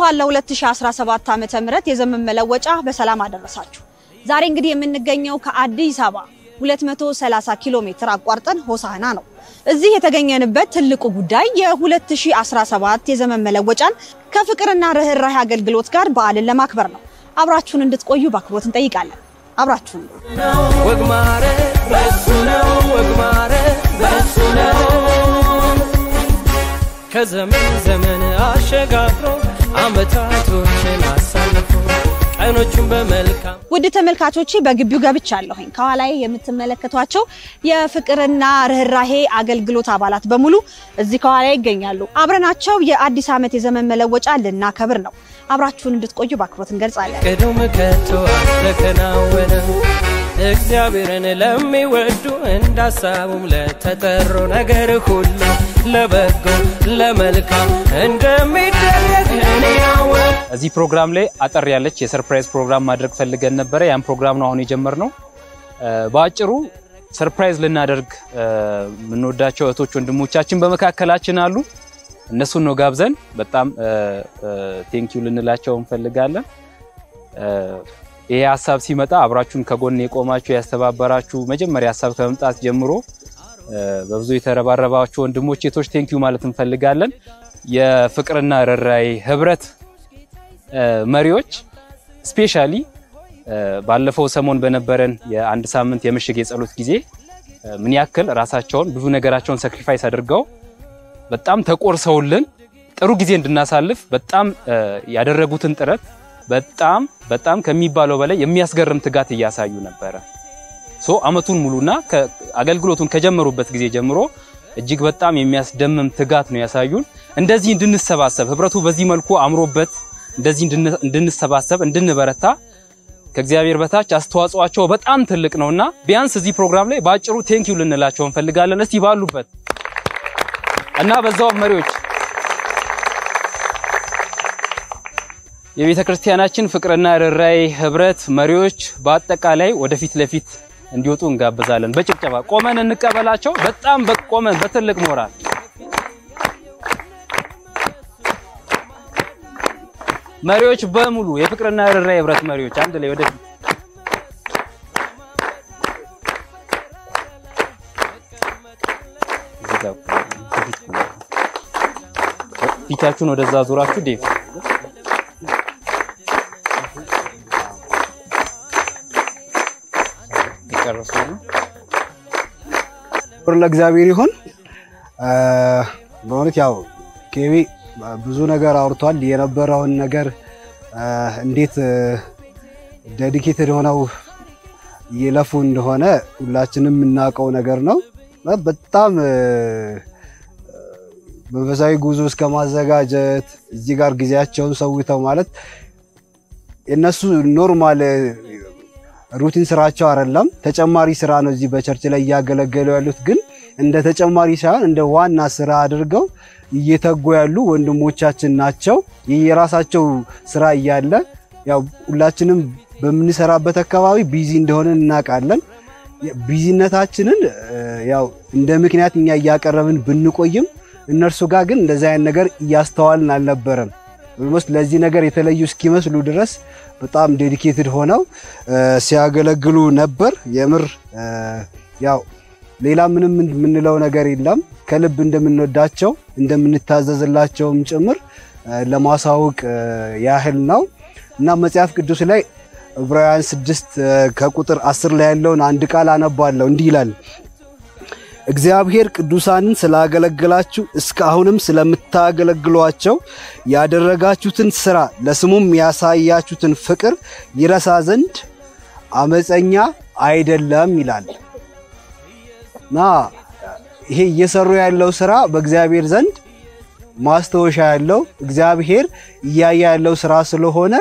እንኳን ለ2017 ዓመተ ምህረት የዘመን መለወጫ በሰላም አደረሳችሁ። ዛሬ እንግዲህ የምንገኘው ከአዲስ አበባ 230 ኪሎ ሜትር አቋርጠን ሆሳዕና ነው። እዚህ የተገኘንበት ትልቁ ጉዳይ የ2017 የዘመን መለወጫን ከፍቅርና ርኅራኄ አገልግሎት ጋር በዓልን ለማክበር ነው። አብራችሁን እንድትቆዩ በአክብሮት እንጠይቃለን። አብራችሁን ወግ ማዕረግ በሱ ነው፣ ወግ ማዕረግ በሱ ነው። ከዘመን ዘመን አሸጋግሮ አመታቶችን አሳልፎ ቀኖቹን በመልካም ውድ ተመልካቾቼ በግቢው ገብቻለሁኝ። ከኋላዬ የምትመለከቷቸው የፍቅርና ርኅራኄ አገልግሎት አባላት በሙሉ እዚህ ከኋላ ይገኛሉ። አብረናቸው የአዲስ ዓመት የዘመን መለወጫ ልናከብር ነው። አብራችሁን እንድትቆዩ በአክብሮት እንገልጻለን። ቅዱም ከቶ አልተከናወነም። እግዚአብሔርን ለሚወዱ እንዳሳቡም ለተጠሩ ነገር ሁሉ ለበጎ ለመልካም እንደሚደረግ እኔ ያወቅ እዚህ ፕሮግራም ላይ አጠር ያለች የሰርፕራይዝ ፕሮግራም ማድረግ ፈልገን ነበረ። ያን ፕሮግራም ነው አሁን የጀመርነው። በአጭሩ ሰርፕራይዝ ልናደርግ የምንወዳቸው እህቶች ወንድሞቻችን በመካከላችን አሉ። እነሱን ነው ጋብዘን በጣም ቴንኪዩ ልንላቸው እንፈልጋለን። ይሄ ሀሳብ ሲመጣ አብራችሁን ከጎን የቆማችሁ ያስተባበራችሁ፣ መጀመሪያ ሀሳብ ከመምጣት ጀምሮ በብዙ የተረባረባችሁ ወንድሞች ሴቶች ቴንኪዩ ማለት እንፈልጋለን። የፍቅርና ርኅራኄ ህብረት መሪዎች ስፔሻሊ ባለፈው ሰሞን በነበረን የአንድ ሳምንት የምሽግ የጸሎት ጊዜ ምን ያክል ራሳቸውን ብዙ ነገራቸውን ሳክሪፋይስ አድርገው በጣም ተቆርሰውልን ጥሩ ጊዜ እንድናሳልፍ በጣም ያደረጉትን ጥረት በጣም በጣም ከሚባለው በላይ የሚያስገርም ትጋት እያሳዩ ነበረ። ሶ አመቱን ሙሉና አገልግሎቱን ከጀመሩበት ጊዜ ጀምሮ እጅግ በጣም የሚያስደምም ትጋት ነው ያሳዩን። እንደዚህ እንድንሰባሰብ ህብረቱ በዚህ መልኩ አምሮበት እንደዚህ እንድንሰባሰብ እንድንበረታ ከእግዚአብሔር በታች አስተዋጽኦአቸው በጣም ትልቅ ነውና ቢያንስ እዚህ ፕሮግራም ላይ በአጭሩ ቴንኪው ልንላቸው እንፈልጋለን። እስቲ ባሉበት እና በዛው መሪዎች የቤተ ክርስቲያናችን ፍቅርና ርኅራኄ ህብረት መሪዎች በአጠቃላይ ወደፊት ለፊት እንዲወጡ እንጋብዛለን። በጭብጨባ ቆመን እንቀበላቸው። በጣም በቆመን በትልቅ ሞራል መሪዎች በሙሉ የፍቅርና ርኅራኄ ህብረት መሪዎች አንድ ላይ ወደፊት ፊታችሁን ወደዛ ዙራችሁ ዴቭ የጨረሱ ነው። ክብር ለእግዚአብሔር ይሁን። በእውነት ያው ኬቢ ብዙ ነገር አውርቷል። የነበረውን ነገር እንዴት ዴዲኬትድ ሆነው እየለፉ እንደሆነ ሁላችንም የምናውቀው ነገር ነው። በጣም መንፈሳዊ ጉዞ እስከ ማዘጋጀት እዚህ ጋር ጊዜያቸውን ሰውተው ማለት የነሱ ኖርማል ሩቲን ስራቸው አይደለም፣ ተጨማሪ ስራ ነው። እዚህ በቸርች ላይ እያገለገሉ ያሉት ግን እንደ ተጨማሪ ሳይሆን እንደ ዋና ስራ አድርገው እየተጉ ያሉ ወንድሞቻችን ናቸው። የራሳቸው ስራ እያለ ያው ሁላችንም በምንሰራበት አካባቢ ቢዚ እንደሆነ እናውቃለን። ቢዚነታችንን ያው እንደ ምክንያት እኛ እያቀረብን ብንቆይም እነርሱ ጋር ግን እንደዚህ አይነት ነገር እያስተዋልን አልነበረም። ኦልሞስት ለዚህ ነገር የተለዩ እስኪመስሉ ድረስ በጣም ዴዲኬትድ ሆነው ሲያገለግሉ ነበር። የምር ያው ሌላ ምንም የምንለው ነገር የለም። ከልብ እንደምንወዳቸው እንደምንታዘዝላቸውም ጭምር ለማሳወቅ ያህል ነው እና መጽሐፍ ቅዱስ ላይ ዕብራውያን ስድስት ከቁጥር አስር ላይ ያለውን አንድ ቃል አነባለሁ። እንዲህ ይላል እግዚአብሔር ቅዱሳንን ስላገለገላችሁ እስካሁንም ስለምታገለግሏቸው ያደረጋችሁትን ስራ ለስሙም ያሳያችሁትን ፍቅር ይረሳ ዘንድ አመፀኛ አይደለም ይላል እና ይሄ እየሰሩ ያለው ስራ በእግዚአብሔር ዘንድ ማስታወሻ ያለው እግዚአብሔር እያየ ያለው ስራ ስለሆነ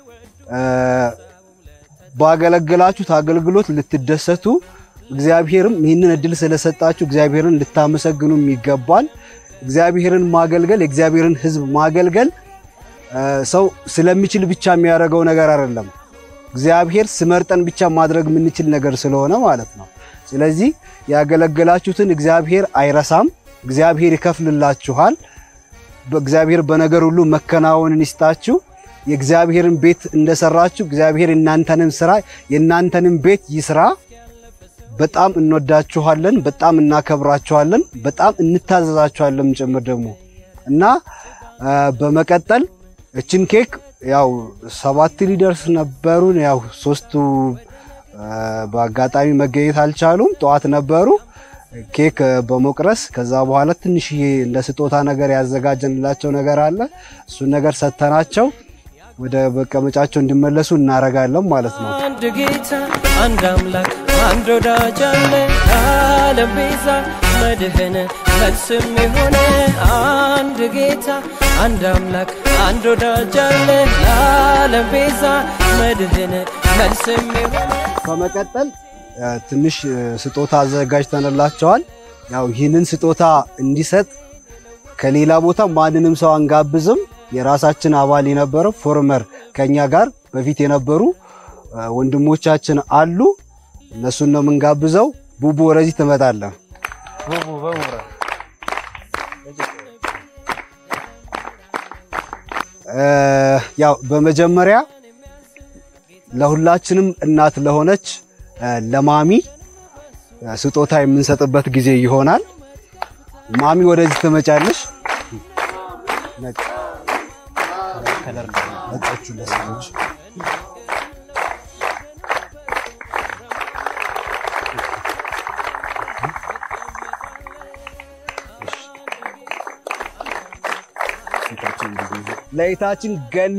ባገለገላችሁት አገልግሎት ልትደሰቱ እግዚአብሔርም ይህንን እድል ስለሰጣችሁ እግዚአብሔርን ልታመሰግኑም ይገባል። እግዚአብሔርን ማገልገል የእግዚአብሔርን ሕዝብ ማገልገል ሰው ስለሚችል ብቻ የሚያደርገው ነገር አይደለም። እግዚአብሔር ስመርጠን ብቻ ማድረግ የምንችል ነገር ስለሆነ ማለት ነው። ስለዚህ ያገለገላችሁትን እግዚአብሔር አይረሳም፣ እግዚአብሔር ይከፍልላችኋል። በእግዚአብሔር በነገር ሁሉ መከናወንን ይስጣችሁ። የእግዚአብሔርን ቤት እንደሰራችሁ እግዚአብሔር እናንተንም ስራ የእናንተንም ቤት ይስራ። በጣም እንወዳችኋለን፣ በጣም እናከብራችኋለን፣ በጣም እንታዘዛችኋለን ጭምር ደግሞ እና አ፣ በመቀጠል እችን ኬክ ያው ሰባት ሊደርስ ነበሩን። ያው ሶስቱ አ፣ በአጋጣሚ መገኘት አልቻሉም። ጠዋት ነበሩ ኬክ በመቁረስ ከዛ በኋላ ትንሽዬ እንደ ስጦታ ነገር ያዘጋጀንላቸው ነገር አለ። እሱን ነገር ሰጥተናቸው ወደ መቀመጫቸው እንዲመለሱ እናረጋለን ማለት ነው። አንድ ጌታ አንድ አምላክ አንድ ወዳጅ አለ ለዓለም ቤዛ መድህን መልስም የሆነ አንድ ጌታ አንድ አምላክ አንድ ወዳጅ አለ ለዓለም ቤዛ መድህን መልስም የሆነ በመቀጠል እ፣ ትንሽ እ፣ ስጦታ አዘጋጅተንላቸዋል። ያው ይህንን ስጦታ እንዲሰጥ ከሌላ ቦታ ማንንም ሰው አንጋብዝም። የራሳችን አባል የነበረው ፎርመር ከኛ ጋር በፊት የነበሩ እ፣ ወንድሞቻችን አሉ። እነሱን ነው የምንጋብዘው። ቡቡ ወደዚህ ትመጣለህ። እ፣ ያው በመጀመሪያ ለሁላችንም እናት ለሆነች እ፣ ለማሚ እ፣ ስጦታ የምንሰጥበት ጊዜ ይሆናል። ማሚ ወደዚህ ትመጫለሽ። ነጭ ነጮቹ ለሴቶች ለይታችን ገኒ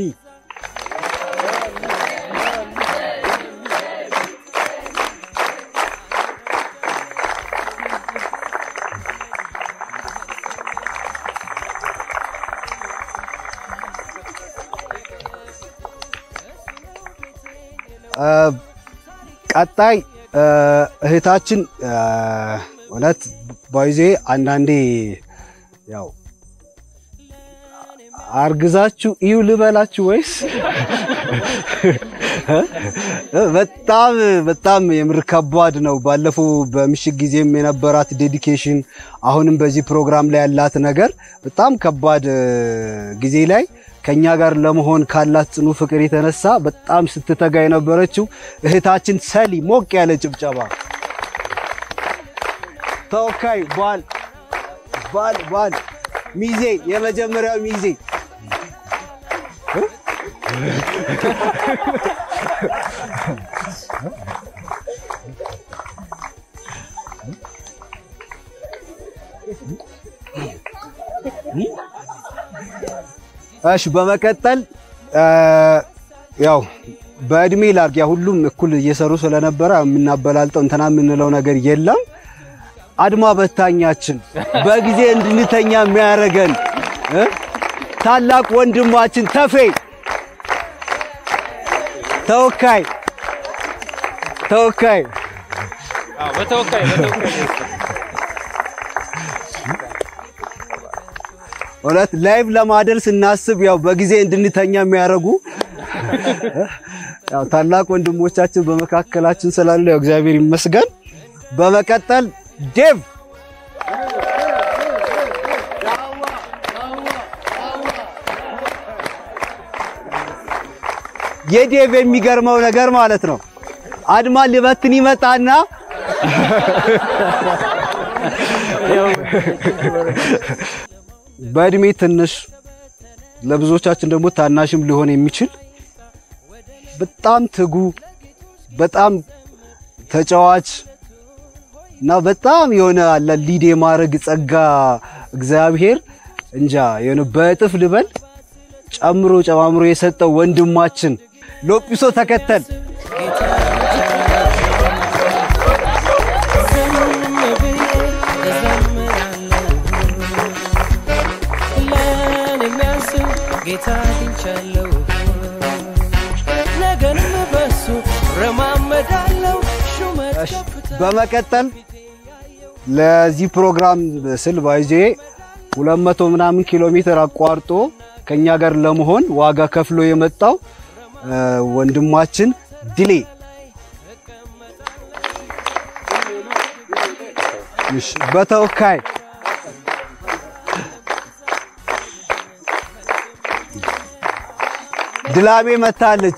እ፣ ቀጣይ እ፣ እህታችን እ፣ እውነት ባይዜ አንዳንዴ ያው አርግዛችሁ እዩ ልበላችሁ ወይስ በጣም በጣም የምር ከባድ ነው። ባለፈው በምሽት ጊዜም የነበራት ዴዲኬሽን አሁንም በዚህ ፕሮግራም ላይ ያላት ነገር በጣም ከባድ እ፣ ጊዜ ላይ ከኛ ጋር ለመሆን ካላት ጽኑ ፍቅር የተነሳ በጣም ስትተጋ የነበረችው እህታችን ሰሊ ሞቅ ያለ ጭብጨባ። ተወካይ ባል ባል ባል ሚዜ የመጀመሪያው ሚዜ እሺ በመቀጠል እ፣ ያው በእድሜ ላርግ ያ ሁሉም እኩል እየሰሩ ስለነበረ የምናበላልጠው እንትና የምንለው ነገር የለም። አድማ በታኛችን በጊዜ እንድንተኛ የሚያደርገን እ፣ ታላቅ ወንድማችን ተፌ ተወካይ ተወካይ በተወካይ በተወካይ እውነት ላይቭ ለማደር ስናስብ ያው በጊዜ እንድንተኛ የሚያደርጉ ያው ታላቅ ወንድሞቻችን በመካከላችን ስላሉ ያው እግዚአብሔር ይመስገን። በመቀጠል ዴቭ የዴቭ የሚገርመው ነገር ማለት ነው አድማ ሊበትን ይመጣና በእድሜ ትንሽ ለብዙዎቻችን ደግሞ ታናሽም ሊሆን የሚችል በጣም ትጉ፣ በጣም ተጫዋች እና በጣም የሆነ አለ ሊድ የማድረግ ጸጋ እግዚአብሔር እንጃ የሆነ በእጥፍ ልበል ጨምሮ ጨማምሮ የሰጠው ወንድማችን ሎጲሶ ተከተል ዝም ብዬ እዘምራለሁ ለእኔ የሚያስብ ጌታ አግኝቻለሁ ነገንም በሱ ረማመዳለሁ ሹመት እሺ፣ ከፍታ በመቀጠል ለዚህ ፕሮግራም ስል ባይዜ 200 ምናምን ኪሎ ሜትር አቋርጦ ከኛ ጋር ለመሆን ዋጋ ከፍሎ የመጣው እ፣ ወንድማችን ድሌ እሺ፣ በተወካይ ድላሜ መታለች።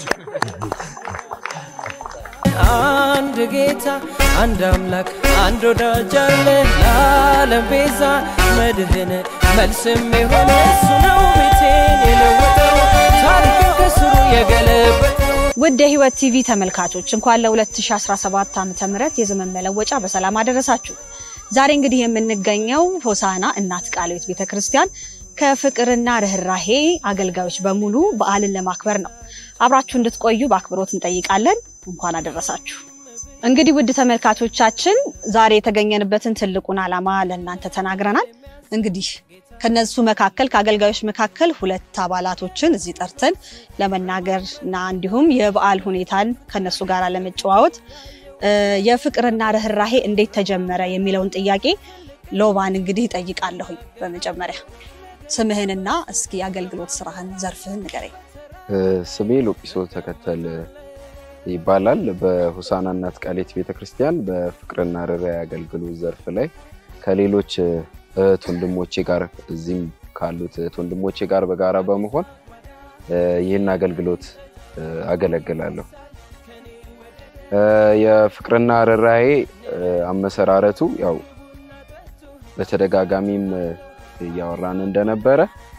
አንድ ጌታ አንድ አምላክ አንድ ወዳጅ አለ ለዓለም ቤዛ መድህን መልስም የሆነ እሱ ነው ቤቴን የለወጠው ታሪክን ከስሩ የገለበጠው ውድ የህይወት ቲቪ ተመልካቾች እንኳን ለ2017 ዓ ም የዘመን መለወጫ በሰላም አደረሳችሁ። ዛሬ እንግዲህ የምንገኘው ሆሳና እናት ቃለ ሕይወት ቤተክርስቲያን ከፍቅርና ርኅራሄ አገልጋዮች በሙሉ በዓልን ለማክበር ነው። አብራችሁ እንድትቆዩ በአክብሮት እንጠይቃለን። እንኳን አደረሳችሁ። እንግዲህ ውድ ተመልካቾቻችን ዛሬ የተገኘንበትን ትልቁን ዓላማ ለእናንተ ተናግረናል። እንግዲህ ከነሱ መካከል ከአገልጋዮች መካከል ሁለት አባላቶችን እዚህ ጠርተን ለመናገር እና እንዲሁም የበዓል ሁኔታን ከነሱ ጋር ለመጨዋወት እ፣ የፍቅርና ርኅራሄ እንዴት ተጀመረ የሚለውን ጥያቄ ሎባን እንግዲህ እጠይቃለሁኝ። በመጀመሪያ ስምህንና እስኪ የአገልግሎት ስራህን ዘርፍህን ንገረኝ። ስሜ ሎጲሶ ተከተል ይባላል። በሆሳና እናት ቃለ ሕይወት ቤተክርስቲያን በፍቅርና ርኅራኄ አገልግሎት ዘርፍ ላይ ከሌሎች እህት ወንድሞቼ ጋር እዚህም ካሉት እህት ወንድሞቼ ጋር በጋራ በመሆን እ፣ ይህን አገልግሎት እ፣ አገለግላለሁ። እ፣ የፍቅርና ርኅራኄ እ፣ አመሰራረቱ ያው በተደጋጋሚም እ፣ እያወራን እንደነበረ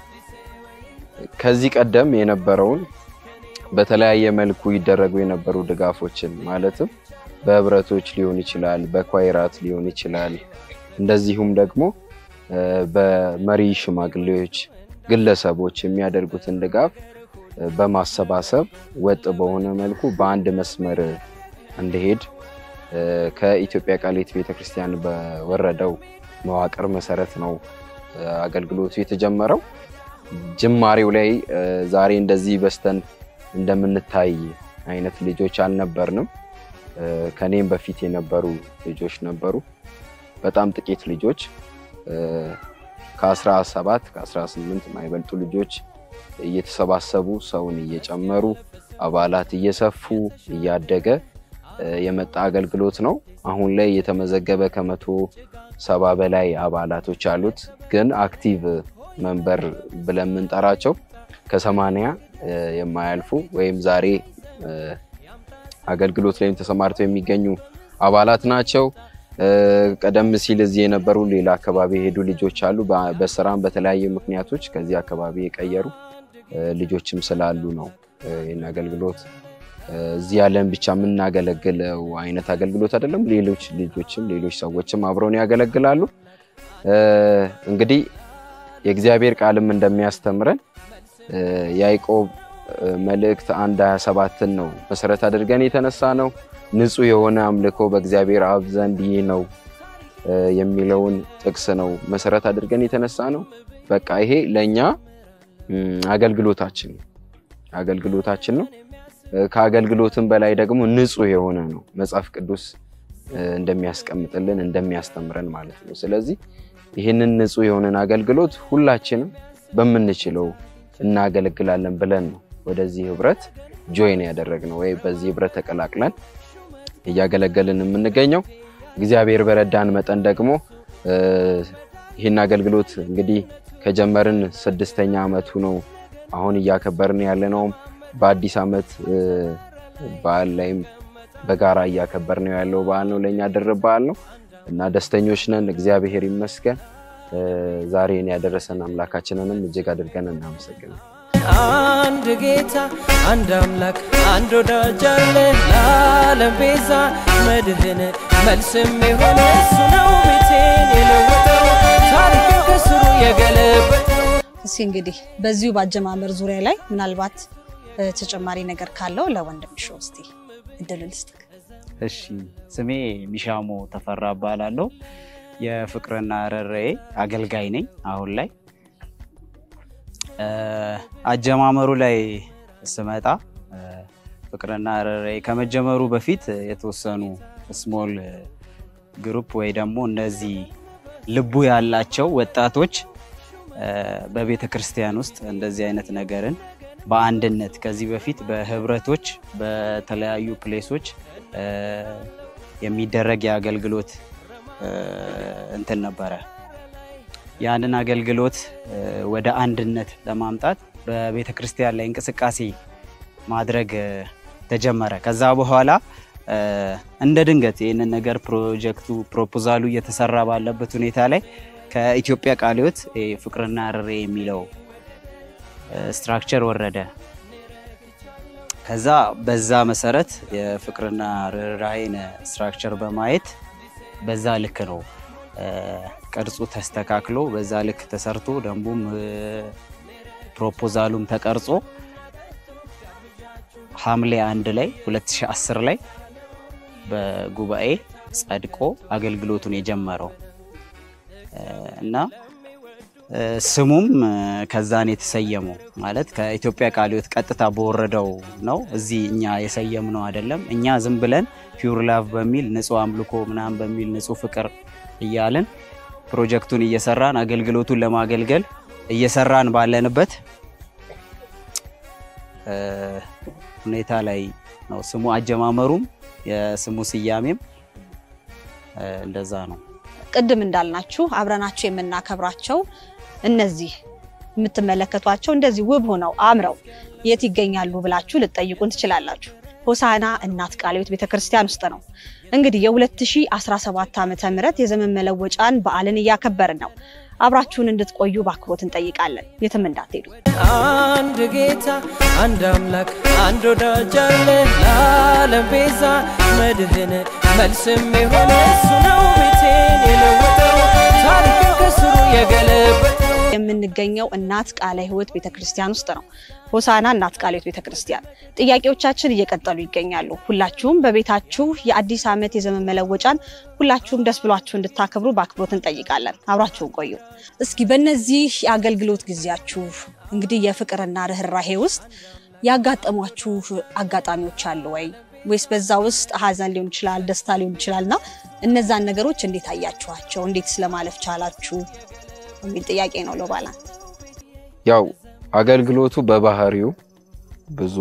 ከዚህ ቀደም የነበረውን በተለያየ መልኩ ይደረጉ የነበሩ ድጋፎችን ማለትም በህብረቶች ሊሆን ይችላል፣ በኳይራት ሊሆን ይችላል። እንደዚሁም ደግሞ እ፣ በመሪ ሽማግሌዎች፣ ግለሰቦች የሚያደርጉትን ድጋፍ እ፣ በማሰባሰብ ወጥ በሆነ መልኩ በአንድ መስመር እንዲሄድ እ፣ ከኢትዮጵያ ቃለ ሕይወት ቤተክርስቲያን በወረደው መዋቅር መሰረት ነው እ፣ አገልግሎቱ የተጀመረው። ጅማሬው ላይ እ፣ ዛሬ እንደዚህ በስተን እንደምንታይ አይነት ልጆች አልነበርንም። እ፣ ከኔም በፊት የነበሩ ልጆች ነበሩ። በጣም ጥቂት ልጆች እ፣ ከ17 ከ18 የማይበልጡ ልጆች እየተሰባሰቡ ሰውን እየጨመሩ አባላት እየሰፉ እያደገ እ፣ የመጣ አገልግሎት ነው። አሁን ላይ የተመዘገበ ከመቶ ሰባ በላይ አባላቶች አሉት። ግን አክቲቭ መንበር ብለን የምንጠራቸው ከሰማንያ እ፣ የማያልፉ ወይም ዛሬ እ፣ አገልግሎት ላይም ተሰማርተው የሚገኙ አባላት ናቸው። እ፣ ቀደም ሲል እዚህ የነበሩ ሌላ አካባቢ የሄዱ ልጆች አሉ። በ- በስራም በተለያዩ ምክንያቶች ከዚህ አካባቢ የቀየሩ እ፣ ልጆችም ስላሉ ነው እ፣ ይህን አገልግሎት እ፣ እዚህ ያለን ብቻ የምናገለግለው አይነት አገልግሎት አይደለም። ሌሎች ልጆችም ሌሎች ሰዎችም አብረውን ያገለግላሉ። እ፣ እንግዲህ የእግዚአብሔር ቃልም እንደሚያስተምረን እ፣ ያዕቆብ እ፣ መልእክት አንድ 27ን ነው መሰረት አድርገን የተነሳ ነው። ንጹሕ የሆነ አምልኮ በእግዚአብሔር አብ ዘንድ ይህ ነው እ፣ የሚለውን ጥቅስ ነው መሰረት አድርገን የተነሳ ነው። በቃ ይሄ ለእኛ እም፣ አገልግሎታችን ነው አገልግሎታችን ነው። እ፣ ከአገልግሎትም በላይ ደግሞ ንጹሕ የሆነ ነው መጽሐፍ ቅዱስ እ፣ እንደሚያስቀምጥልን እንደሚያስተምረን ማለት ነው። ስለዚህ ይህንን ንጹሕ የሆነን አገልግሎት ሁላችንም በምንችለው እናገለግላለን ብለን ነው ወደዚህ ህብረት ጆይን ያደረግነው ወይ በዚህ ህብረት ተቀላቅለን እያገለገልን የምንገኘው። እግዚአብሔር በረዳን መጠን ደግሞ እ፣ ይህን አገልግሎት እንግዲህ ከጀመርን ስድስተኛ ዓመቱ ነው። አሁን እያከበርን ያለነውም በአዲስ ዓመት እ፣ በዓል ላይም በጋራ እያከበርን ያለው በዓል ነው። ለእኛ ድርብ በዓል ነው እና ደስተኞች ነን። እግዚአብሔር ይመስገን። እ፣ ዛሬን ያደረሰን አምላካችንንም እጅግ አድርገን እናመሰግናለን። አንድ ጌታ አንድ አምላክ አንድ ወዳጅ አለ ለዓለም ቤዛ መድህን መልስም የሆነ እሱ ነው ቤቴን የለወጠው ታሪክን ከስሩ የገለበጠው እስኪ እንግዲህ በዚሁ በአጀማመር ዙሪያ ላይ ምናልባት እ፣ ተጨማሪ ነገር ካለው ለወንድምሽ እስቲ እድል ልስጥክ። እሺ ስሜ ሚሻሞ ተፈራ እባላለሁ። የፍቅርና ርኅራኄ አገልጋይ ነኝ። አሁን ላይ እ፣ አጀማመሩ ላይ ስመጣ እ፣ ፍቅርና ርኅራኄ ከመጀመሩ በፊት የተወሰኑ ስሞል ግሩፕ ወይ ደግሞ እነዚህ ልቡ ያላቸው ወጣቶች እ፣ በቤተ ክርስቲያን ውስጥ እንደዚህ አይነት ነገርን በአንድነት ከዚህ በፊት በህብረቶች በተለያዩ ፕሌሶች እ፣ የሚደረግ የአገልግሎት እ፣ እንትን ነበረ። ያንን አገልግሎት እ፣ ወደ አንድነት ለማምጣት በቤተ ክርስቲያን ላይ እንቅስቃሴ ማድረግ እ፣ ተጀመረ። ከዛ በኋላ እ፣ እንደ ድንገት ይህንን ነገር ፕሮጀክቱ ፕሮፖዛሉ እየተሰራ ባለበት ሁኔታ ላይ ከኢትዮጵያ ቃለ ሕይወት ይሄ ፍቅርና ርሬ የሚለው ስትራክቸር ወረደ። ከዛ በዛ መሰረት የፍቅርና ርኅራኄን ስትራክቸር በማየት በዛ ልክ ነው እ፣ ቅርጹ ተስተካክሎ በዛ ልክ ተሰርቶ ደንቡም እ፣ ፕሮፖዛሉም ተቀርጾ ሐምሌ አንድ ላይ 2010 ላይ በጉባኤ ጸድቆ አገልግሎቱን የጀመረው እ፣ እና እ፣ ስሙም እ፣ ከዛን የተሰየመው ማለት ከኢትዮጵያ ቃለ ሕይወት ቀጥታ በወረደው ነው። እዚህ እኛ የሰየምነው አይደለም። እኛ ዝም ብለን ፒውር ላቭ በሚል ንጹህ አምልኮ ምናምን በሚል ንጹህ ፍቅር እያልን ፕሮጀክቱን እየሰራን አገልግሎቱን ለማገልገል እየሰራን ባለንበት እ፣ ሁኔታ ላይ ነው። ስሙ አጀማመሩም የስሙ ስያሜም እ፣ እንደዛ ነው። ቅድም እንዳልናችሁ አብረናቸው የምናከብራቸው እነዚህ የምትመለከቷቸው እንደዚህ ውብ ሆነው አምረው የት ይገኛሉ ብላችሁ ልትጠይቁን ትችላላችሁ። ሆሳዕና እናት ቃለ ሕይወት ቤተክርስቲያን ውስጥ ነው። እንግዲህ የ2017 ዓ ም የዘመን መለወጫን በዓልን እያከበርን ነው። አብራችሁን እንድትቆዩ በአክብሮት እንጠይቃለን። የትም እንዳትሄዱ። አንድ ጌታ አንድ አምላክ አንድ ወዳጅ አለ ለዓለም ቤዛ መድህን መልስም የሆነ እሱ ነው ቤቴን የለወጠው ታሪክን ከስሩ የገለበጠው የምንገኘው እናት ቃለ ሕይወት ቤተክርስቲያን ውስጥ ነው። ሆሳዕና እናት ቃለ ሕይወት ቤተክርስቲያን። ጥያቄዎቻችን እየቀጠሉ ይገኛሉ። ሁላችሁም በቤታችሁ የአዲስ ዓመት የዘመን መለወጫን ሁላችሁም ደስ ብሏችሁ እንድታከብሩ በአክብሮት እንጠይቃለን። አብራችሁን ቆዩ። እስኪ በእነዚህ የአገልግሎት ጊዜያችሁ እንግዲህ የፍቅርና ርኅራሄ ውስጥ ያጋጠሟችሁ አጋጣሚዎች አሉ ወይ? ወይስ በዛ ውስጥ ሀዘን ሊሆን ይችላል፣ ደስታ ሊሆን ይችላል እና እነዛን ነገሮች እንዴት አያችኋቸው? እንዴት ስለማለፍ ቻላችሁ የሚል ጥያቄ ነው። ሎባላን ያው አገልግሎቱ በባህሪው ብዙ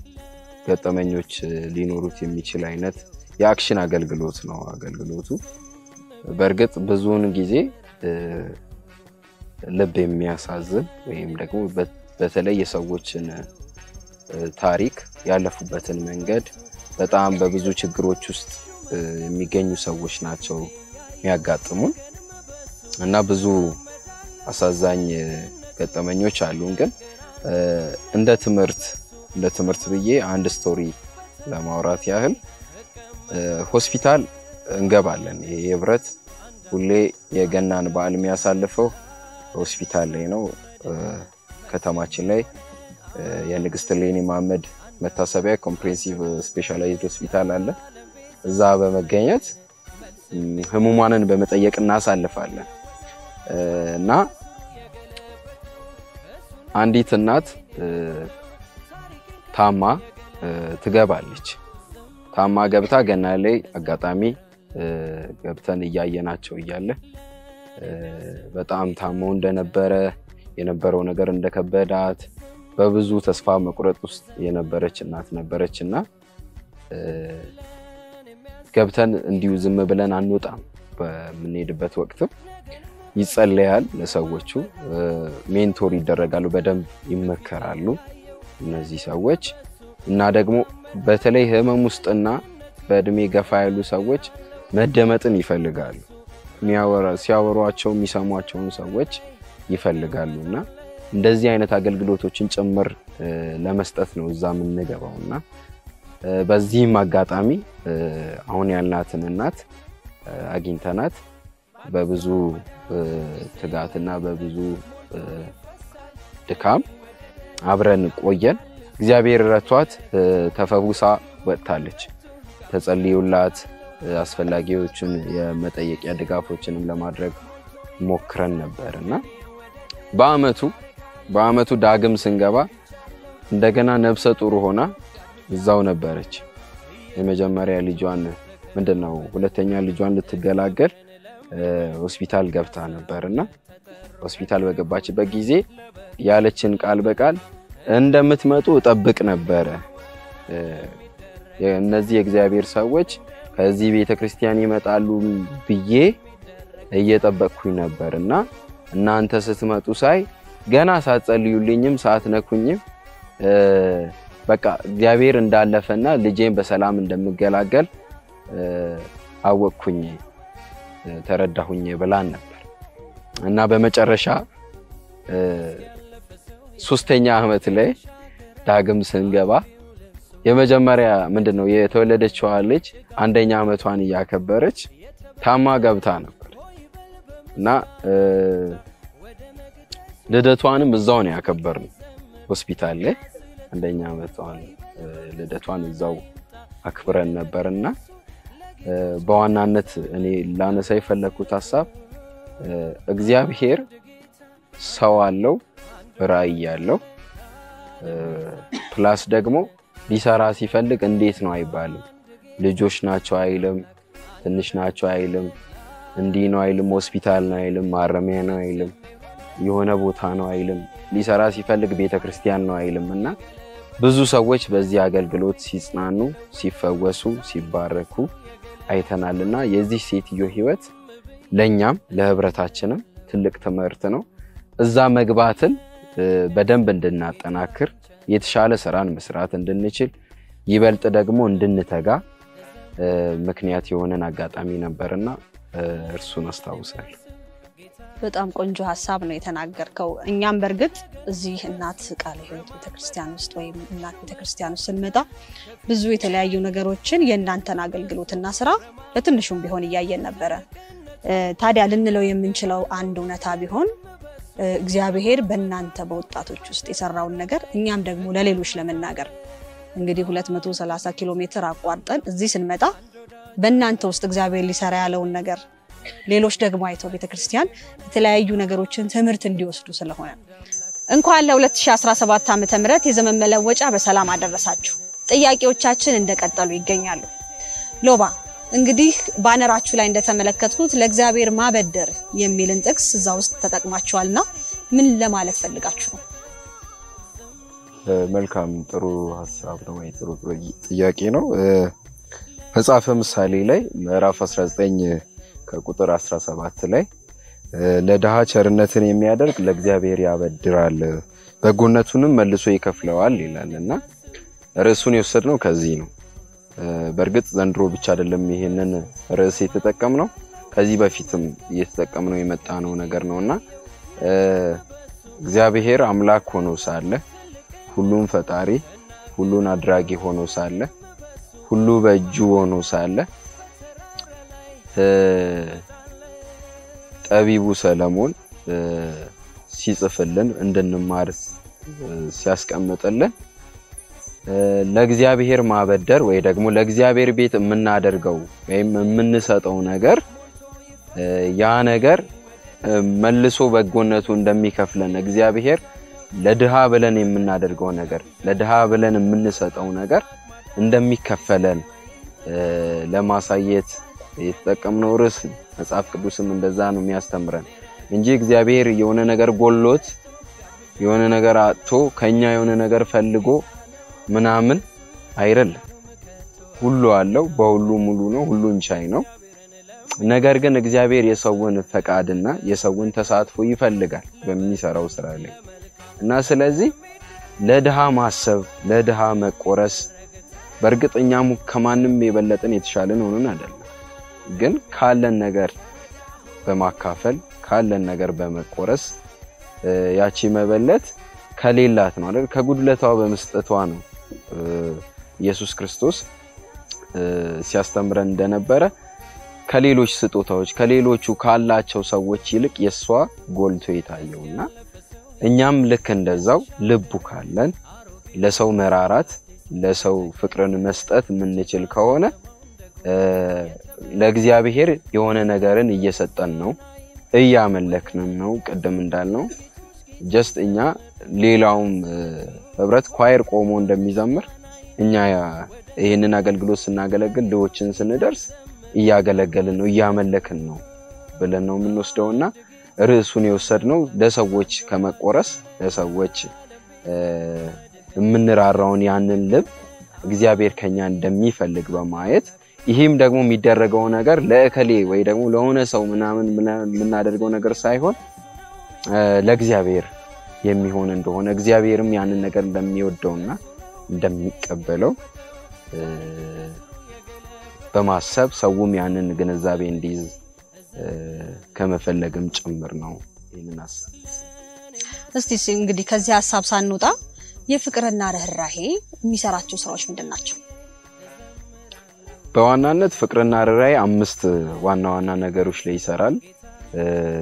ገጠመኞች ሊኖሩት የሚችል አይነት የአክሽን አገልግሎት ነው። አገልግሎቱ በእርግጥ ብዙውን ጊዜ እ፣ ልብ የሚያሳዝን ወይም ደግሞ በ- በተለይ የሰዎችን እ፣ ታሪክ ያለፉበትን መንገድ በጣም በብዙ ችግሮች ውስጥ እ፣ የሚገኙ ሰዎች ናቸው የሚያጋጥሙን እና ብዙ አሳዛኝ እ፣ ገጠመኞች አሉን። ግን እ፣ እንደ ትምህርት እንደ ትምህርት ብዬ አንድ ስቶሪ ለማውራት ያህል እ፣ ሆስፒታል እንገባለን። ይሄ ህብረት ሁሌ የገናን በዓል የሚያሳልፈው ሆስፒታል ላይ ነው። እ፣ ከተማችን ላይ እ፣ የንግስት ሌኒ መሐመድ መታሰቢያ ኮምፕሬሄንሲቭ ስፔሻላይዝድ ሆስፒታል አለ። እዛ በመገኘት እም፣ ህሙማንን በመጠየቅ እናሳልፋለን እ፣ እና አንዲት እናት እ፣ ታማ እ፣ ትገባለች። ታማ ገብታ ገና ላይ አጋጣሚ እ፣ ገብተን እያየናቸው እያለ እ፣ በጣም ታመው እንደነበረ የነበረው ነገር እንደከበዳት በብዙ ተስፋ መቁረጥ ውስጥ የነበረች እናት ነበረች እና እ፣ ገብተን እንዲሁ ዝም ብለን አንወጣም። በምንሄድበት ወቅትም ይጸለያል ለሰዎቹ፣ እ፣ ሜንቶር ይደረጋሉ፣ በደንብ ይመከራሉ እነዚህ ሰዎች እና ደግሞ በተለይ ህመም ውስጥና በእድሜ ገፋ ያሉ ሰዎች መደመጥን ይፈልጋሉ። የሚያወራ- ሲያወሯቸው የሚሰሟቸውን ሰዎች ይፈልጋሉ እና እንደዚህ አይነት አገልግሎቶችን ጭምር እ፣ ለመስጠት ነው እዛ የምንገባው እና እ፣ በዚህም አጋጣሚ እ፣ አሁን ያልናትን እናት እ፣ አግኝተናት በብዙ እ፣ ትጋትና በብዙ እ፣ ድካም አብረን ቆየን። እግዚአብሔር ረቷት እ፣ ተፈውሳ ወጥታለች። ተጸልዮላት እ፣ አስፈላጊዎችን የመጠየቂያ ድጋፎችንም ለማድረግ ሞክረን ነበር እና በአመቱ በአመቱ ዳግም ስንገባ እንደገና ነብሰ ጡር ሆና እዛው ነበረች። የመጀመሪያ ልጇን ምንድን ነው ሁለተኛ ልጇን ልትገላገል እ፣ ሆስፒታል ገብታ ነበር እና ሆስፒታል በገባችበት ጊዜ ያለችን ቃል በቃል እንደምትመጡ እጠብቅ ነበረ። እ፣ እነዚህ የእግዚአብሔር ሰዎች ከዚህ ቤተ ክርስቲያን ይመጣሉ ብዬ እየጠበቅኩኝ ነበር እና እናንተ ስትመጡ ሳይ ገና ሳትጸልዩልኝም ሳትነኩኝም እ፣ በቃ እግዚአብሔር እንዳለፈና ልጄን በሰላም እንደምገላገል እ፣ አወቅኩኝ እ፣ ተረዳሁኝ ብላን ነበር እና በመጨረሻ እ፣ ሶስተኛ ዓመት ላይ ዳግም ስንገባ የመጀመሪያ ምንድን ነው የተወለደችዋ ልጅ አንደኛ ዓመቷን እያከበረች ታማ ገብታ ነበር እና እ፣ ልደቷንም እዛው ነው ያከበርነው ሆስፒታል ላይ አንደኛ ዓመቷን እ፣ ልደቷን እዛው አክብረን ነበርና እ፣ በዋናነት እኔ ላነሳ የፈለግኩት ሀሳብ እ፣ እግዚአብሔር ሰው አለው ራዕይ ያለው ፕላስ ደግሞ ሊሰራ ሲፈልግ እንዴት ነው አይባልም። ልጆች ናቸው አይልም፣ ትንሽ ናቸው አይልም፣ እንዲህ ነው አይልም፣ ሆስፒታል ነው አይልም፣ ማረሚያ ነው አይልም፣ የሆነ ቦታ ነው አይልም። ሊሰራ ሲፈልግ ቤተ ክርስቲያን ነው አይልም እና ብዙ ሰዎች በዚህ አገልግሎት ሲጽናኑ፣ ሲፈወሱ፣ ሲባረኩ አይተናል እና የዚህ ሴትዮ ህይወት ለእኛም ለህብረታችንም ትልቅ ትምህርት ነው። እዛ መግባትን እ፣ በደንብ እንድናጠናክር የተሻለ ስራን መስራት እንድንችል ይበልጥ ደግሞ እንድንተጋ እ፣ ምክንያት የሆነን አጋጣሚ ነበርና እ፣ እርሱን አስታውሳለሁ። በጣም ቆንጆ ሀሳብ ነው የተናገርከው። እኛም በእርግጥ እዚህ እናት ቃለ ሕይወት ቤተክርስቲያን ውስጥ ወይም እናት ቤተክርስቲያን ውስጥ ስንመጣ ብዙ የተለያዩ ነገሮችን የእናንተን አገልግሎትና ስራ በትንሹም ቢሆን እያየን ነበረ። እ፣ ታዲያ ልንለው የምንችለው አንድ እውነታ ቢሆን እ፣ እግዚአብሔር በእናንተ በወጣቶች ውስጥ የሰራውን ነገር እኛም ደግሞ ለሌሎች ለመናገር እንግዲህ 230 ኪሎ ሜትር አቋርጠን እዚህ ስንመጣ በእናንተ ውስጥ እግዚአብሔር ሊሰራ ያለውን ነገር ሌሎች ደግሞ አይተው ቤተክርስቲያን የተለያዩ ነገሮችን ትምህርት እንዲወስዱ ስለሆነ እንኳን ለ2017 ዓ ም የዘመን መለወጫ በሰላም አደረሳችሁ። ጥያቄዎቻችን እንደቀጠሉ ይገኛሉ። ሎባ እንግዲህ ባነራችሁ ላይ እንደተመለከትኩት ለእግዚአብሔር ማበደር የሚልን ጥቅስ እዛ ውስጥ ተጠቅማችኋልና ምን ለማለት ፈልጋችሁ ነው? እ፣ መልካም ጥሩ ሀሳብ ነው ወይ ጥሩ ጥሩ ጥያቄ ነው። እ፣ መጽሐፈ ምሳሌ ላይ ምዕራፍ 19 ከቁጥር 17 ላይ እ፣ ለድሃ ቸርነትን የሚያደርግ ለእግዚአብሔር ያበድራል በጎነቱንም መልሶ ይከፍለዋል ይላል እና ርዕሱን የወሰድነው ከዚህ ነው። እ፣ በእርግጥ ዘንድሮ ብቻ አይደለም ይሄንን ርዕስ የተጠቀምነው ከዚህ በፊትም እየተጠቀምነው የመጣ ነው ነገር ነው እና እ፣ እግዚአብሔር አምላክ ሆኖ ሳለ ሁሉን ፈጣሪ ሁሉን አድራጊ ሆኖ ሳለ ሁሉ በእጁ ሆኖ ሳለ እ፣ ጠቢቡ ሰለሞን እ፣ ሲጽፍልን እንድንማር እ፣ ሲያስቀምጥልን እ፣ ለእግዚአብሔር ማበደር ወይ ደግሞ ለእግዚአብሔር ቤት የምናደርገው ወይም የምንሰጠው ነገር እ፣ ያ ነገር እ፣ መልሶ በጎነቱ እንደሚከፍለን እግዚአብሔር ለድሃ ብለን የምናደርገው ነገር ለድሃ ብለን የምንሰጠው ነገር እንደሚከፈለን እ፣ ለማሳየት የተጠቀምነው ርዕስ ነው። መጽሐፍ ቅዱስም እንደዛ ነው የሚያስተምረን እንጂ እግዚአብሔር የሆነ ነገር ጎሎት የሆነ ነገር አጥቶ ከኛ የሆነ ነገር ፈልጎ ምናምን አይደለም። ሁሉ አለው፣ በሁሉ ሙሉ ነው፣ ሁሉን ቻይ ነው። ነገር ግን እግዚአብሔር የሰውን ፈቃድና የሰውን ተሳትፎ ይፈልጋል በሚሰራው ስራ ላይ እና ስለዚህ ለድሃ ማሰብ ለድሃ መቆረስ በእርግጥ እኛም ከማንም የበለጠን የተሻለን ሆነን አይደለም፣ ግን ካለን ነገር በማካፈል ካለን ነገር በመቆረስ እ፣ ያቺ መበለት ከሌላት ነው አይደል ከጉድለቷ በመስጠቷ ነው እ፣ ኢየሱስ ክርስቶስ እ፣ ሲያስተምረን እንደነበረ ከሌሎች ስጦታዎች ከሌሎቹ ካላቸው ሰዎች ይልቅ የእሷ ጎልቶ የታየውና እኛም ልክ እንደዛው ልቡ ካለን ለሰው መራራት ለሰው ፍቅርን መስጠት የምንችል ከሆነ እ፣ ለእግዚአብሔር የሆነ ነገርን እየሰጠን ነው፣ እያመለክንም ነው። ቅድም እንዳልነው ጀስት እኛ ሌላውም እ፣ ህብረት ኳየር ቆሞ እንደሚዘምር እኛ ይህንን አገልግሎት ስናገለግል ድሆችን ስንደርስ እያገለገልን ነው እያመለክን ነው ብለን ነው የምንወስደውና ርዕሱን የወሰድነው ለሰዎች ከመቆረስ ለሰዎች እ፣ የምንራራውን ያንን ልብ እግዚአብሔር ከኛ እንደሚፈልግ በማየት ይህም ደግሞ የሚደረገው ነገር ለእከሌ ወይ ደግሞ ለሆነ ሰው ምናምን የምናደርገው ነገር ሳይሆን እ፣ ለእግዚአብሔር የሚሆን እንደሆነ እግዚአብሔርም ያንን ነገር እንደሚወደውና እንደሚቀበለው እ፣ በማሰብ ሰውም ያንን ግንዛቤ እንዲይዝ እ፣ ከመፈለግም ጭምር ነው ይህንን ሀሳብ እስቲ ስ- እንግዲህ ከዚህ ሀሳብ ሳንወጣ የፍቅርና ርኅራሄ የሚሰራቸው ስራዎች ምንድን ናቸው? በዋናነት ፍቅርና ርኅራኄ አምስት ዋና ዋና ነገሮች ላይ ይሰራል። እ፣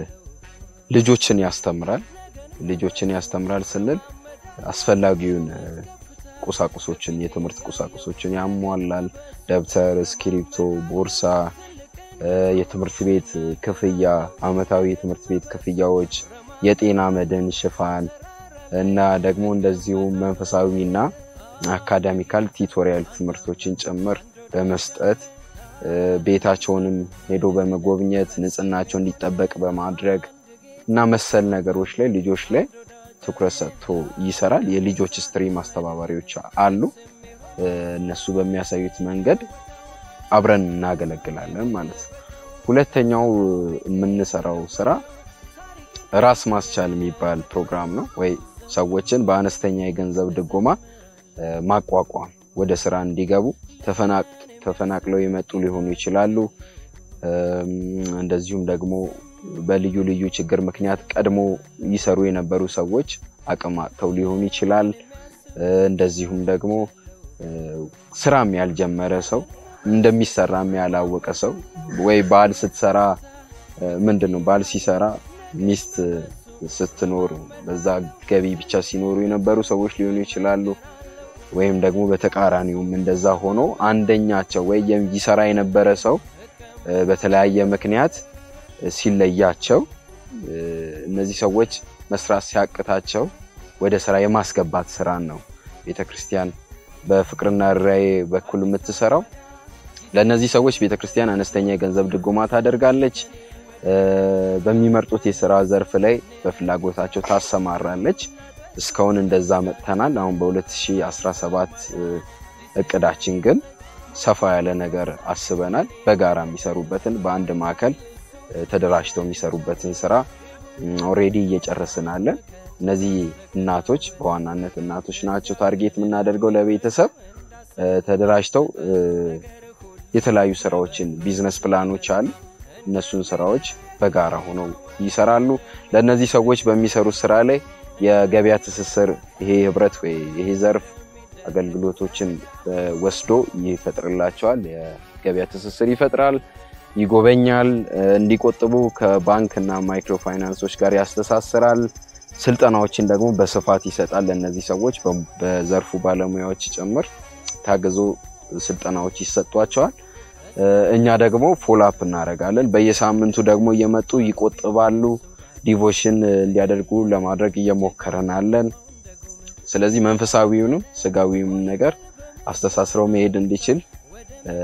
ልጆችን ያስተምራል። ልጆችን ያስተምራል ስንል አስፈላጊውን እ፣ ቁሳቁሶችን የትምህርት ቁሳቁሶችን ያሟላል። ደብተር፣ እስክሪብቶ፣ ቦርሳ፣ እ፣ የትምህርት ቤት ክፍያ፣ አመታዊ የትምህርት ቤት ክፍያዎች፣ የጤና መድን ሽፋን እና ደግሞ እንደዚሁም መንፈሳዊና አካዳሚካል ቲቶሪያል ትምህርቶችን ጭምር በመስጠት እ፣ ቤታቸውንም ሄዶ በመጎብኘት ንጽህናቸው እንዲጠበቅ በማድረግ እና መሰል ነገሮች ላይ ልጆች ላይ ትኩረት ሰጥቶ ይሰራል። የልጆች ስትሪም አስተባባሪዎች አሉ። እ፣ እነሱ በሚያሳዩት መንገድ አብረን እናገለግላለን ማለት ነው። ሁለተኛው የምንሰራው ስራ ራስ ማስቻል የሚባል ፕሮግራም ነው ወይ ሰዎችን በአነስተኛ የገንዘብ ድጎማ እ፣ ማቋቋም ወደ ስራ እንዲገቡ ተፈናቅ- ተፈናቅለው የመጡ ሊሆኑ ይችላሉ። እም፣ እንደዚሁም ደግሞ በልዩ ልዩ ችግር ምክንያት ቀድሞ ይሰሩ የነበሩ ሰዎች አቅም አጥተው ሊሆን ይችላል። እ፣ እንደዚሁም ደግሞ እ፣ ስራም ያልጀመረ ሰው እንደሚሰራም ያላወቀ ሰው ወይ ባል ስትሰራ እ፣ ምንድን ነው ባል ሲሰራ ሚስት ስትኖር በዛ ገቢ ብቻ ሲኖሩ የነበሩ ሰዎች ሊሆኑ ይችላሉ። ወይም ደግሞ በተቃራኒውም እንደዛ ሆኖ አንደኛቸው ወይ የም- ይሰራ የነበረ ሰው እ፣ በተለያየ ምክንያት እ፣ ሲለያቸው እ፣ እነዚህ ሰዎች መስራት ሲያቅታቸው ወደ ስራ የማስገባት ስራን ነው ቤተክርስቲያን በፍቅርና ርኅራኄ በኩል የምትሰራው። ለእነዚህ ሰዎች ቤተክርስቲያን አነስተኛ የገንዘብ ድጎማ ታደርጋለች። እ፣ በሚመርጡት የስራ ዘርፍ ላይ በፍላጎታቸው ታሰማራለች። እስካሁን እንደዛ መጥተናል። አሁን በ2017 እ፣ እቅዳችን ግን ሰፋ ያለ ነገር አስበናል። በጋራ የሚሰሩበትን በአንድ ማዕከል እ፣ ተደራጅተው የሚሰሩበትን ስራ ኦሬዲ እየጨረስን አለን። እነዚህ እናቶች በዋናነት እናቶች ናቸው ታርጌት የምናደርገው ለቤተሰብ እ፣ ተደራጅተው እ፣ የተለያዩ ስራዎችን ቢዝነስ ፕላኖች አሉ። እነሱን ስራዎች በጋራ ሆነው ይሰራሉ። ለእነዚህ ሰዎች በሚሰሩት ስራ ላይ የገበያ ትስስር ይሄ ህብረት ወይ ይሄ ዘርፍ አገልግሎቶችን እ፣ ወስዶ ይፈጥርላቸዋል። የገበያ ትስስር ይፈጥራል፣ ይጎበኛል፣ እ፣ እንዲቆጥቡ ከባንክ እና ማይክሮ ፋይናንሶች ጋር ያስተሳስራል። ስልጠናዎችን ደግሞ በስፋት ይሰጣል። ለእነዚህ ሰዎች በ- በዘርፉ ባለሙያዎች ጭምር ታግዞ ስልጠናዎች ይሰጧቸዋል። እ፣ እኛ ደግሞ ፎሎአፕ እናደርጋለን። በየሳምንቱ ደግሞ እየመጡ ይቆጥባሉ። ዲቮሽን እ፣ እንዲያደርጉ ለማድረግ እየሞከረን አለን። ስለዚህ መንፈሳዊውንም ስጋዊውም ነገር አስተሳስረው መሄድ እንዲችል እ፣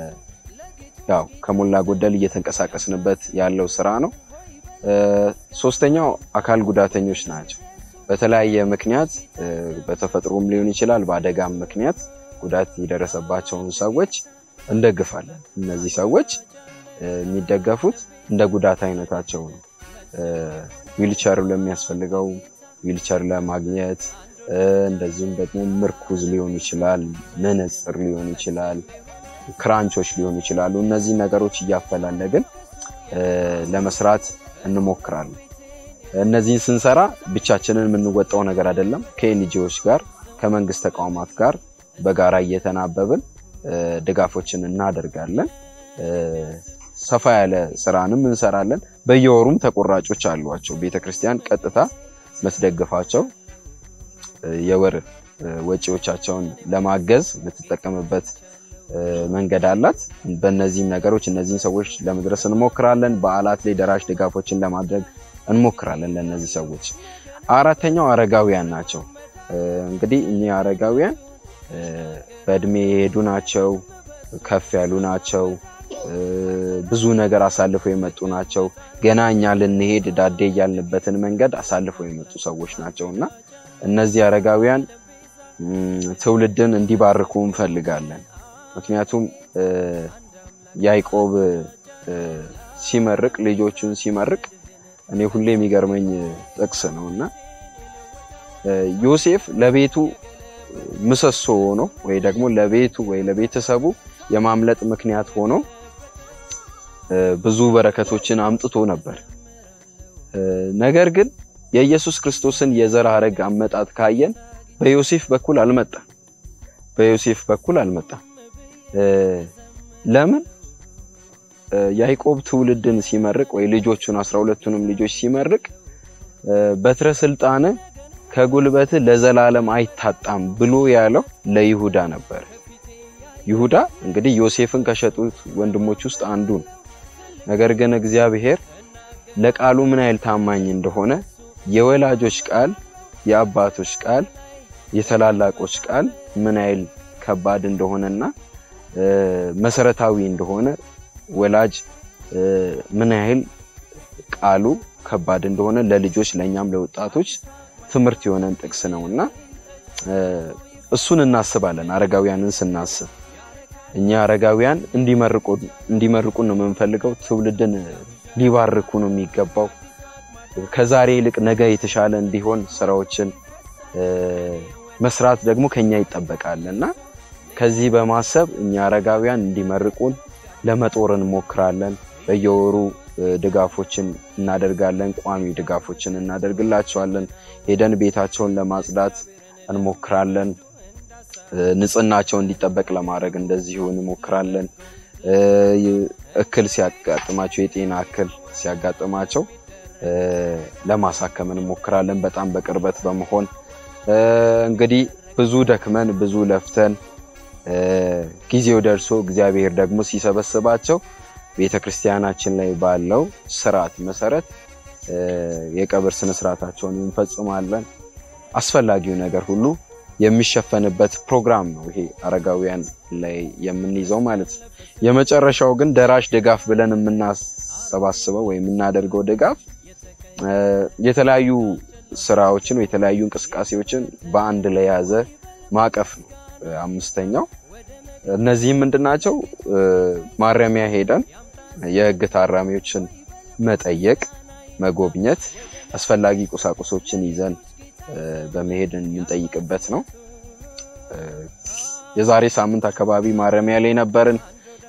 ያው ከሞላ ጎደል እየተንቀሳቀስንበት ያለው ስራ ነው። እ፣ ሶስተኛው አካል ጉዳተኞች ናቸው። በተለያየ ምክንያት እ፣ በተፈጥሮም ሊሆን ይችላል፣ በአደጋም ምክንያት ጉዳት የደረሰባቸውን ሰዎች እንደግፋለን። እነዚህ ሰዎች እ፣ የሚደገፉት እንደ ጉዳት አይነታቸው ነው። እ፣ ዊልቸር ለሚያስፈልገው ዊልቸር ለማግኘት እ፣ እንደዚሁም ደግሞ ምርኩዝ ሊሆን ይችላል፣ መነጽር ሊሆን ይችላል፣ ክራንቾች ሊሆኑ ይችላሉ። እነዚህ ነገሮች እያፈላለግን እ፣ ለመስራት እንሞክራለን። እነዚህን ስንሰራ ብቻችንን የምንወጣው ነገር አይደለም። ከኤንጂኦዎች ጋር ከመንግስት ተቋማት ጋር በጋራ እየተናበብን እ፣ ድጋፎችን እናደርጋለን። እ፣ ሰፋ ያለ ስራንም እንሰራለን። በየወሩም ተቆራጮች አሏቸው። ቤተክርስቲያን ቀጥታ የምትደግፋቸው እ፣ የወር እ፣ ወጪዎቻቸውን ለማገዝ የምትጠቀምበት እ፣ መንገድ አላት። በእነዚህም ነገሮች እነዚህን ሰዎች ለመድረስ እንሞክራለን። በዓላት ላይ ደራሽ ድጋፎችን ለማድረግ እንሞክራለን ለእነዚህ ሰዎች። አራተኛው አረጋውያን ናቸው። እ፣ እንግዲህ እኚህ አረጋውያን እ፣ በእድሜ የሄዱ ናቸው፣ ከፍ ያሉ ናቸው፣ እ፣ ብዙ ነገር አሳልፈው የመጡ ናቸው። ገና እኛ ልንሄድ ዳዴ እያልንበትን መንገድ አሳልፈው የመጡ ሰዎች ናቸው እና እነዚህ አረጋውያን ም፣ ትውልድን እንዲባርኩ እንፈልጋለን። ምክንያቱም እ፣ ያዕቆብ እ፣ ሲመርቅ ልጆቹን ሲመርቅ እኔ ሁሌ የሚገርመኝ ጥቅስ ነው እና እ፣ ዮሴፍ ለቤቱ ምሰሶ ሆኖ ወይ ደግሞ ለቤቱ ወይ ለቤተሰቡ የማምለጥ ምክንያት ሆኖ እ፣ ብዙ በረከቶችን አምጥቶ ነበር። እ፣ ነገር ግን የኢየሱስ ክርስቶስን የዘር ሐረግ አመጣጥ ካየን በዮሴፍ በኩል አልመጣም። በዮሴፍ በኩል አልመጣም። እ፣ ለምን እ፣ ያዕቆብ ትውልድን ሲመርቅ ወይ ልጆቹን አስራ ሁለቱንም ልጆች ሲመርቅ እ፣ በትረ ስልጣን ከጉልበት ለዘላለም አይታጣም ብሎ ያለው ለይሁዳ ነበር። ይሁዳ እንግዲህ ዮሴፍን ከሸጡት ወንድሞች ውስጥ አንዱ ነው። ነገር ግን እግዚአብሔር ለቃሉ ምን ያህል ታማኝ እንደሆነ የወላጆች ቃል፣ የአባቶች ቃል፣ የታላላቆች ቃል ምን ያህል ከባድ እንደሆነና እ፣ መሰረታዊ እንደሆነ ወላጅ እ፣ ምን ያህል ቃሉ ከባድ እንደሆነ ለልጆች ለእኛም ለወጣቶች ትምህርት የሆነን ጥቅስ ነውና እ፣ እሱን እናስባለን። አረጋውያንን ስናስብ እኛ አረጋውያን እንዲመርቁን እንዲመርቁን ነው የምንፈልገው። ትውልድን ሊባርኩ ነው የሚገባው። ከዛሬ ይልቅ ነገ የተሻለ እንዲሆን ስራዎችን እ፣ መስራት ደግሞ ከኛ ይጠበቃል እና ከዚህ በማሰብ እኛ አረጋውያን እንዲመርቁን ለመጦር እንሞክራለን። በየወሩ እ፣ ድጋፎችን እናደርጋለን። ቋሚ ድጋፎችን እናደርግላቸዋለን። ሄደን ቤታቸውን ለማጽዳት እንሞክራለን። እ፣ ንጽህናቸው እንዲጠበቅ ለማድረግ እንደዚሁ እንሞክራለን። እ፣ ይ- እክል ሲያጋጥማቸው የጤና እክል ሲያጋጥማቸው እ፣ ለማሳከም እንሞክራለን በጣም በቅርበት በመሆን እ፣ እንግዲህ ብዙ ደክመን ብዙ ለፍተን እ፣ ጊዜው ደርሶ እግዚአብሔር ደግሞ ሲሰበስባቸው ቤተ ክርስቲያናችን ላይ ባለው ስርዓት መሰረት እ፣ የቀብር ስነስርዓታቸውን እንፈጽማለን። አስፈላጊው ነገር ሁሉ የሚሸፈንበት ፕሮግራም ነው ይሄ አረጋውያን ላይ የምንይዘው ማለት ነው። የመጨረሻው ግን ደራሽ ድጋፍ ብለን የምናሰባስበው ወይም የምናደርገው ድጋፍ እ፣ የተለያዩ ስራዎችን ወይ የተለያዩ እንቅስቃሴዎችን በአንድ ላይ የያዘ ማዕቀፍ ነው። እ፣ አምስተኛው እነዚህም ምንድናቸው? እ፣ ማረሚያ ሄደን የህግ ታራሚዎችን መጠየቅ፣ መጎብኘት፣ አስፈላጊ ቁሳቁሶችን ይዘን እ፣ በመሄድ የምንጠይቅበት ነው። እ፣ የዛሬ ሳምንት አካባቢ ማረሚያ ላይ ነበርን።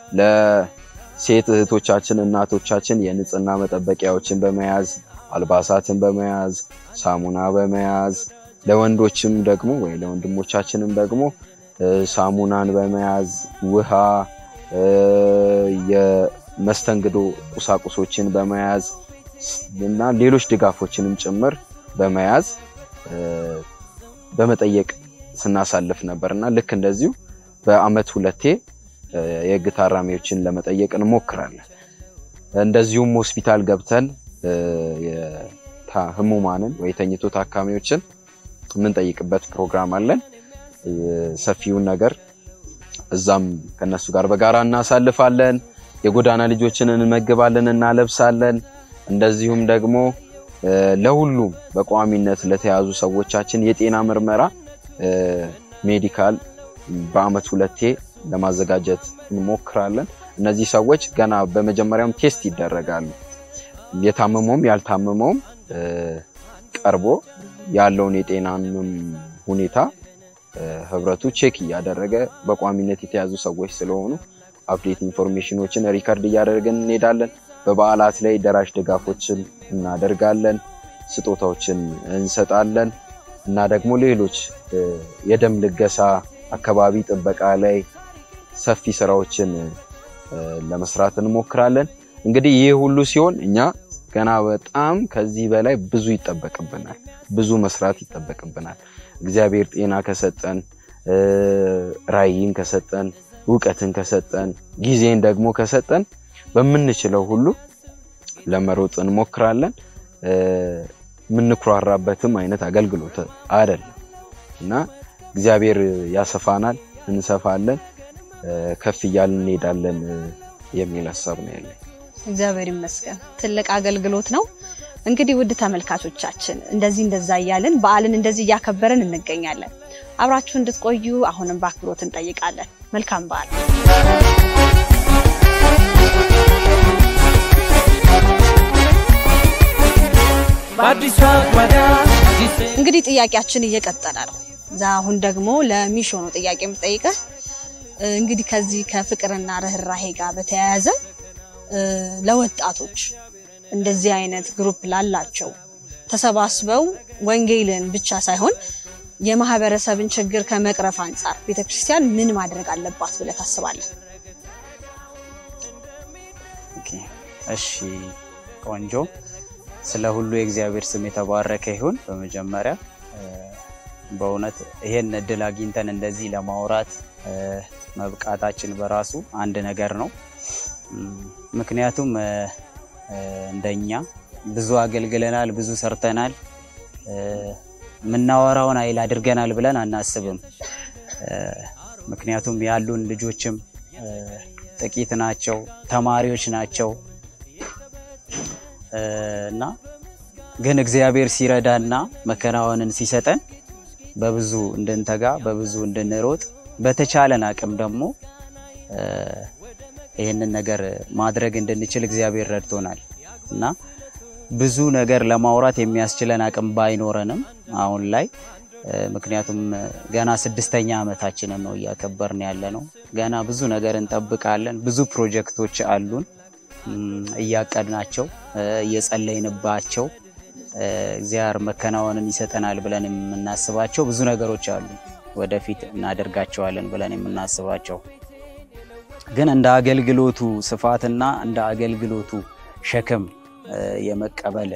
ለሴት እህቶቻችን እናቶቻችን የንጽህና መጠበቂያዎችን በመያዝ አልባሳትን በመያዝ ሳሙና በመያዝ ለወንዶችም ደግሞ ወይ ለወንድሞቻችንም ደግሞ እ፣ ሳሙናን በመያዝ ውሃ እ፣ የመስተንግዶ ቁሳቁሶችን በመያዝ ስ- እና ሌሎች ድጋፎችንም ጭምር በመያዝ እ፣ በመጠየቅ ስናሳልፍ ነበር እና ልክ እንደዚሁ በአመት ሁለቴ እ፣ የህግ ታራሚዎችን ለመጠየቅ እንሞክራለን። እንደዚሁም ሆስፒታል ገብተን እ፣ የታ- ህሙማንን ወይ ተኝቶ ታካሚዎችን የምንጠይቅበት ፕሮግራም አለን። እ፣ ሰፊውን ነገር እዛም ከነሱ ጋር በጋራ እናሳልፋለን። የጎዳና ልጆችን እንመግባለን፣ እናለብሳለን። እንደዚሁም ደግሞ እ፣ ለሁሉም በቋሚነት ለተያዙ ሰዎቻችን የጤና ምርመራ እ፣ ሜዲካል በአመት ሁለቴ ለማዘጋጀት እንሞክራለን። እነዚህ ሰዎች ገና በመጀመሪያውም ቴስት ይደረጋሉ። የታመመውም ያልታመመውም እ፣ ቀርቦ ያለውን የጤናንም ሁኔታ እ፣ ህብረቱ ቼክ እያደረገ በቋሚነት የተያዙ ሰዎች ስለሆኑ አፕዴት ኢንፎርሜሽኖችን ሪከርድ እያደረግን እንሄዳለን። በበዓላት ላይ ደራሽ ድጋፎችን እናደርጋለን፣ ስጦታዎችን እንሰጣለን እና ደግሞ ሌሎች እ፣ የደም ልገሳ፣ አካባቢ ጥበቃ ላይ ሰፊ ስራዎችን እ፣ ለመስራት እንሞክራለን። እንግዲህ ይህ ሁሉ ሲሆን እኛ ገና በጣም ከዚህ በላይ ብዙ ይጠበቅብናል፣ ብዙ መስራት ይጠበቅብናል። እግዚአብሔር ጤና ከሰጠን እ፣ ራዕይን ከሰጠን እውቀትን ከሰጠን ጊዜን ደግሞ ከሰጠን በምንችለው ሁሉ ለመሮጥ እንሞክራለን። እ፣ የምንኩራራበትም አይነት አገልግሎት አይደለም እና እግዚአብሔር ያሰፋናል፣ እንሰፋለን፣ እ፣ ከፍ እያልን እንሄዳለን እ፣ የሚል ሀሳብ ነው ያለኝ። እግዚአብሔር ይመስገን ትልቅ አገልግሎት ነው። እንግዲህ ውድ ተመልካቾቻችን እንደዚህ እንደዛ እያልን በዓልን እንደዚህ እያከበርን እንገኛለን። አብራችሁ እንድትቆዩ አሁንም በአክብሮት እንጠይቃለን። መልካም በዓል። በአዲሷ ጓዳ አዲስ እንግዲህ ጥያቄያችን እየቀጠለ ነው። እዛ አሁን ደግሞ ለሚሾ ነው ጥያቄ የምጠይቅህ። እንግዲህ ከዚህ ከፍቅርና ርኅራሄ ጋር በተያያዘ እ፣ ለወጣቶች እንደዚህ አይነት ግሩፕ ላላቸው ተሰባስበው ወንጌልን ብቻ ሳይሆን የማህበረሰብን ችግር ከመቅረፍ አንጻር ቤተክርስቲያን ምን ማድረግ አለባት ብለህ ታስባለህ? ኦኬ፣ እሺ ቆንጆ። ስለ ሁሉ የእግዚአብሔር ስም የተባረከ ይሁን። በመጀመሪያ እ፣ በእውነት ይሄን እድል አግኝተን እንደዚህ ለማውራት እ፣ መብቃታችን በራሱ አንድ ነገር ነው። እም፣ ምክንያቱም እ፣ እ፣ እንደኛ ብዙ አገልግለናል፣ ብዙ ሰርተናል፣ እ፣ የምናወራውን ኃይል አድርገናል ብለን አናስብም። እ፣ ምክንያቱም ያሉን ልጆችም እ፣ ጥቂት ናቸው፣ ተማሪዎች ናቸው እ፣ እና ግን እግዚአብሔር ሲረዳና መከናወንን ሲሰጠን በብዙ እንድንተጋ በብዙ እንድንሮጥ በተቻለን አቅም ደግሞ እ፣ ይህንን ነገር ማድረግ እንድንችል እግዚአብሔር ረድቶናል እና ብዙ ነገር ለማውራት የሚያስችለን አቅም ባይኖረንም አሁን ላይ እ፣ ምክንያቱም እ፣ ገና ስድስተኛ ዓመታችንን ነው እያከበርን ያለ ነው። ገና ብዙ ነገር እንጠብቃለን። ብዙ ፕሮጀክቶች አሉን እም፣ እያቀድናቸው እ፣ እየጸለይንባቸው እ፣ እግዚአብሔር መከናወንን ይሰጠናል ብለን የምናስባቸው ብዙ ነገሮች አሉ። ወደፊት እናደርጋቸዋለን ብለን የምናስባቸው ግን እንደ አገልግሎቱ ስፋትና እንደ አገልግሎቱ ሸክም እ፣ የመቀበል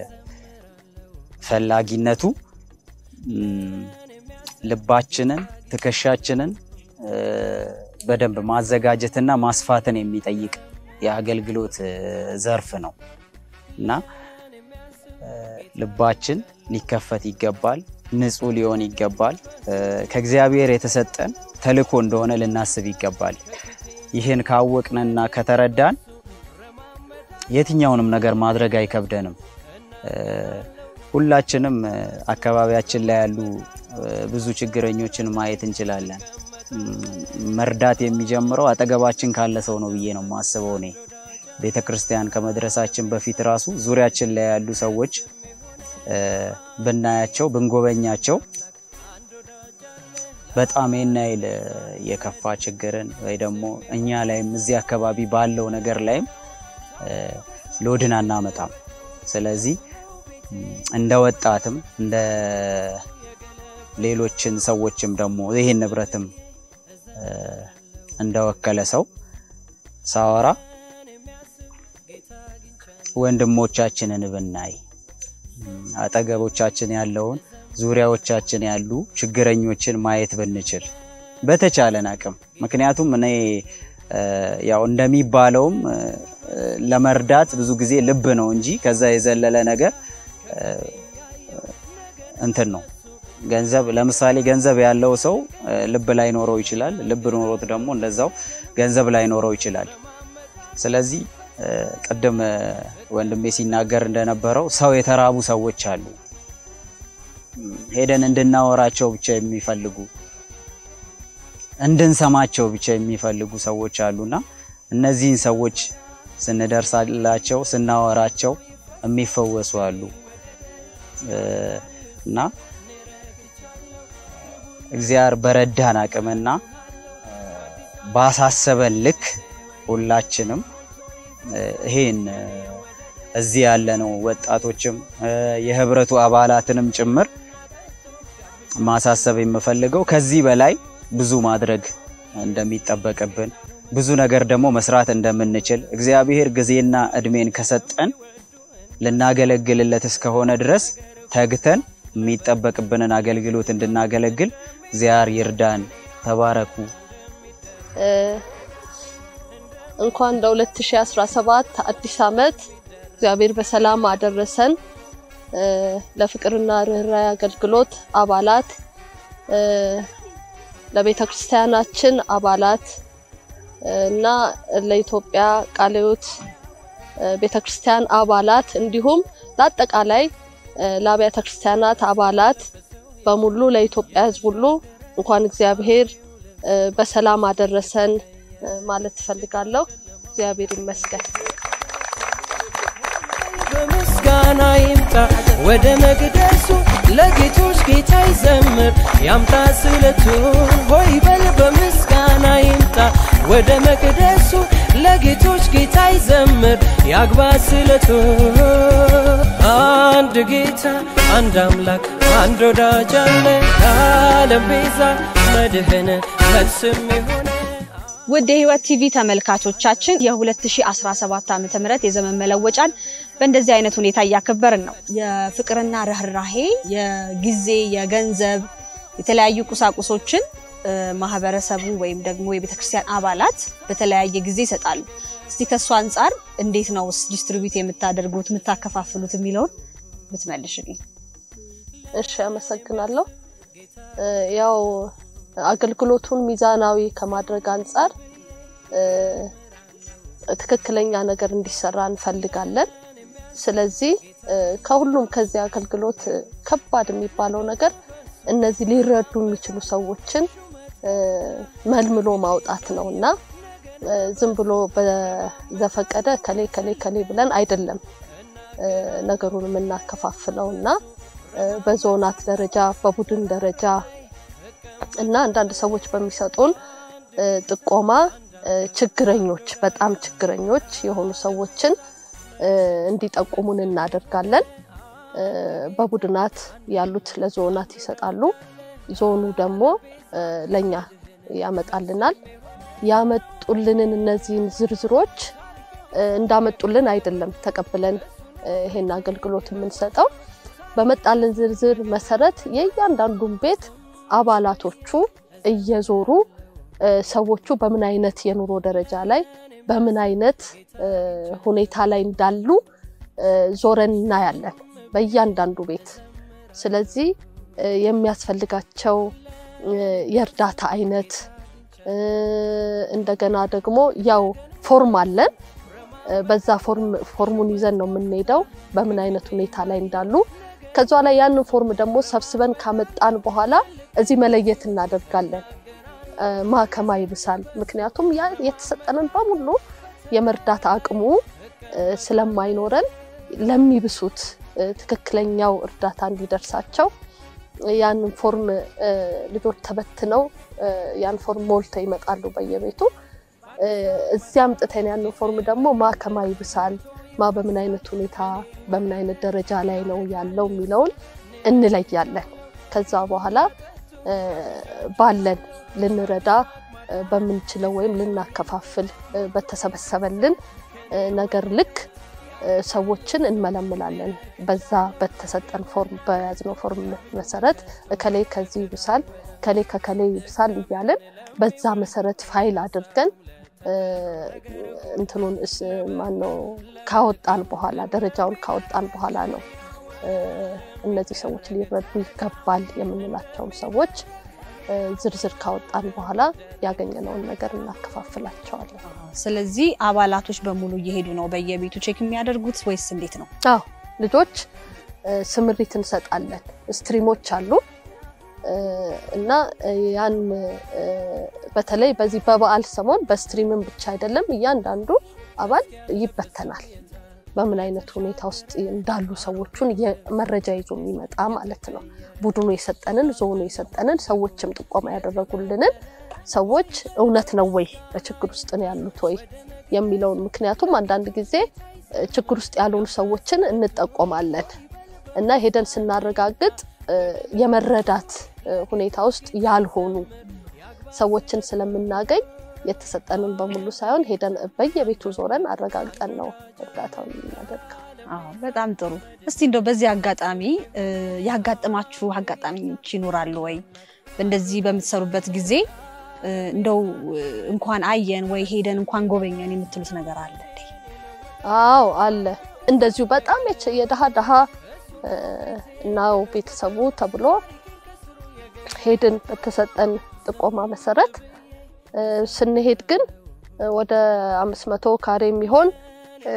ፈላጊነቱ እም፣ ልባችንን ትከሻችንን እ፣ በደንብ ማዘጋጀትና ማስፋትን የሚጠይቅ የአገልግሎት እ፣ ዘርፍ ነው እና እ፣ ልባችን ሊከፈት ይገባል። ንጹህ ሊሆን ይገባል። እ፣ ከእግዚአብሔር የተሰጠን ተልእኮ እንደሆነ ልናስብ ይገባል። ይህን ካወቅንና ከተረዳን የትኛውንም ነገር ማድረግ አይከብደንም። እ፣ ሁላችንም እ፣ አካባቢያችን ላይ ያሉ እ፣ ብዙ ችግረኞችን ማየት እንችላለን። እም፣ መርዳት የሚጀምረው አጠገባችን ካለ ሰው ነው ብዬ ነው የማስበው እኔ። ቤተ ክርስቲያን ከመድረሳችን በፊት ራሱ ዙሪያችን ላይ ያሉ ሰዎች እ፣ ብናያቸው ብንጎበኛቸው በጣም ይህን ያህል እ፣ የከፋ ችግርን ወይ ደግሞ እኛ ላይም እዚህ አካባቢ ባለው ነገር ላይም እ፣ ሎድን አናመጣም። ስለዚህ እም፣ እንደ ወጣትም እንደ ሌሎችን ሰዎችም ደግሞ ይህን ንብረትም እ፣ እንደወከለ ሰው ሳወራ ወንድሞቻችንን ብናይ እም፣ አጠገቦቻችን ያለውን ዙሪያዎቻችን ያሉ ችግረኞችን ማየት ብንችል በተቻለን አቅም ምክንያቱም እኔ እ፣ ያው እንደሚባለውም እ፣ ለመርዳት ብዙ ጊዜ ልብ ነው እንጂ ከዛ የዘለለ ነገር እ፣ እንትን ነው ገንዘብ ለምሳሌ ገንዘብ ያለው ሰው እ፣ ልብ ላይኖረው ይችላል። ልብ ኖሮት ደግሞ እንደዛው ገንዘብ ላይኖረው ይችላል። ስለዚህ እ፣ ቅድም እ፣ ወንድሜ ሲናገር እንደነበረው ሰው የተራቡ ሰዎች አሉ። እም፣ ሄደን እንድናወራቸው ብቻ የሚፈልጉ እንድንሰማቸው ብቻ የሚፈልጉ ሰዎች አሉና እነዚህን ሰዎች ስንደርሳላቸው ስናወራቸው የሚፈወሱ አሉ እ፣ እና እግዚአብሔር በረዳን አቅምና እ፣ ባሳሰበን ልክ ሁላችንም እ፣ ይሄን እ፣ እዚህ ያለነው ወጣቶችም እ፣ የህብረቱ አባላትንም ጭምር ማሳሰብ የምፈልገው ከዚህ በላይ ብዙ ማድረግ እንደሚጠበቅብን ብዙ ነገር ደግሞ መስራት እንደምንችል እግዚአብሔር ጊዜና እድሜን ከሰጠን ልናገለግልለት እስከሆነ ድረስ ተግተን የሚጠበቅብንን አገልግሎት እንድናገለግል እግዚአብሔር ይርዳን። ተባረኩ። እ፣ እንኳን ለ2017 አዲስ ዓመት እግዚአብሔር በሰላም አደረሰን። እ፣ ለፍቅርና ርኅራኄ አገልግሎት አባላት እ፣ ለቤተ ክርስቲያናችን አባላት እ፣ እና ለኢትዮጵያ ቃለ ሕይወት እ፣ ቤተ ክርስቲያን አባላት እንዲሁም ለአጠቃላይ እ፣ ለአብያተ ክርስቲያናት አባላት በሙሉ ለኢትዮጵያ ሕዝብ ሁሉ እንኳን እግዚአብሔር እ፣ በሰላም አደረሰን እ፣ ማለት ትፈልጋለሁ። እግዚአብሔር ይመስገን። በምስጋና ይምጣ ወደ መቅደሱ ለጌቶች ጌታ ይዘምር ያምጣ ስለቱን ሆይ በል በምስጋና ይምጣ ወደ መቅደሱ ለጌቶች ጌታ ይዘምር ያግባ ስለቱን አንድ ጌታ አንድ አምላክ አንድ ወዳጅ አለ የዓለም ቤዛ መድህን መልስም የሆነ ውድ የህይወት ቲቪ ተመልካቾቻችን የ2017 ዓ ም የዘመን መለወጫን በእንደዚህ አይነት ሁኔታ እያከበርን ነው። የፍቅርና ርኅራሄ፣ የጊዜ፣ የገንዘብ የተለያዩ ቁሳቁሶችን እ፣ ማህበረሰቡ ወይም ደግሞ የቤተክርስቲያን አባላት በተለያየ ጊዜ ይሰጣሉ። እስቲ ከእሱ አንጻር እንዴት ነው ዲስትሪቢዩት የምታደርጉት የምታከፋፍሉት የሚለውን ብትመልሽልኝ። እሺ አመሰግናለሁ። እ፣ ያው አገልግሎቱን ሚዛናዊ ከማድረግ አንጻር እ፣ ትክክለኛ ነገር እንዲሰራ እንፈልጋለን። ስለዚህ እ፣ ከሁሉም ከዚህ አገልግሎት እ፣ ከባድ የሚባለው ነገር እነዚህ ሊረዱ የሚችሉ ሰዎችን እ፣ መልምሎ ማውጣት ነው እና እ፣ ዝም ብሎ በዘፈቀደ ከሌ ከሌ ከሌ ብለን አይደለም እ፣ ነገሩን የምናከፋፍለው እና እ፣ በዞናት ደረጃ በቡድን ደረጃ እና አንዳንድ ሰዎች በሚሰጡን እ፣ ጥቆማ እ፣ ችግረኞች በጣም ችግረኞች የሆኑ ሰዎችን እ፣ እንዲጠቁሙን እናደርጋለን። እ፣ በቡድናት ያሉት ለዞናት ይሰጣሉ። ዞኑ ደግሞ እ፣ ለኛ ያመጣልናል። ያመጡልንን እነዚህን ዝርዝሮች እ፣ እንዳመጡልን አይደለም ተቀብለን እ፣ ይሄን አገልግሎት የምንሰጠው በመጣልን ዝርዝር መሰረት የእያንዳንዱን ቤት አባላቶቹ እየዞሩ እ፣ ሰዎቹ በምን አይነት የኑሮ ደረጃ ላይ በምን አይነት እ፣ ሁኔታ ላይ እንዳሉ እ፣ ዞረን እናያለን በእያንዳንዱ ቤት። ስለዚህ እ፣ የሚያስፈልጋቸው እ፣ የእርዳታ አይነት እ፣ እንደገና ደግሞ ያው ፎርም አለን እ፣ በዛ ፎርም ፎርሙን ይዘን ነው የምንሄደው በምን አይነት ሁኔታ ላይ እንዳሉ ከዛ ላይ ያንን ፎርም ደግሞ ሰብስበን ካመጣን በኋላ እዚህ መለየት እናደርጋለን እ፣ ማ ከማ ይብሳል። ምክንያቱም ያ የተሰጠንን በሙሉ የመርዳት አቅሙ እ፣ ስለማይኖረን ለሚብሱት እ፣ ትክክለኛው እርዳታ እንዲደርሳቸው ያንን ፎርም እ፣ ልጆች ተበትነው እ፣ ያን ፎርም ሞልተው ይመጣሉ በየቤቱ እ፣ እዚያ አምጥተን ያንን ፎርም ደግሞ ማ ከማ ይብሳል ማ በምን አይነት ሁኔታ በምን አይነት ደረጃ ላይ ነው ያለው የሚለውን እንለያለን። ከዛ በኋላ እ፣ ባለን ልንረዳ እ፣ በምንችለው ወይም ልናከፋፍል እ፣ በተሰበሰበልን እ፣ ነገር ልክ እ፣ ሰዎችን እንመለምላለን። በዛ በተሰጠን ፎርም በያዝነው ፎርም መሰረት እከሌ ከዚህ ይብሳል፣ እከሌ ከከሌ ይብሳል እያልን በዛ መሰረት ፋይል አድርገን እ፣ እንትኑን እስ ማነው ካወጣን በኋላ ደረጃውን ካወጣን በኋላ ነው እ፣ እነዚህ ሰዎች ሊረዱ ይገባል የምንላቸውን ሰዎች እ፣ ዝርዝር ካወጣን በኋላ ያገኘነውን ነገር እናከፋፍላቸዋለን። ስለዚህ አባላቶች በሙሉ እየሄዱ ነው በየቤቱ ቼክ የሚያደርጉት ወይስ እንዴት ነው? አዎ ልጆች እ፣ ስምሪት እንሰጣለን። ስትሪሞች አሉ እ፣ እና እ፣ ያን እ፣ በተለይ በዚህ በበዓል ሰሞን በስትሪምም ብቻ አይደለም እያንዳንዱ አባል ይበተናል። በምን አይነት ሁኔታ ውስጥ እንዳሉ ሰዎቹን የ- መረጃ ይዞ የሚመጣ ማለት ነው። ቡድኑ የሰጠንን ዞኑ የሰጠንን ሰዎችም ጥቆማ ያደረጉልንን ሰዎች እውነት ነው ወይ በችግር ውስጥ ነው ያሉት ወይ የሚለውን ምክንያቱም አንዳንድ ጊዜ እ፣ ችግር ውስጥ ያልሆኑ ሰዎችን እንጠቆማለን እና ሄደን ስናረጋግጥ እ፣ የመረዳት እ፣ ሁኔታ ውስጥ ያልሆኑ ሰዎችን ስለምናገኝ የተሰጠንን በሙሉ ሳይሆን ሄደን በየቤቱ ዞረን አረጋግጠን ነው እርዳታውን የምናደርገው። አዎ በጣም ጥሩ። እስቲ እንደው በዚህ አጋጣሚ እ፣ ያጋጠማችሁ አጋጣሚዎች ይኖራሉ ወይ? እንደዚህ በምትሰሩበት ጊዜ እ፣ እንደው እ፣ እንኳን አየን ወይ ሄደን እንኳን ጎበኘን የምትሉት ነገር አለ እንዴ? አዎ አለ። እንደዚሁ በጣም የች- የድሃ ድሃ እ፣ ነው ቤተሰቡ ተብሎ ሄድን በተሰጠን ጥቆማ መሰረት እ፣ ስንሄድ ግን እ፣ ወደ አምስት መቶ ካሬ የሚሆን እ፣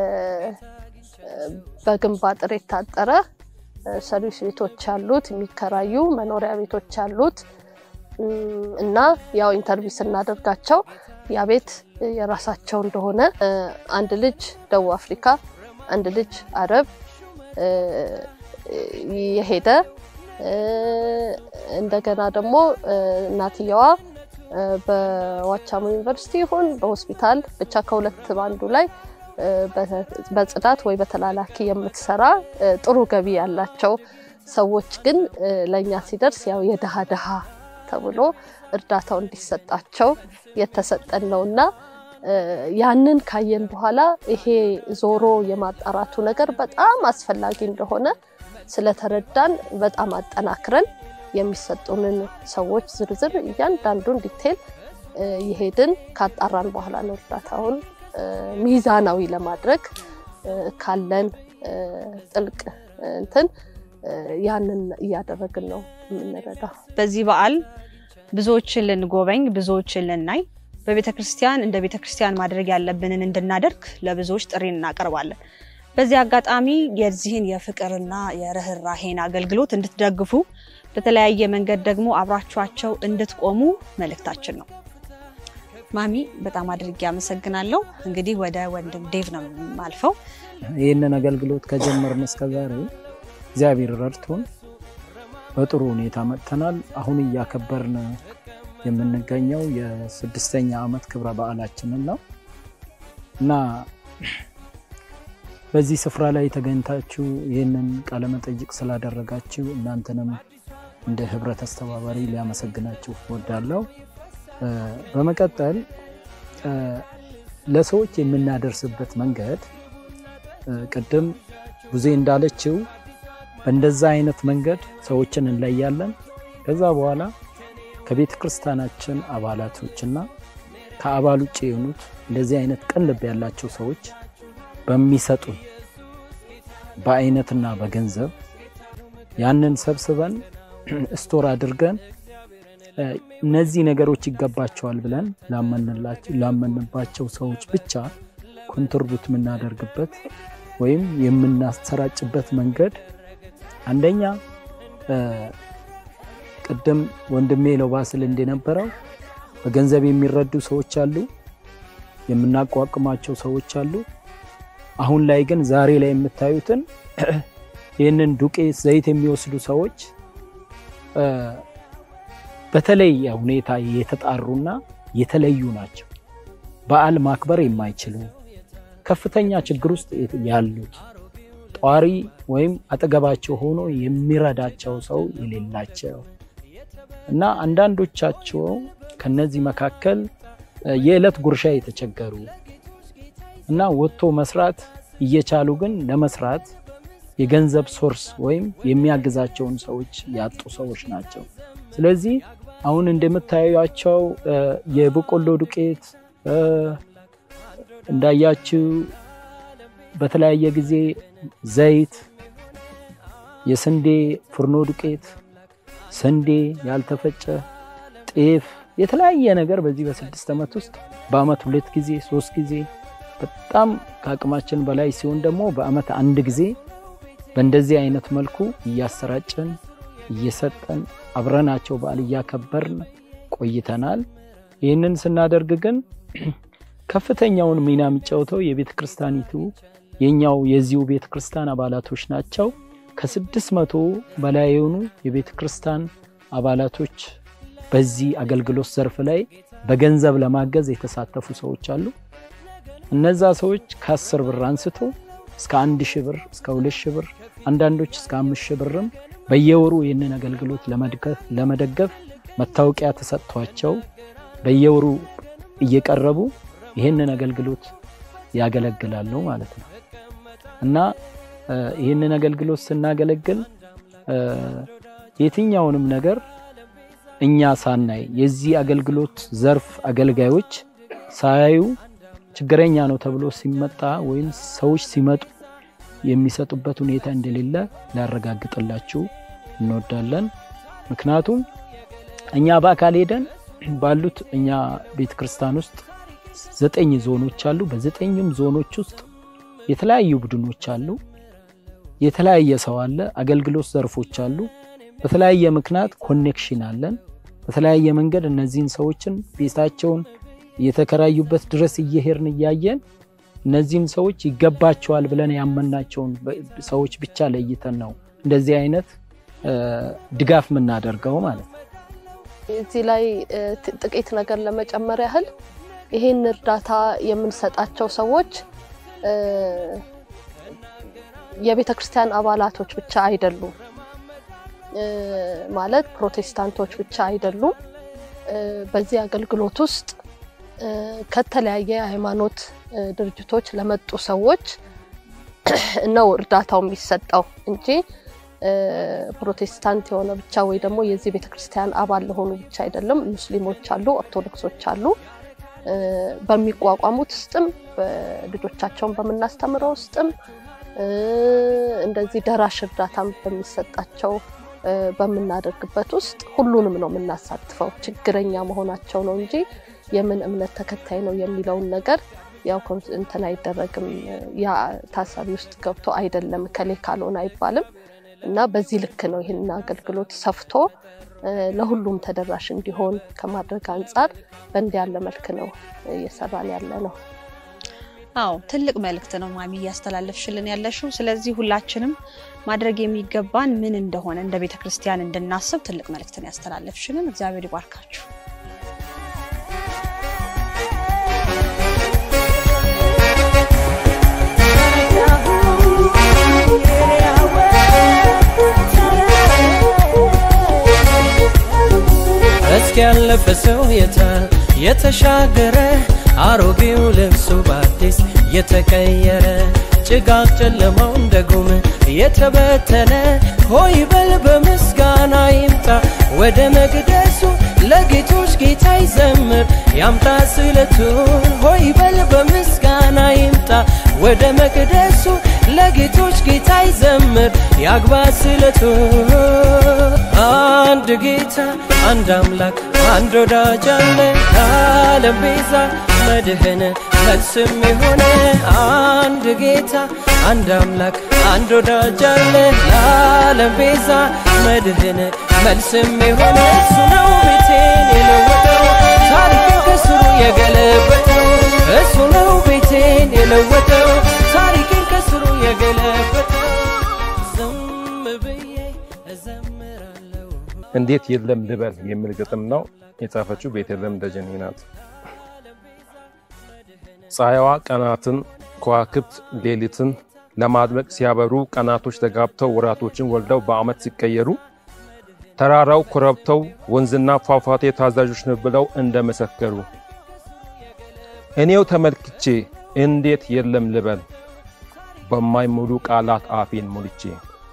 እ፣ በግንብ አጥር የታጠረ እ፣ ሰርቪስ ቤቶች ያሉት የሚከራዩ መኖሪያ ቤቶች ያሉት እም፣ እና ያው ኢንተርቪው ስናደርጋቸው ያ ቤት የራሳቸው እንደሆነ እ፣ አንድ ልጅ ደቡብ አፍሪካ፣ አንድ ልጅ አረብ እ፣ የሄደ እ፣ እንደገና ደግሞ እ፣ እናትየዋ እ፣ በዋቻሞ ዩኒቨርሲቲ ይሁን በሆስፒታል ብቻ ከሁለት ባንዱ ላይ እ፣ በ- በጽዳት ወይ በተላላኪ የምትሰራ እ፣ ጥሩ ገቢ ያላቸው ሰዎች ግን እ፣ ለእኛ ሲደርስ ያው የድሃ ድሃ ተብሎ እርዳታው እንዲሰጣቸው የተሰጠን ነውና እ፣ ያንን ካየን በኋላ ይሄ ዞሮ የማጣራቱ ነገር በጣም አስፈላጊ እንደሆነ ስለተረዳን በጣም አጠናክረን የሚሰጡንን ሰዎች ዝርዝር እያንዳንዱን ዲቴል እ፣ የሄድን ካጣራን በኋላ ነው እርዳታውን እ፣ ሚዛናዊ ለማድረግ እ፣ ካለን እ፣ ጥልቅ እ፣ እንትን እ፣ ያንን እያደረግን ነው የምንረዳው። በዚህ በዓል ብዙዎችን ልንጎበኝ ብዙዎችን ልናይ በቤተ ክርስቲያን እንደ ቤተ ክርስቲያን ማድረግ ያለብንን እንድናደርግ ለብዙዎች ጥሪ እናቀርባለን። በዚህ አጋጣሚ የዚህን የፍቅርና የርኅራሄን አገልግሎት እንድትደግፉ በተለያየ መንገድ ደግሞ አብራችኋቸው እንድትቆሙ መልእክታችን ነው። ማሚ በጣም አድርጌ አመሰግናለሁ። እንግዲህ ወደ ወንድም ዴቭ ነው የማልፈው። ይህንን አገልግሎት ከጀመርን እስከ ዛሬ እግዚአብሔር ረድቶን በጥሩ ሁኔታ መጥተናል። አሁን እያከበርን የምንገኘው የስድስተኛ ዓመት ክብረ በዓላችንን ነው እና በዚህ ስፍራ ላይ ተገኝታችሁ ይህንን ቃለ መጠይቅ ስላደረጋችሁ እናንተንም እንደ ህብረት አስተባባሪ ሊያመሰግናችሁ እወዳለሁ። እ፣ በመቀጠል እ፣ ለሰዎች የምናደርስበት መንገድ እ፣ ቅድም ብዙ እንዳለችው በእንደዛ አይነት መንገድ ሰዎችን እንለያለን። ከዛ በኋላ ከቤተ ክርስቲያናችን አባላቶችና ከአባል ውጭ የሆኑት እንደዚህ አይነት ቅን ልብ ያላቸው ሰዎች በሚሰጡ በአይነትና በገንዘብ ያንን ሰብስበን ስቶር አድርገን እ፣ እነዚህ ነገሮች ይገባቸዋል ብለን ላመንላቸው- ላመንባቸው ሰዎች ብቻ ኮንትሪቡት የምናደርግበት ወይም የምናሰራጭበት መንገድ አንደኛ እ፣ ቅድም ወንድሜ ለባስል እንደነበረው በገንዘብ የሚረዱ ሰዎች አሉ፣ የምናቋቁማቸው ሰዎች አሉ። አሁን ላይ ግን ዛሬ ላይ የምታዩትን ይህንን ዱቄት፣ ዘይት የሚወስዱ ሰዎች እ፣ በተለየ ሁኔታ የተጣሩና የተለዩ ናቸው። በዓል ማክበር የማይችሉ ከፍተኛ ችግር ውስጥ ያሉት ጧሪ ወይም አጠገባቸው ሆኖ የሚረዳቸው ሰው የሌላቸው እና አንዳንዶቻቸው ከነዚህ መካከል እ፣ የዕለት ጉርሻ የተቸገሩ እና ወጥቶ መስራት እየቻሉ ግን ለመስራት የገንዘብ ሶርስ ወይም የሚያግዛቸውን ሰዎች ያጡ ሰዎች ናቸው። ስለዚህ አሁን እንደምታዩቸው እ፣ የበቆሎ ዱቄት እ፣ እንዳያችው በተለያየ ጊዜ ዘይት፣ የስንዴ ፍርኖ ዱቄት፣ ስንዴ ያልተፈጨ፣ ጤፍ፣ የተለያየ ነገር በዚህ በስድስት ዓመት ውስጥ በአመት ሁለት ጊዜ ሶስት ጊዜ በጣም ከአቅማችን በላይ ሲሆን ደግሞ በአመት አንድ ጊዜ በእንደዚህ አይነት መልኩ እያሰራጨን እየሰጠን አብረናቸው በዓል እያከበርን ቆይተናል። ይህንን ስናደርግ ግን ከፍተኛውን ሚና የሚጫወተው የቤተ ክርስቲያኒቱ የኛው የዚሁ ቤተ ክርስቲያን አባላቶች ናቸው። ከስድስት መቶ በላይ የሆኑ የቤተ ክርስቲያን አባላቶች በዚህ አገልግሎት ዘርፍ ላይ በገንዘብ ለማገዝ የተሳተፉ ሰዎች አሉ። እነዛ ሰዎች ከአስር ብር አንስቶ እስከ አንድ ሺህ ብር እስከ ሁለት ሺህ ብር አንዳንዶች እስከ አምስት ሺህ ብርም በየወሩ ይህንን አገልግሎት ለመድገፍ ለመደገፍ መታወቂያ ተሰጥቷቸው በየወሩ እየቀረቡ ይህንን አገልግሎት ያገለግላሉ ማለት ነው እና እ፣ ይህንን አገልግሎት ስናገለግል እ፣ የትኛውንም ነገር እኛ ሳናይ የዚህ አገልግሎት ዘርፍ አገልጋዮች ሳያዩ ችግረኛ ነው ተብሎ ሲመጣ ወይም ሰዎች ሲመጡ የሚሰጡበት ሁኔታ እንደሌለ ሊያረጋግጥላችሁ እንወዳለን። ምክንያቱም እኛ በአካል ሄደን ባሉት እኛ ቤተ ክርስቲያን ውስጥ ዘጠኝ ዞኖች አሉ። በዘጠኝም ዞኖች ውስጥ የተለያዩ ቡድኖች አሉ። የተለያየ ሰው አለ። አገልግሎት ዘርፎች አሉ። በተለያየ ምክንያት ኮኔክሽን አለን። በተለያየ መንገድ እነዚህን ሰዎችን ቤታቸውን የተከራዩበት ድረስ እየሄድን እያየን እነዚህን ሰዎች ይገባቸዋል ብለን ያመናቸውን በ- ሰዎች ብቻ ለይተን ነው እንደዚህ አይነት እ፣ ድጋፍ የምናደርገው ማለት ነው። እዚህ ላይ እ፣ ት- ጥቂት ነገር ለመጨመር ያህል ይሄን እርዳታ የምንሰጣቸው ሰዎች እ፣ የቤተ ክርስቲያን አባላቶች ብቻ አይደሉም። እ፣ ማለት ፕሮቴስታንቶች ብቻ አይደሉም። እ፣ በዚህ አገልግሎት ውስጥ እ፣ ከተለያየ ሃይማኖት እ፣ ድርጅቶች ለመጡ ሰዎች ነው እርዳታው የሚሰጠው እንጂ እ፣ ፕሮቴስታንት የሆነ ብቻ ወይ ደግሞ የዚህ ቤተክርስቲያን አባል ለሆኑ ብቻ አይደለም። ሙስሊሞች አሉ፣ ኦርቶዶክሶች አሉ። እ፣ በሚቋቋሙት ውስጥም በልጆቻቸውን በምናስተምረው ውስጥም እ፣ እንደዚህ ደራሽ እርዳታም በሚሰጣቸው እ፣ በምናደርግበት ውስጥ ሁሉንም ነው የምናሳትፈው። ችግረኛ መሆናቸው ነው እንጂ የምን እምነት ተከታይ ነው የሚለውን ነገር ያው ኮንስ- እንትን አይደረግም። ያ ታሳቢ ውስጥ ገብቶ አይደለም ከሌ ካልሆነ አይባልም እና በዚህ ልክ ነው ይህን አገልግሎት ሰፍቶ እ፣ ለሁሉም ተደራሽ እንዲሆን ከማድረግ አንጻር በእንዲህ ያለ መልክ ነው እየሰራን ያለ ነው። አዎ ትልቅ መልእክት ነው ማሚ እያስተላለፍሽልን ያለሽው። ስለዚህ ሁላችንም ማድረግ የሚገባን ምን እንደሆነ እንደ ቤተ ክርስቲያን እንድናስብ ትልቅ መልእክትን ያስተላለፍሽልን። እግዚአብሔር ይባርካችሁ። እስኪ ያለፈ ሰው የታል የተሻገረ አሮጌው ልብሱ በአዲስ የተቀየረ ጭጋግ ጨለማው እንደ ጉም የተበተነ ሆይ በል በምስጋና ይምጣ ወደ መቅደሱ ለጌቶች ጌታ ይዘምር ያምጣ ስለቱን ሆይ በል በምስጋና ይምጣ ወደ መቅደሱ ለጌቶች ጌታ ይዘምር ያግባ ስለቱን አንድ ጌታ አንድ አምላክ አንድ ወዳጅ አለ ለዓለም ቤዛ መድህን መልስም የሆነ አንድ ጌታ አንድ አምላክ አንድ ወዳጅ አለ ለዓለም ቤዛ መድህን መልስም የሆነ እሱ ነው ቤቴን የለወጠው ታሪክን ከስሩ የገለበጠው እሱ ነው ቤቴን የለወጠው ታሪክን ከስሩ የገለበጠው ዝም ብዬ እዘምራለሁ እንዴት የለም ልበል የሚል ግጥም ነው የጻፈችው ቤተልሔም ደጀኔ ናት። ፀሐይዋ ቀናትን ከዋክብት ሌሊትን ለማድመቅ ሲያበሩ ቀናቶች ተጋብተው ወራቶችን ወልደው በዓመት ሲቀየሩ ተራራው ኮረብተው ወንዝና ፏፏቴ ታዛዦች ነው ብለው እንደመሰከሩ እኔው ተመልክቼ እንዴት የለም ልበል በማይሙሉ ቃላት አፌን ሞልቼ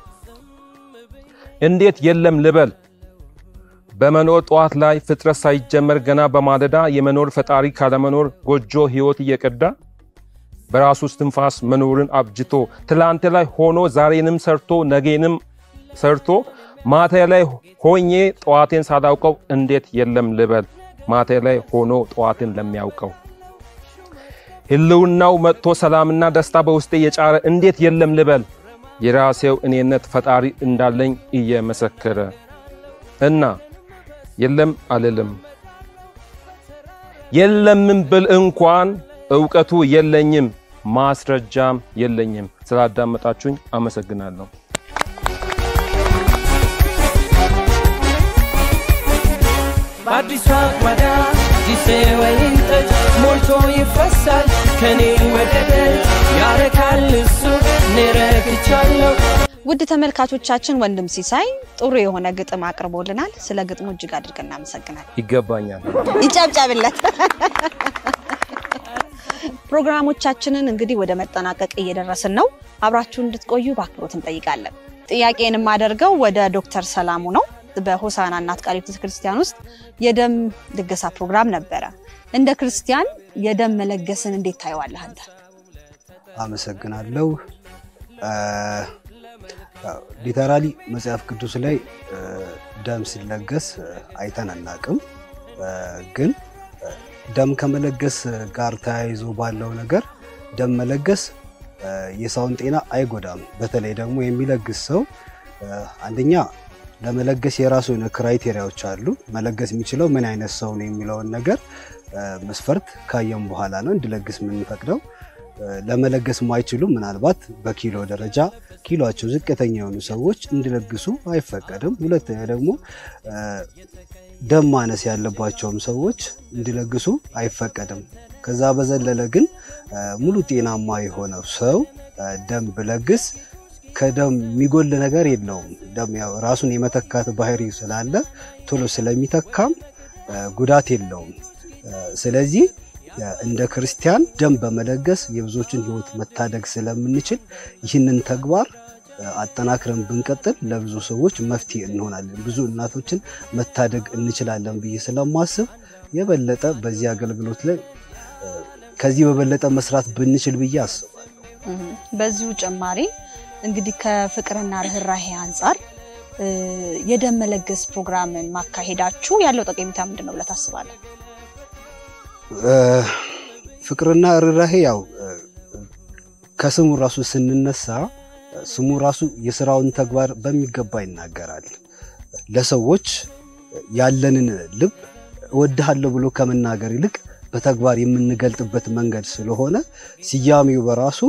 እንዴት የለም ልበል በመኖር ጠዋት ላይ ፍጥረት ሳይጀመር ገና በማለዳ የመኖር ፈጣሪ ካለመኖር ጎጆ ሕይወት እየቀዳ በራሱ እስትንፋስ መኖርን አብጅቶ ትላንት ላይ ሆኖ ዛሬንም ሰርቶ ነገንም ሰርቶ ማታ ላይ ሆኜ ጠዋቴን ሳላውቀው እንዴት የለም ልበል ማታ ላይ ሆኖ ጠዋትን ለሚያውቀው ህልውናው መጥቶ ሰላምና ደስታ በውስጤ የጫረ እንዴት የለም ልበል የራሴው እኔነት ፈጣሪ እንዳለኝ እየመሰከረ እና የለም አልልም የለምን ብል እንኳን እውቀቱ የለኝም ማስረጃም የለኝም። ስላዳመጣችሁኝ አመሰግናለሁ። በአዲሷ አቅማዳ ጊዜ ወይን ጠጅ ሞልቶ ይፈሳል ከኔ ወደ ደጅ ያረካል እሱ እኔ ረክቻለሁ ውድ ተመልካቾቻችን ወንድም ሲሳይ ጥሩ የሆነ ግጥም አቅርቦልናል። ስለ ግጥሙ እጅግ አድርገን እናመሰግናል። ይገባኛል። ይጨብጨብለት። ፕሮግራሞቻችንን እንግዲህ ወደ መጠናቀቅ እየደረስን ነው። አብራችሁ እንድትቆዩ በአክብሮት እንጠይቃለን። ጥያቄን የማደርገው ወደ ዶክተር ሰላሙ ነው። በሆሳና እናት ቃል ቤተ ክርስቲያን ውስጥ የደም ልገሳ ፕሮግራም ነበረ። እንደ ክርስቲያን የደም መለገስን እንዴት ታየዋለህ አንተ? አመሰግናለሁ። ሊተራሊ መጽሐፍ ቅዱስ ላይ እ፣ ደም ሲለገስ እ፣ አይተን አናቅም። እ፣ ግን እ፣ ደም ከመለገስ ጋር ተያይዞ ባለው ነገር ደም መለገስ እ፣ የሰውን ጤና አይጎዳም። በተለይ ደግሞ የሚለግስ ሰው እ፣ አንደኛ ለመለገስ የራሱ የሆነ ክራይቴሪያዎች አሉ። መለገስ የሚችለው ምን አይነት ሰው ነው የሚለውን ነገር እ፣ መስፈርት ካየም በኋላ ነው እንዲለግስ የምንፈቅደው። ለመለገስ ማይችሉ ምናልባት በኪሎ ደረጃ ኪሎቸው ዝቅተኛ የሆኑ ሰዎች እንዲለግሱ አይፈቀድም። ሁለተኛ ደግሞ ደም ማነስ ያለባቸውም ሰዎች እንዲለግሱ አይፈቀድም። ከዛ በዘለለ ግን ሙሉ ጤናማ የሆነው ሰው ደም ብለግስ ከደም የሚጎል ነገር የለውም። ደም ያው ራሱን የመተካት ባህሪ ስላለ ቶሎ ስለሚተካም ጉዳት የለውም። ስለዚህ እንደ ክርስቲያን ደም በመለገስ የብዙዎችን ሕይወት መታደግ ስለምንችል ይህንን ተግባር አጠናክረን ብንቀጥል ለብዙ ሰዎች መፍትሄ እንሆናለን፣ ብዙ እናቶችን መታደግ እንችላለን ብዬ ስለማስብ የበለጠ በዚህ አገልግሎት ላይ ከዚህ በበለጠ መስራት ብንችል ብዬ አስባለሁ። በዚሁ ጭማሪ እንግዲህ ከፍቅርና ርኅራሄ አንጻር የደም መለገስ ፕሮግራምን ማካሄዳችሁ ያለው ጠቀሜታ ምንድን ነው ብለህ ታስባለህ? ፍቅርና ርኅራሄ ያው ከስሙ ራሱ ስንነሳ ስሙ ራሱ የስራውን ተግባር በሚገባ ይናገራል። ለሰዎች ያለንን ልብ እወድሃለሁ ብሎ ከመናገር ይልቅ በተግባር የምንገልጥበት መንገድ ስለሆነ ስያሜው በራሱ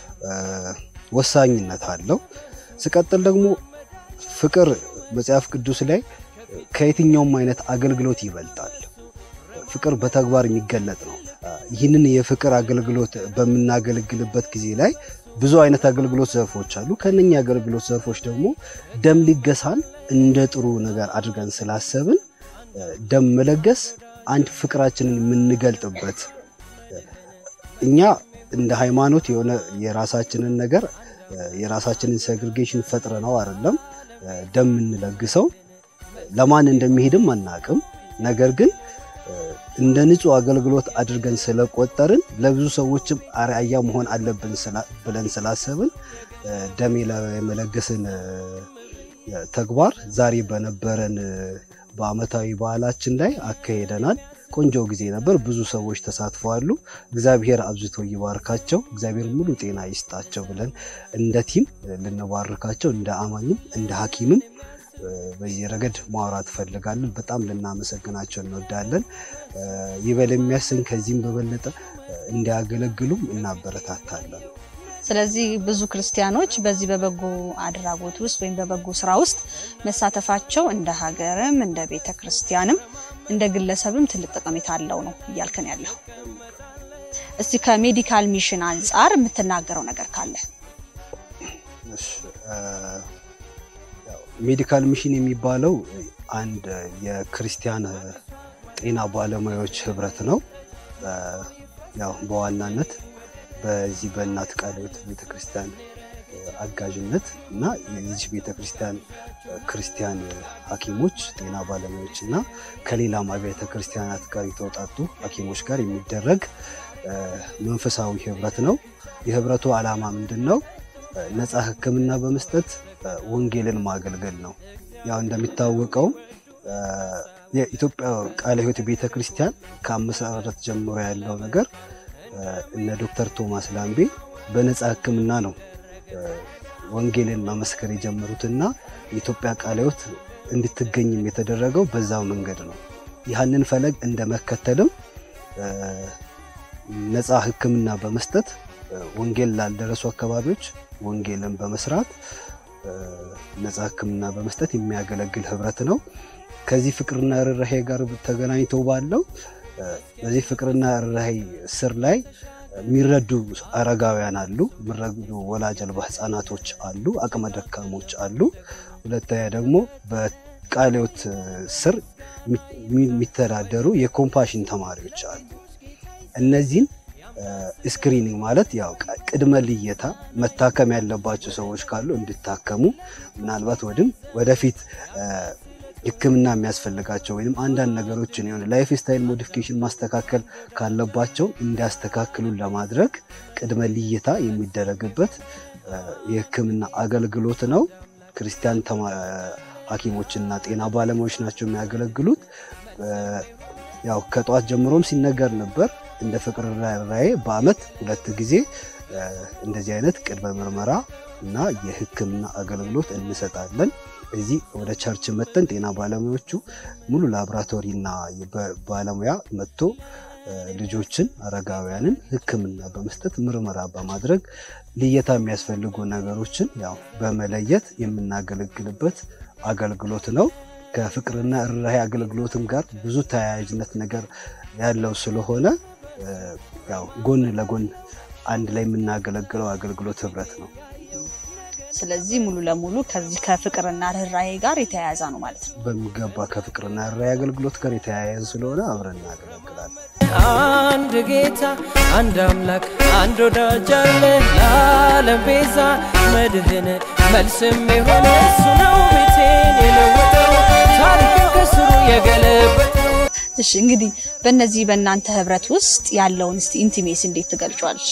ወሳኝነት አለው። ስቀጥል ደግሞ ፍቅር መጽሐፍ ቅዱስ ላይ ከየትኛውም አይነት አገልግሎት ይበልጣል። ፍቅር በተግባር የሚገለጥ ነው። ይህንን የፍቅር አገልግሎት በምናገለግልበት ጊዜ ላይ ብዙ አይነት አገልግሎት ዘርፎች አሉ። ከነኛ አገልግሎት ዘርፎች ደግሞ ደም ልገሳን እንደ ጥሩ ነገር አድርገን ስላሰብን ደም መለገስ አንድ ፍቅራችንን የምንገልጥበት እኛ እንደ ሃይማኖት የሆነ የራሳችንን ነገር የራሳችንን ሴግሪጌሽን ፈጥረ ነው አይደለም ደም የምንለግሰው ለማን እንደሚሄድም አናቅም። ነገር ግን እንደ ንጹህ አገልግሎት አድርገን ስለቆጠርን ለብዙ ሰዎችም አርአያ መሆን አለብን ብለን ስላሰብን ደም የመለገስን ተግባር ዛሬ በነበረን በዓመታዊ በዓላችን ላይ አካሄደናል። ቆንጆ ጊዜ ነበር። ብዙ ሰዎች ተሳትፈዋሉ። እግዚአብሔር አብዝቶ ይባርካቸው፣ እግዚአብሔር ሙሉ ጤና ይስጣቸው ብለን እንደ ቲም ልንባርካቸው እንደ አማኝም እንደ ሐኪምም በዚህ ረገድ ማውራት ፈልጋለን። በጣም ልናመሰግናቸው እንወዳለን። ይበል የሚያሰኝ ከዚህም በበለጠ እንዲያገለግሉም እናበረታታለን። ስለዚህ ብዙ ክርስቲያኖች በዚህ በበጎ አድራጎት ውስጥ ወይም በበጎ ስራ ውስጥ መሳተፋቸው እንደ ሀገርም እንደ ቤተ ክርስቲያንም እንደ ግለሰብም ትልቅ ጠቀሜታ አለው ነው እያልከን ያለው። እስቲ ከሜዲካል ሚሽን አንጻር የምትናገረው ነገር ካለ? ሜዲካል ሚሽን የሚባለው አንድ የክርስቲያን ጤና ባለሙያዎች ህብረት ነው። ያው በዋናነት በዚህ በእናት ቃለ ሕይወት ቤተክርስቲያን አጋዥነት እና የዚህ ቤተክርስቲያን ክርስቲያን ሐኪሞች ጤና ባለሙያዎች እና ከሌላም አብያተ ክርስቲያናት ጋር የተውጣጡ ሐኪሞች ጋር የሚደረግ መንፈሳዊ ህብረት ነው። የህብረቱ ዓላማ ምንድን ነው? ነፃ ሕክምና በመስጠት ወንጌልን ማገልገል ነው። ያው እንደሚታወቀው የኢትዮጵያ ቃለ ሕይወት ቤተክርስቲያን ከአመሰራረት ጀምሮ ያለው ነገር እነ ዶክተር ቶማስ ላምቤ በነፃ ህክምና ነው ወንጌልን መመስከር የጀመሩትና የኢትዮጵያ ቃለ ሕይወት እንድትገኝም የተደረገው በዛው መንገድ ነው። ያህንን ፈለግ እንደ መከተልም ነፃ ህክምና በመስጠት ወንጌል ላልደረሱ አካባቢዎች ወንጌልን በመስራት ነፃ ህክምና በመስጠት የሚያገለግል ህብረት ነው። ከዚህ ፍቅርና ርኅራሄ ጋር ተገናኝተው ባለው በዚህ ፍቅርና ርኅራሄ ስር ላይ የሚረዱ አረጋውያን አሉ፣ የሚረዱ ወላጅ አልባ ህጻናቶች አሉ፣ አቅመ ደካሞች አሉ። ሁለተኛ ደግሞ በቃለ ሕይወት ስር የሚተዳደሩ የኮምፓሽን ተማሪዎች አሉ። እነዚህን ስክሪኒንግ ማለት ያው ቅድመ ልየታ መታከም ያለባቸው ሰዎች ካሉ እንዲታከሙ ምናልባት ወድም ወደፊት ሕክምና የሚያስፈልጋቸው ወይም አንዳንድ ነገሮችን የሆነ ላይፍ ስታይል ሞዲፊኬሽን ማስተካከል ካለባቸው እንዲያስተካክሉን ለማድረግ ቅድመ ልየታ የሚደረግበት የሕክምና አገልግሎት ነው። ክርስቲያን ሐኪሞችና ጤና ባለሙያዎች ናቸው የሚያገለግሉት። ያው ከጠዋት ጀምሮም ሲነገር ነበር እንደ ፍቅርና ርኅራሄ በአመት ሁለት ጊዜ እንደዚህ አይነት ቅድመ ምርመራ እና የህክምና አገልግሎት እንሰጣለን። እዚህ ወደ ቸርች መተን ጤና ባለሙያዎቹ ሙሉ ላቦራቶሪና ባለሙያ መጥቶ ልጆችን፣ አረጋውያንን ሕክምና በመስጠት ምርመራ በማድረግ ልየታ የሚያስፈልጉ ነገሮችን ያው በመለየት የምናገለግልበት አገልግሎት ነው። ከፍቅርና ርኅራኄ አገልግሎትም ጋር ብዙ ተያያዥነት ነገር ያለው ስለሆነ ያው ጎን ለጎን አንድ ላይ የምናገለግለው አገልግሎት ህብረት ነው። ስለዚህ ሙሉ ለሙሉ ከዚህ ከፍቅርና ርኅራኄ ጋር የተያያዘ ነው ማለት ነው። በሚገባ ከፍቅርና ርኅራኄ አገልግሎት ጋር የተያያዘ ስለሆነ አብረን እናገለግላለን። አንድ ጌታ አንድ አምላክ አንድ ወዳጅ አለ ለዓለም ቤዛ መድህን መልስም የሆነ እሱ ነው ቤቴን የለወጠው ታሪክን ከስሩ የገለበጠው እሺ እንግዲህ በእነዚህ በእናንተ ህብረት ውስጥ ያለውን እስቲ ኢንቲሜሲ እንዴት ትገልጫለሽ?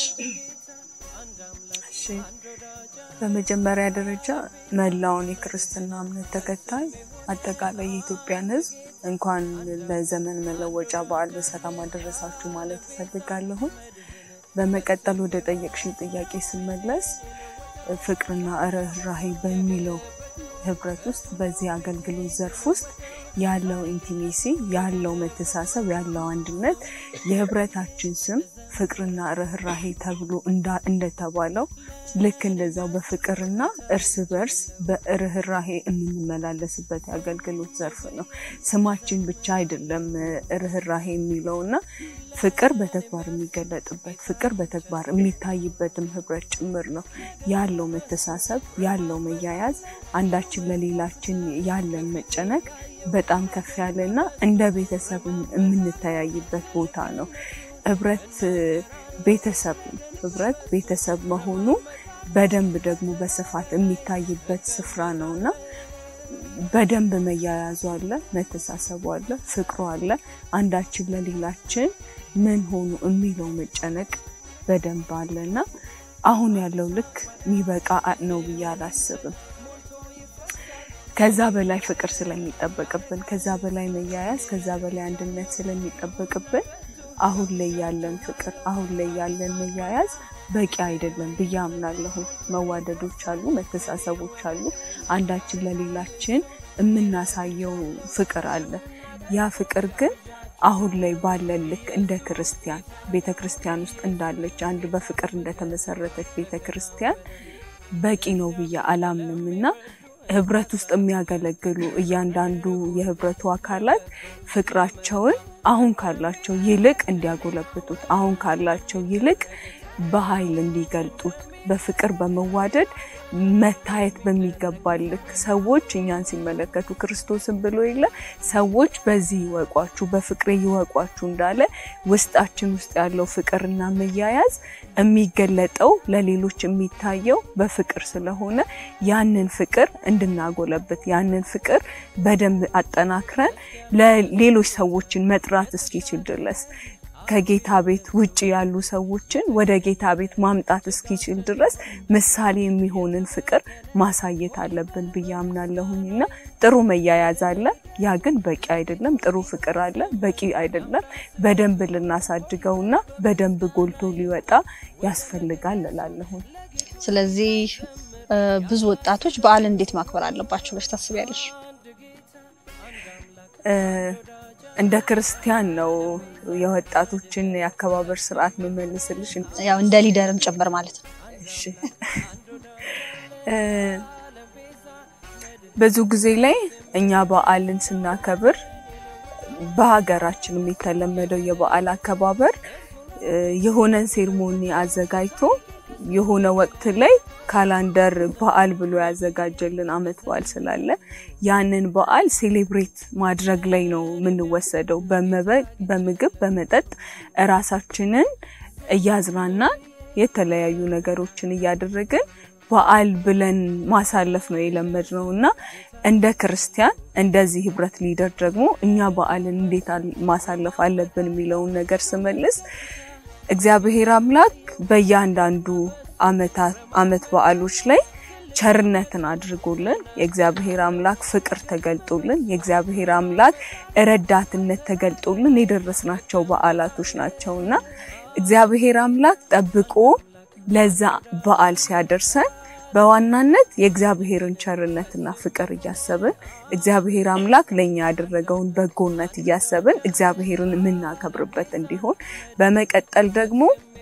እሺ በመጀመሪያ ደረጃ መላውን የክርስትና እምነት ተከታይ አጠቃላይ የኢትዮጵያን ሕዝብ እንኳን ለዘመን መለወጫ በዓል በሰላም አደረሳችሁ ማለት እፈልጋለሁ። በመቀጠል ወደ ጠየቅሽኝ ጥያቄ ስመለስ ፍቅርና ርኅራኄ በሚለው ህብረት ውስጥ በዚህ አገልግሎት ዘርፍ ውስጥ ያለው ኢንቲሜሲ ያለው መተሳሰብ ያለው አንድነት የህብረታችን ስም ፍቅርና ርኅራኄ ተብሎ እንደተባለው ልክ እንደዛው በፍቅርና እርስ በርስ በርኅራኄ የምንመላለስበት የአገልግሎት ዘርፍ ነው። ስማችን ብቻ አይደለም ርኅራኄ የሚለውና ፍቅር በተግባር የሚገለጥበት ፍቅር በተግባር የሚታይበትም ህብረት ጭምር ነው። ያለው መተሳሰብ ያለው መያያዝ አንዳችን ለሌላችን ያለን መጨነቅ በጣም ከፍ ያለና እንደ ቤተሰብ የምንተያይበት ቦታ ነው። ህብረት ቤተሰብ ነው። ህብረት ቤተሰብ መሆኑ በደንብ ደግሞ በስፋት የሚታይበት ስፍራ ነው እና በደንብ መያያዙ አለ፣ መተሳሰቡ አለ፣ ፍቅሩ አለ። አንዳችን ለሌላችን ምን ሆኑ የሚለው መጨነቅ በደንብ አለ እና አሁን ያለው ልክ የሚበቃ ነው ብዬ አላስብም። ከዛ በላይ ፍቅር ስለሚጠበቅብን፣ ከዛ በላይ መያያዝ፣ ከዛ በላይ አንድነት ስለሚጠበቅብን አሁን ላይ ያለን ፍቅር አሁን ላይ ያለን መያያዝ በቂ አይደለም ብዬ አምናለሁ። መዋደዶች አሉ፣ መተሳሰቦች አሉ። አንዳችን ለሌላችን የምናሳየው ፍቅር አለ። ያ ፍቅር ግን አሁን ላይ ባለን ልክ እንደ ክርስቲያን ቤተ ክርስቲያን ውስጥ እንዳለች አንድ በፍቅር እንደተመሰረተች ቤተ ክርስቲያን በቂ ነው ብዬ አላምንም እና ህብረት ውስጥ የሚያገለግሉ እያንዳንዱ የህብረቱ አካላት ፍቅራቸውን አሁን ካላቸው ይልቅ እንዲያጎለብቱት አሁን ካላቸው ይልቅ በኃይል እንዲገልጡት በፍቅር በመዋደድ መታየት በሚገባ ልክ ሰዎች እኛን ሲመለከቱ ክርስቶስን ብሎ የለ ሰዎች በዚህ ይወቋችሁ፣ በፍቅሬ ይወቋችሁ እንዳለ ውስጣችን ውስጥ ያለው ፍቅርና መያያዝ የሚገለጠው ለሌሎች የሚታየው በፍቅር ስለሆነ ያንን ፍቅር እንድናጎለብት ያንን ፍቅር በደንብ አጠናክረን ለሌሎች ሰዎችን መጥራት እስኪችል ድረስ ከጌታ ቤት ውጭ ያሉ ሰዎችን ወደ ጌታ ቤት ማምጣት እስኪችል ድረስ ምሳሌ የሚሆንን ፍቅር ማሳየት አለብን ብዬ አምናለሁኝ እና ጥሩ መያያዝ አለ። ያ ግን በቂ አይደለም። ጥሩ ፍቅር አለ፣ በቂ አይደለም። በደንብ ልናሳድገውና በደንብ ጎልቶ ሊወጣ ያስፈልጋል እላለሁኝ። ስለዚህ ብዙ ወጣቶች በዓል እንዴት ማክበር አለባቸው ብለሽ ታስቢያለሽ? እንደ ክርስቲያን ነው የወጣቶችን የአከባበር ስርዓት መመልስልሽ። ያው እንደ ሊደርም ጭምር ማለት ነው። እሺ ብዙ ጊዜ ላይ እኛ በዓልን ስናከብር በሀገራችን የተለመደው የበዓል አከባበር የሆነን ሴርሞኒ አዘጋጅቶ የሆነ ወቅት ላይ ካላንደር በዓል ብሎ ያዘጋጀልን አመት በዓል ስላለ ያንን በዓል ሴሌብሬት ማድረግ ላይ ነው የምንወሰደው። በምግብ በመጠጥ እራሳችንን እያዝናናን የተለያዩ ነገሮችን እያደረግን በዓል ብለን ማሳለፍ ነው የለመድነው እና እንደ ክርስቲያን እንደዚህ ህብረት ሊደር ደግሞ እኛ በዓልን እንዴት ማሳለፍ አለብን የሚለውን ነገር ስመልስ እግዚአብሔር አምላክ በእያንዳንዱ አመት በዓሎች ላይ ቸርነትን አድርጎልን የእግዚአብሔር አምላክ ፍቅር ተገልጦልን የእግዚአብሔር አምላክ ረዳትነት ተገልጦልን የደረስናቸው በዓላቶች ናቸውና እግዚአብሔር አምላክ ጠብቆ ለዛ በዓል ሲያደርሰን በዋናነት የእግዚአብሔርን ቸርነትና ፍቅር እያሰብን እግዚአብሔር አምላክ ለእኛ ያደረገውን በጎነት እያሰብን እግዚአብሔርን የምናከብርበት እንዲሆን በመቀጠል ደግሞ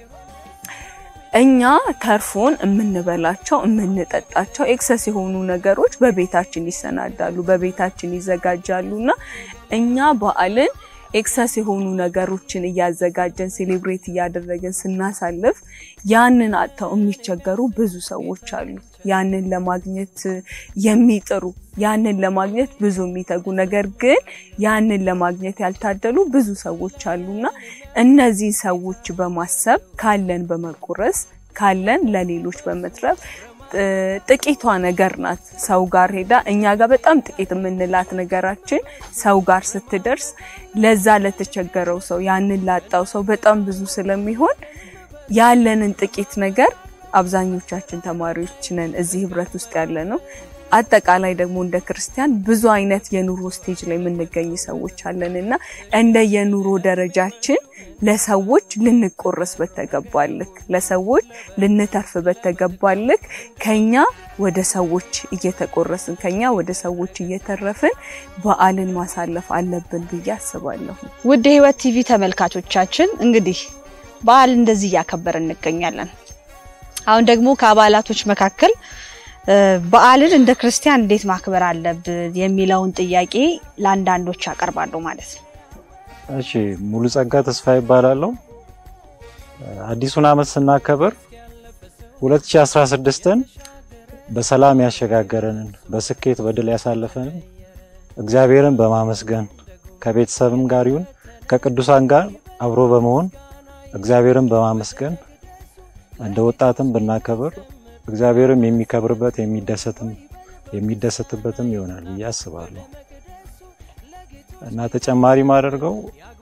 እኛ ተርፎን የምንበላቸው የምንጠጣቸው ኤክሰስ የሆኑ ነገሮች በቤታችን ይሰናዳሉ፣ በቤታችን ይዘጋጃሉ እና እኛ በዓልን ኤክሰስ የሆኑ ነገሮችን እያዘጋጀን ሴሌብሬት እያደረግን ስናሳልፍ ያንን አጥተው የሚቸገሩ ብዙ ሰዎች አሉ። ያንን ለማግኘት የሚጥሩ ያንን ለማግኘት ብዙ የሚተጉ ነገር ግን ያንን ለማግኘት ያልታደሉ ብዙ ሰዎች አሉና እነዚህ ሰዎች በማሰብ ካለን በመቆረስ ካለን ለሌሎች በመትረፍ ጥቂቷ ነገር ናት ሰው ጋር ሄዳ እኛ ጋር በጣም ጥቂት የምንላት ነገራችን ሰው ጋር ስትደርስ ለዛ ለተቸገረው ሰው ያንን ላጣው ሰው በጣም ብዙ ስለሚሆን ያለንን ጥቂት ነገር አብዛኞቻችን ተማሪዎች ነን እዚህ ህብረት ውስጥ ያለ ነው። አጠቃላይ ደግሞ እንደ ክርስቲያን ብዙ አይነት የኑሮ ስቴጅ ላይ የምንገኝ ሰዎች አለን እና እንደ የኑሮ ደረጃችን ለሰዎች ልንቆረስ በተገባልክ ለሰዎች ልንተርፍ በተገባልክ ከኛ ወደ ሰዎች እየተቆረስን ከኛ ወደ ሰዎች እየተረፍን በዓልን ማሳለፍ አለብን ብዬ አስባለሁ። ውድ የህይወት ቲቪ ተመልካቾቻችን እንግዲህ በዓል እንደዚህ እያከበርን እንገኛለን። አሁን ደግሞ ከአባላቶች መካከል በዓልን እንደ ክርስቲያን እንዴት ማክበር አለብን የሚለውን ጥያቄ ለአንዳንዶች ያቀርባሉ ማለት ነው። እሺ ሙሉ ጸጋ ተስፋ ይባላለሁ። አዲሱን ዓመት ስናከብር 2016ን በሰላም ያሸጋገረንን በስኬት በድል ያሳለፈንን እግዚአብሔርን በማመስገን ከቤተሰብም ጋር ይሁን ከቅዱሳን ጋር አብሮ በመሆን እግዚአብሔርን በማመስገን እንደ ወጣትም ብናከብር እግዚአብሔርም የሚከብርበት የሚደሰትም የሚደሰትበትም ይሆናል ብዬ አስባለሁ። እና ተጨማሪ ማደርገው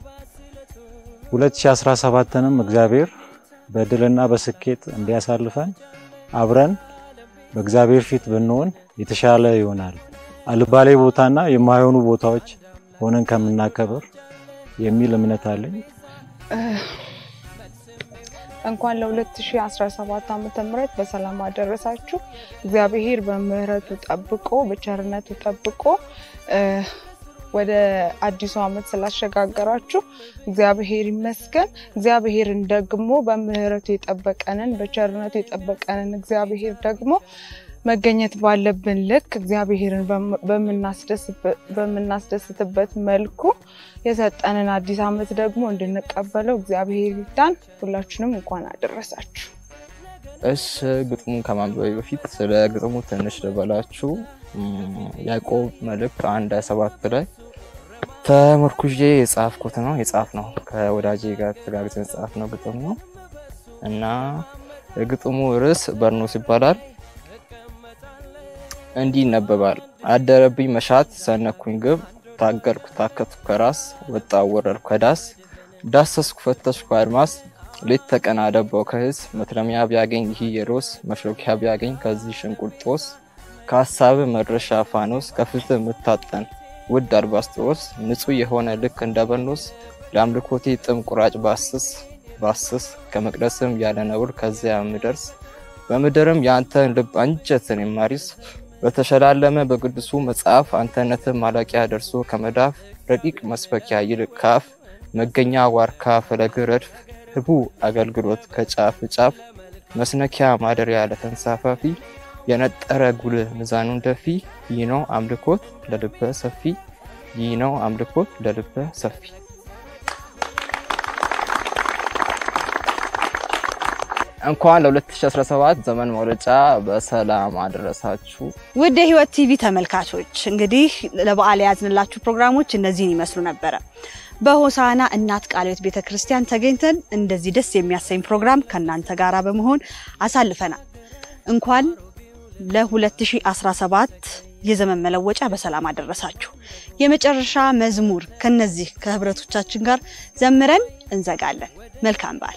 2017ንም እግዚአብሔር በድልና በስኬት እንዲያሳልፈን አብረን በእግዚአብሔር ፊት ብንሆን የተሻለ ይሆናል። አልባሌ ቦታና የማይሆኑ ቦታዎች ሆነን ከምናከብር የሚል እምነት አለኝ። እንኳን ለ2017 ዓመተ ምህረት በሰላም አደረሳችሁ። እግዚአብሔር በምህረቱ ጠብቆ በቸርነቱ ጠብቆ ወደ አዲሱ ዓመት ስላሸጋገራችሁ እግዚአብሔር ይመስገን። እግዚአብሔርን ደግሞ በምህረቱ የጠበቀንን በቸርነቱ የጠበቀንን እግዚአብሔር ደግሞ መገኘት ባለብን ልክ እግዚአብሔርን በምናስደስትበት መልኩ የሰጠንን አዲስ ዓመት ደግሞ እንድንቀበለው እግዚአብሔር ይርዳን። ሁላችንም እንኳን አደረሳችሁ። እሺ ግጥሙን ከማንበቤ በፊት ስለ ግጥሙ ትንሽ ልበላችሁ። ያዕቆብ መልእክት አንድ ሃያ ሰባት ላይ ተመርኩዤ የጻፍኩት ነው የጻፍ ነው ከወዳጄ ጋር ተጋግዘን ጻፍ ነው ግጥም ነው እና የግጥሙ ርዕስ በርኖስ ይባላል። እንዲህ ይነበባል። አደረብኝ መሻት ሰነኩኝ ግብ ታገልኩ ታከትኩ ከራስ ወጣው ወረድኩ ከዳስ ዳሰስኩ ፈተሽኩ አድማስ ሌት ተቀን አደባው ከህስ መትረሚያ ቢያገኝ ይህ የሮስ መሽሎኪያ ቢያገኝ ከዚህ ሽንቁርጦስ ከሀሳብ መድረሻ ፋኖስ ከፍትህ የምታጠን ውድ አልባስጥሮስ ንጹህ የሆነ ልክ እንደ በርኖስ ለአምልኮቴ ጥም ቁራጭ ባስስ ባስስ ከመቅደስም ያለ ነውር ከዚያ ምደርስ በምድርም የአንተን ልብ አንጀትን የማሪስ በተሸላለመ በቅዱሱ መጽሐፍ አንተነትን ማላቂያ ደርሶ ከመዳፍ ረቂቅ መስበኪያ ይልቅ ካፍ መገኛ ዋርካ ፈለግ ረድፍ ህቡ አገልግሎት ከጫፍ ጫፍ መስነኪያ ማደሪያ ለተንሳፋፊ የነጠረ ጉልህ ሚዛኑን ደፊ ይህ ነው አምልኮት ለልበ ሰፊ ይህ ነው አምልኮት ለልበ ሰፊ። እንኳን ለ2017 ዘመን መውለጫ በሰላም አደረሳችሁ። ውድ የህይወት ቲቪ ተመልካቾች እንግዲህ ለበዓል የያዝንላችሁ ፕሮግራሞች እነዚህን ይመስሉ ነበረ። በሆሳና እናት ቃለ ሕይወት ቤተ ክርስቲያን ተገኝተን እንደዚህ ደስ የሚያሰኝ ፕሮግራም ከእናንተ ጋር በመሆን አሳልፈናል። እንኳን ለ2017 የዘመን መለወጫ በሰላም አደረሳችሁ። የመጨረሻ መዝሙር ከነዚህ ከህብረቶቻችን ጋር ዘምረን እንዘጋለን። መልካም በዓል።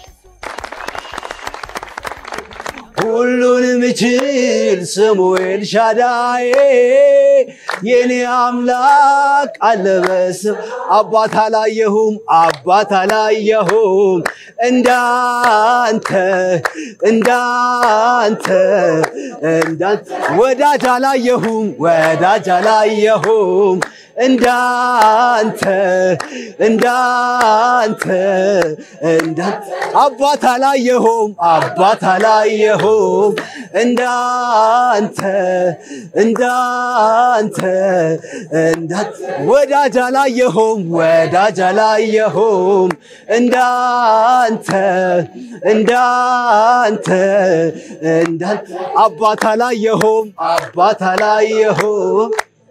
ሁሉን ምችል ስሙ ኤልሻዳይ የኔ አምላክ አለ በስም አባት አላየሁም አባት አላየሁም እንዳንተ እንዳንተ እንዳንተ ወዳጅ አላየሁም ወዳጅ አላየሁም እንዳንተ እንዳንተ እንዳንተ አባት አላየሁም አባት አላየሁም እንዳንተ እንዳንተ እንዳንተ ወዳጅ አላየሁም ወዳጅ አላየሁም እንዳንተ እንዳንተ እንዳንተ አባት አላየሁም አባት አላየሁም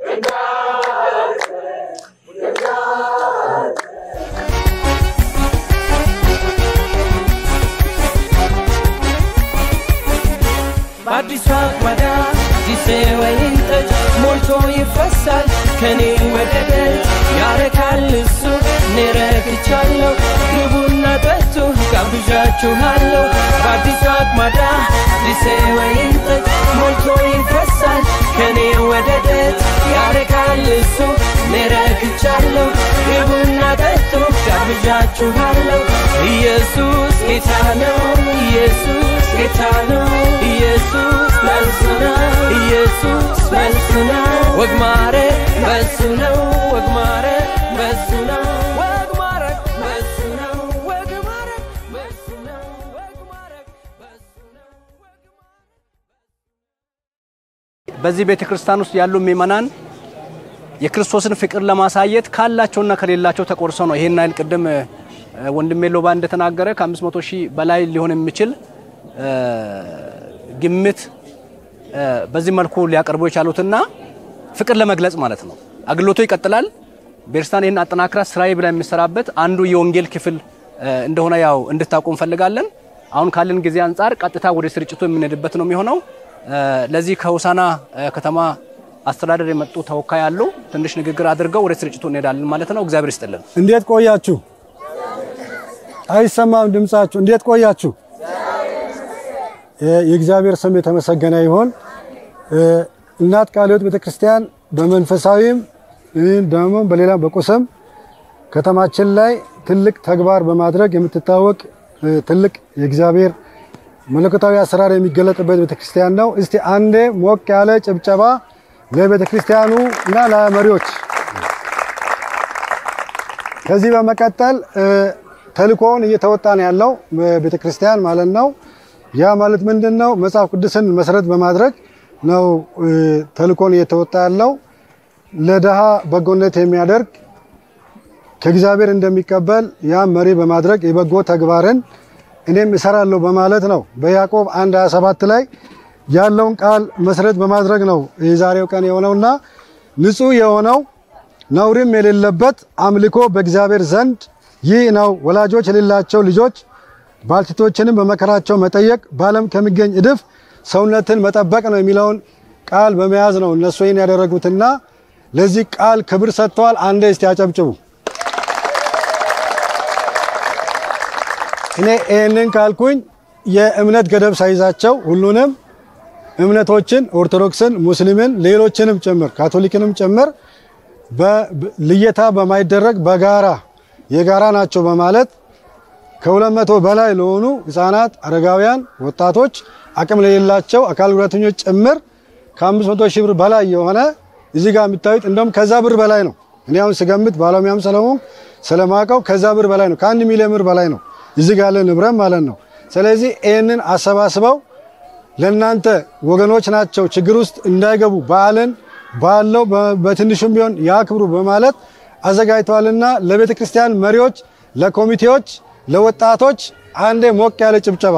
በአዲሷ አቅማዳ ጊዜ ወይን ጠጅ ሞልቶ ይፈሳል ከኔ ወደ ደጅ ያረካል እሱ እኔ ረክቻለሁ ግቡና ጠጡ ጋብዣችኋለሁ በአዲሷ አቅማዳ ጊዜ ወይን ጠጅ ሞልቶ ይፈሳል ከኔ ወደ ደጅ ያረካል እሱ እኔ ረክቻለሁ ግቡና ጠጡ ጋብዣችኋለሁ ኢየሱስ ጌታ ነው ኢየሱስ ጌታ ነው ኢየሱስ መልስ ነው ኢየሱስ መልስ ነው ወግ ማረግ በሱ ነው ወግ ማረግ በሱ ነው ወግ ማረግ በሱ ነው ወግ ማረግ በሱ ነው ወግ ማረግ በዚህ ቤተ ክርስቲያን ውስጥ ያሉ ምእመናን የክርስቶስን ፍቅር ለማሳየት ካላቸውና ከሌላቸው ተቆርሰው ነው ይሄን አይል ቅድም ወንድሜ ሎባ እንደተናገረ ከ500 ሺህ በላይ ሊሆን የሚችል ግምት በዚህ መልኩ ሊያቀርቡ የቻሉትና ፍቅር ለመግለጽ ማለት ነው። አገልግሎቱ ይቀጥላል። ቤተክርስቲያን ይህን አጠናክራ ስራዬ ብላ የሚሰራበት አንዱ የወንጌል ክፍል እንደሆነ ያው እንድታውቁ እንፈልጋለን። አሁን ካለን ጊዜ አንጻር ቀጥታ ወደ ስርጭቱ የምንሄድበት ነው የሚሆነው። ለዚህ ከሆሳና ከተማ አስተዳደር የመጡ ተወካይ አሉ። ትንሽ ንግግር አድርገው ወደ ስርጭቱ እንሄዳለን ማለት ነው። እግዚአብሔር ይስጥልን። እንዴት ቆያችሁ? አይሰማም ድምጻችሁ። እንዴት ቆያችሁ? የእግዚአብሔር ስም የተመሰገነ ይሁን። እናት ቃለ ሕይወት ቤተክርስቲያን በመንፈሳዊም ደግሞ በሌላ በቁስም ከተማችን ላይ ትልቅ ተግባር በማድረግ የምትታወቅ ትልቅ የእግዚአብሔር መለኮታዊ አሰራር የሚገለጥበት ቤተክርስቲያን ነው። እስቲ አንዴ ሞቅ ያለ ጭብጨባ ለቤተክርስቲያኑ እና ለመሪዎች። ከዚህ በመቀጠል ተልእኮውን እየተወጣ ነው ያለው ቤተክርስቲያን ማለት ነው። ያ ማለት ምንድን ነው? መጽሐፍ ቅዱስን መሰረት በማድረግ ነው ተልእኮን እየተወጣ ያለው። ለድሃ በጎነት የሚያደርግ ከእግዚአብሔር እንደሚቀበል ያም መሪ በማድረግ የበጎ ተግባርን እኔም እሰራለሁ በማለት ነው። በያዕቆብ 1 27 ላይ ያለውን ቃል መሰረት በማድረግ ነው የዛሬው ቀን የሆነውና ንጹሕ የሆነው ነውርም የሌለበት አምልኮ በእግዚአብሔር ዘንድ ይህ ነው። ወላጆች የሌላቸው ልጆች ባልቴቶችንም በመከራቸው መጠየቅ በዓለም ከሚገኝ እድፍ ሰውነትን መጠበቅ ነው የሚለውን ቃል በመያዝ ነው እነሱ ይህን ያደረጉትና ለዚህ ቃል ክብር ሰጥተዋል። አንዴ እስቲ አጨብጭቡ። እኔ ይህንን ካልኩኝ የእምነት ገደብ ሳይዛቸው ሁሉንም እምነቶችን ኦርቶዶክስን፣ ሙስሊምን፣ ሌሎችንም ጭምር ካቶሊክንም ጭምር ልየታ በማይደረግ በጋራ የጋራ ናቸው በማለት ከሁለት መቶ በላይ ለሆኑ ህፃናት፣ አረጋውያን፣ ወጣቶች፣ አቅም ለሌላቸው አካል ጉዳተኞች ጭምር ከአምስት መቶ ሺህ ብር በላይ የሆነ እዚህ ጋር የምታዩት እንደውም ከዛ ብር በላይ ነው። እኔ አሁን ስገምት ባለሙያም ስለሆንኩ ስለማውቀው ከዛ ብር በላይ ነው። ከአንድ ሚሊዮን ብር በላይ ነው እዚህ ጋር ያለ ንብረት ማለት ነው። ስለዚህ ይህንን አሰባስበው ለእናንተ ወገኖች ናቸው ችግር ውስጥ እንዳይገቡ በዓልን ባለው በትንሹም ቢሆን ያክብሩ በማለት አዘጋጅተዋልና ለቤተ ክርስቲያን መሪዎች፣ ለኮሚቴዎች፣ ለወጣቶች አንዴ ሞቅ ያለ ጭብጨባ።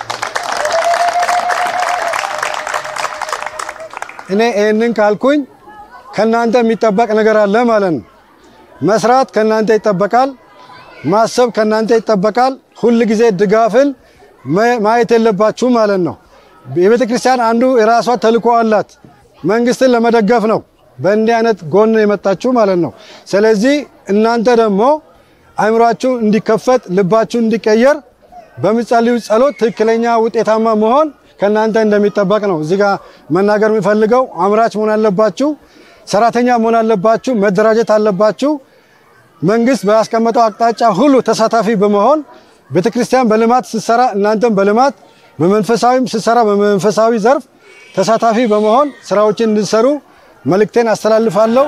እኔ ይህንን ካልኩኝ ከናንተ የሚጠበቅ ነገር አለ ማለት ነው። መስራት ከናንተ ይጠበቃል። ማሰብ ከናንተ ይጠበቃል። ሁል ጊዜ ድጋፍን ማየት የለባችሁ ማለት ነው። የቤተ ክርስቲያን አንዱ የራሷ ተልእኮ አላት። መንግስትን ለመደገፍ ነው በእንዲህ አይነት ጎን የመጣችሁ ማለት ነው። ስለዚህ እናንተ ደግሞ አእምሯችሁ እንዲከፈት ልባችሁ እንዲቀየር በምጸልዩ ጸሎት ትክክለኛ ውጤታማ መሆን ከእናንተ እንደሚጠበቅ ነው እዚህ ጋር መናገር የሚፈልገው። አምራች መሆን አለባችሁ። ሰራተኛ መሆን አለባችሁ፣ መደራጀት አለባችሁ። መንግስት ባስቀመጠው አቅጣጫ ሁሉ ተሳታፊ በመሆን ቤተክርስቲያን በልማት ስትሰራ እናንተም በልማት በመንፈሳዊም ስትሰራ በመንፈሳዊ ዘርፍ ተሳታፊ በመሆን ስራዎችን እንድትሰሩ መልእክቴን አስተላልፋለሁ።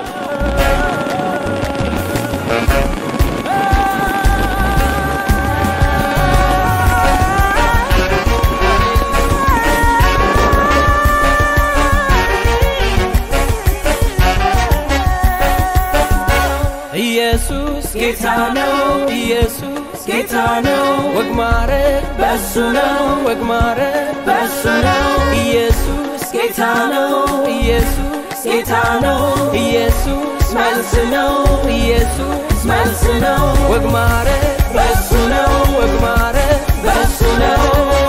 ኢየሱስ ጌታ ነው። ኢየሱስ ጌታ ነው። ወግ ማረግ በሱ ነው። ወግ ማረግ በሱ ነው። ኢየሱስ ጌታ ነው። ኢየሱስ ጌታ ነው። ኢየሱስ መልስ ነው። ኢየሱስ መልስ ነው። ወግ ማረግ በሱ ነው። ወግ ማረግ በሱ ነው።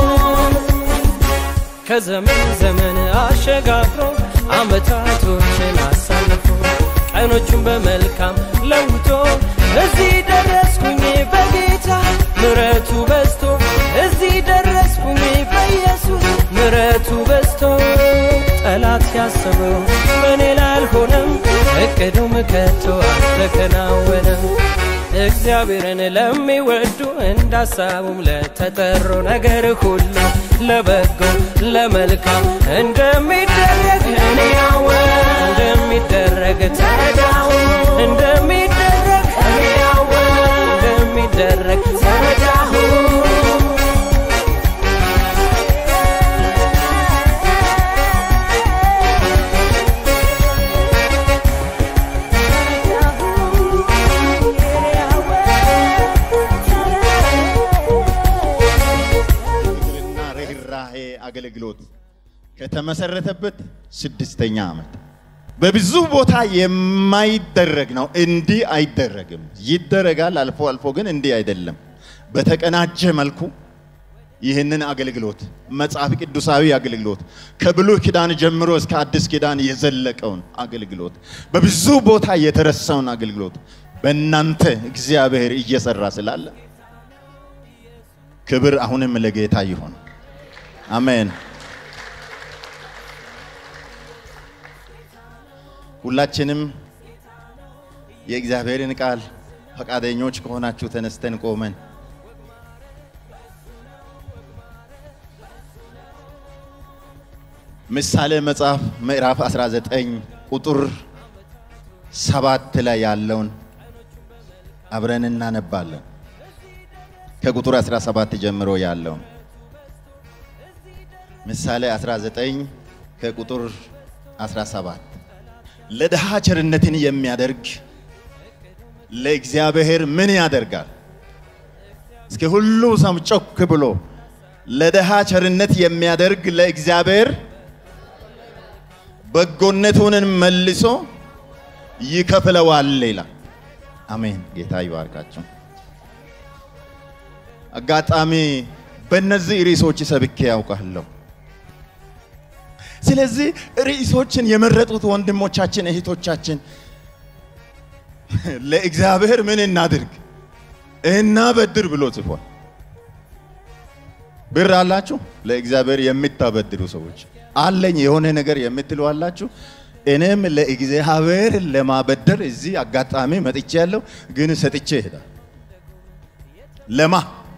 ከዘመን ዘመን አሸጋግሮ አመታቶችን አሳልፎ ቀኖቹን በመልካም ለውጦ እዚህ ደረስኩኝ በጌታ ምረቱ በዝቶ እዚህ ደረስኩኝ በኢየሱስ ምረቱ በዝቶ ጠላት ያሰበው በእኔ ላይ አልሆነም፣ እቅዱም ከቶ አልተከናወነም። እግዚአብሔርን ለሚወዱ እንዳሳቡም ለተጠሩ ነገር ሁሉ ለበጎ ለመልካም እንደሚደረግ እኔ ያወቅ እንደሚደረግ ተረዳው እንደሚደረግ እኔ ያወቅ እንደሚደረግ ተረዳሁ እና ርኅራሄ አገልግሎት ከተመሰረተበት ስድስተኛ ዓመት በብዙ ቦታ የማይደረግ ነው። እንዲህ አይደረግም። ይደረጋል አልፎ አልፎ፣ ግን እንዲህ አይደለም። በተቀናጀ መልኩ ይህንን አገልግሎት መጽሐፍ ቅዱሳዊ አገልግሎት ከብሉይ ኪዳን ጀምሮ እስከ አዲስ ኪዳን የዘለቀውን አገልግሎት በብዙ ቦታ የተረሳውን አገልግሎት በእናንተ እግዚአብሔር እየሰራ ስላለ ክብር አሁንም ለጌታ ይሁን። አሜን። ሁላችንም የእግዚአብሔርን ቃል ፈቃደኞች ከሆናችሁ ተነስተን ቆመን ምሳሌ መጽሐፍ ምዕራፍ 19 ቁጥር ሰባት ላይ ያለውን አብረን እናነባለን። ከቁጥር 17 ጀምሮ ያለውን ምሳሌ 19 ከቁጥር 17 ለድሃ ቸርነትን የሚያደርግ ለእግዚአብሔር ምን ያደርጋል? እስኪ ሁሉ ሰው ጮክ ብሎ ለድሃ ቸርነት የሚያደርግ ለእግዚአብሔር በጎነቱንን መልሶ ይከፍለዋል ይላል። አሜን። ጌታ ይባርካችሁ። አጋጣሚ በእነዚህ ርዕሶች ሰብኬ ያውቃለሁ። ስለዚህ ርዕሶችን የመረጡት ወንድሞቻችን እህቶቻችን ለእግዚአብሔር ምን እናድርግ እናበድር ብሎ ጽፏል። ብር አላችሁ? ለእግዚአብሔር የምታበድሩ ሰዎች አለኝ የሆነ ነገር የምትሉ አላችሁ? እኔም ለእግዚአብሔር ለማበደር እዚህ አጋጣሚ መጥቼ ያለው ግን ሰጥቼ ይሄዳል። ለማ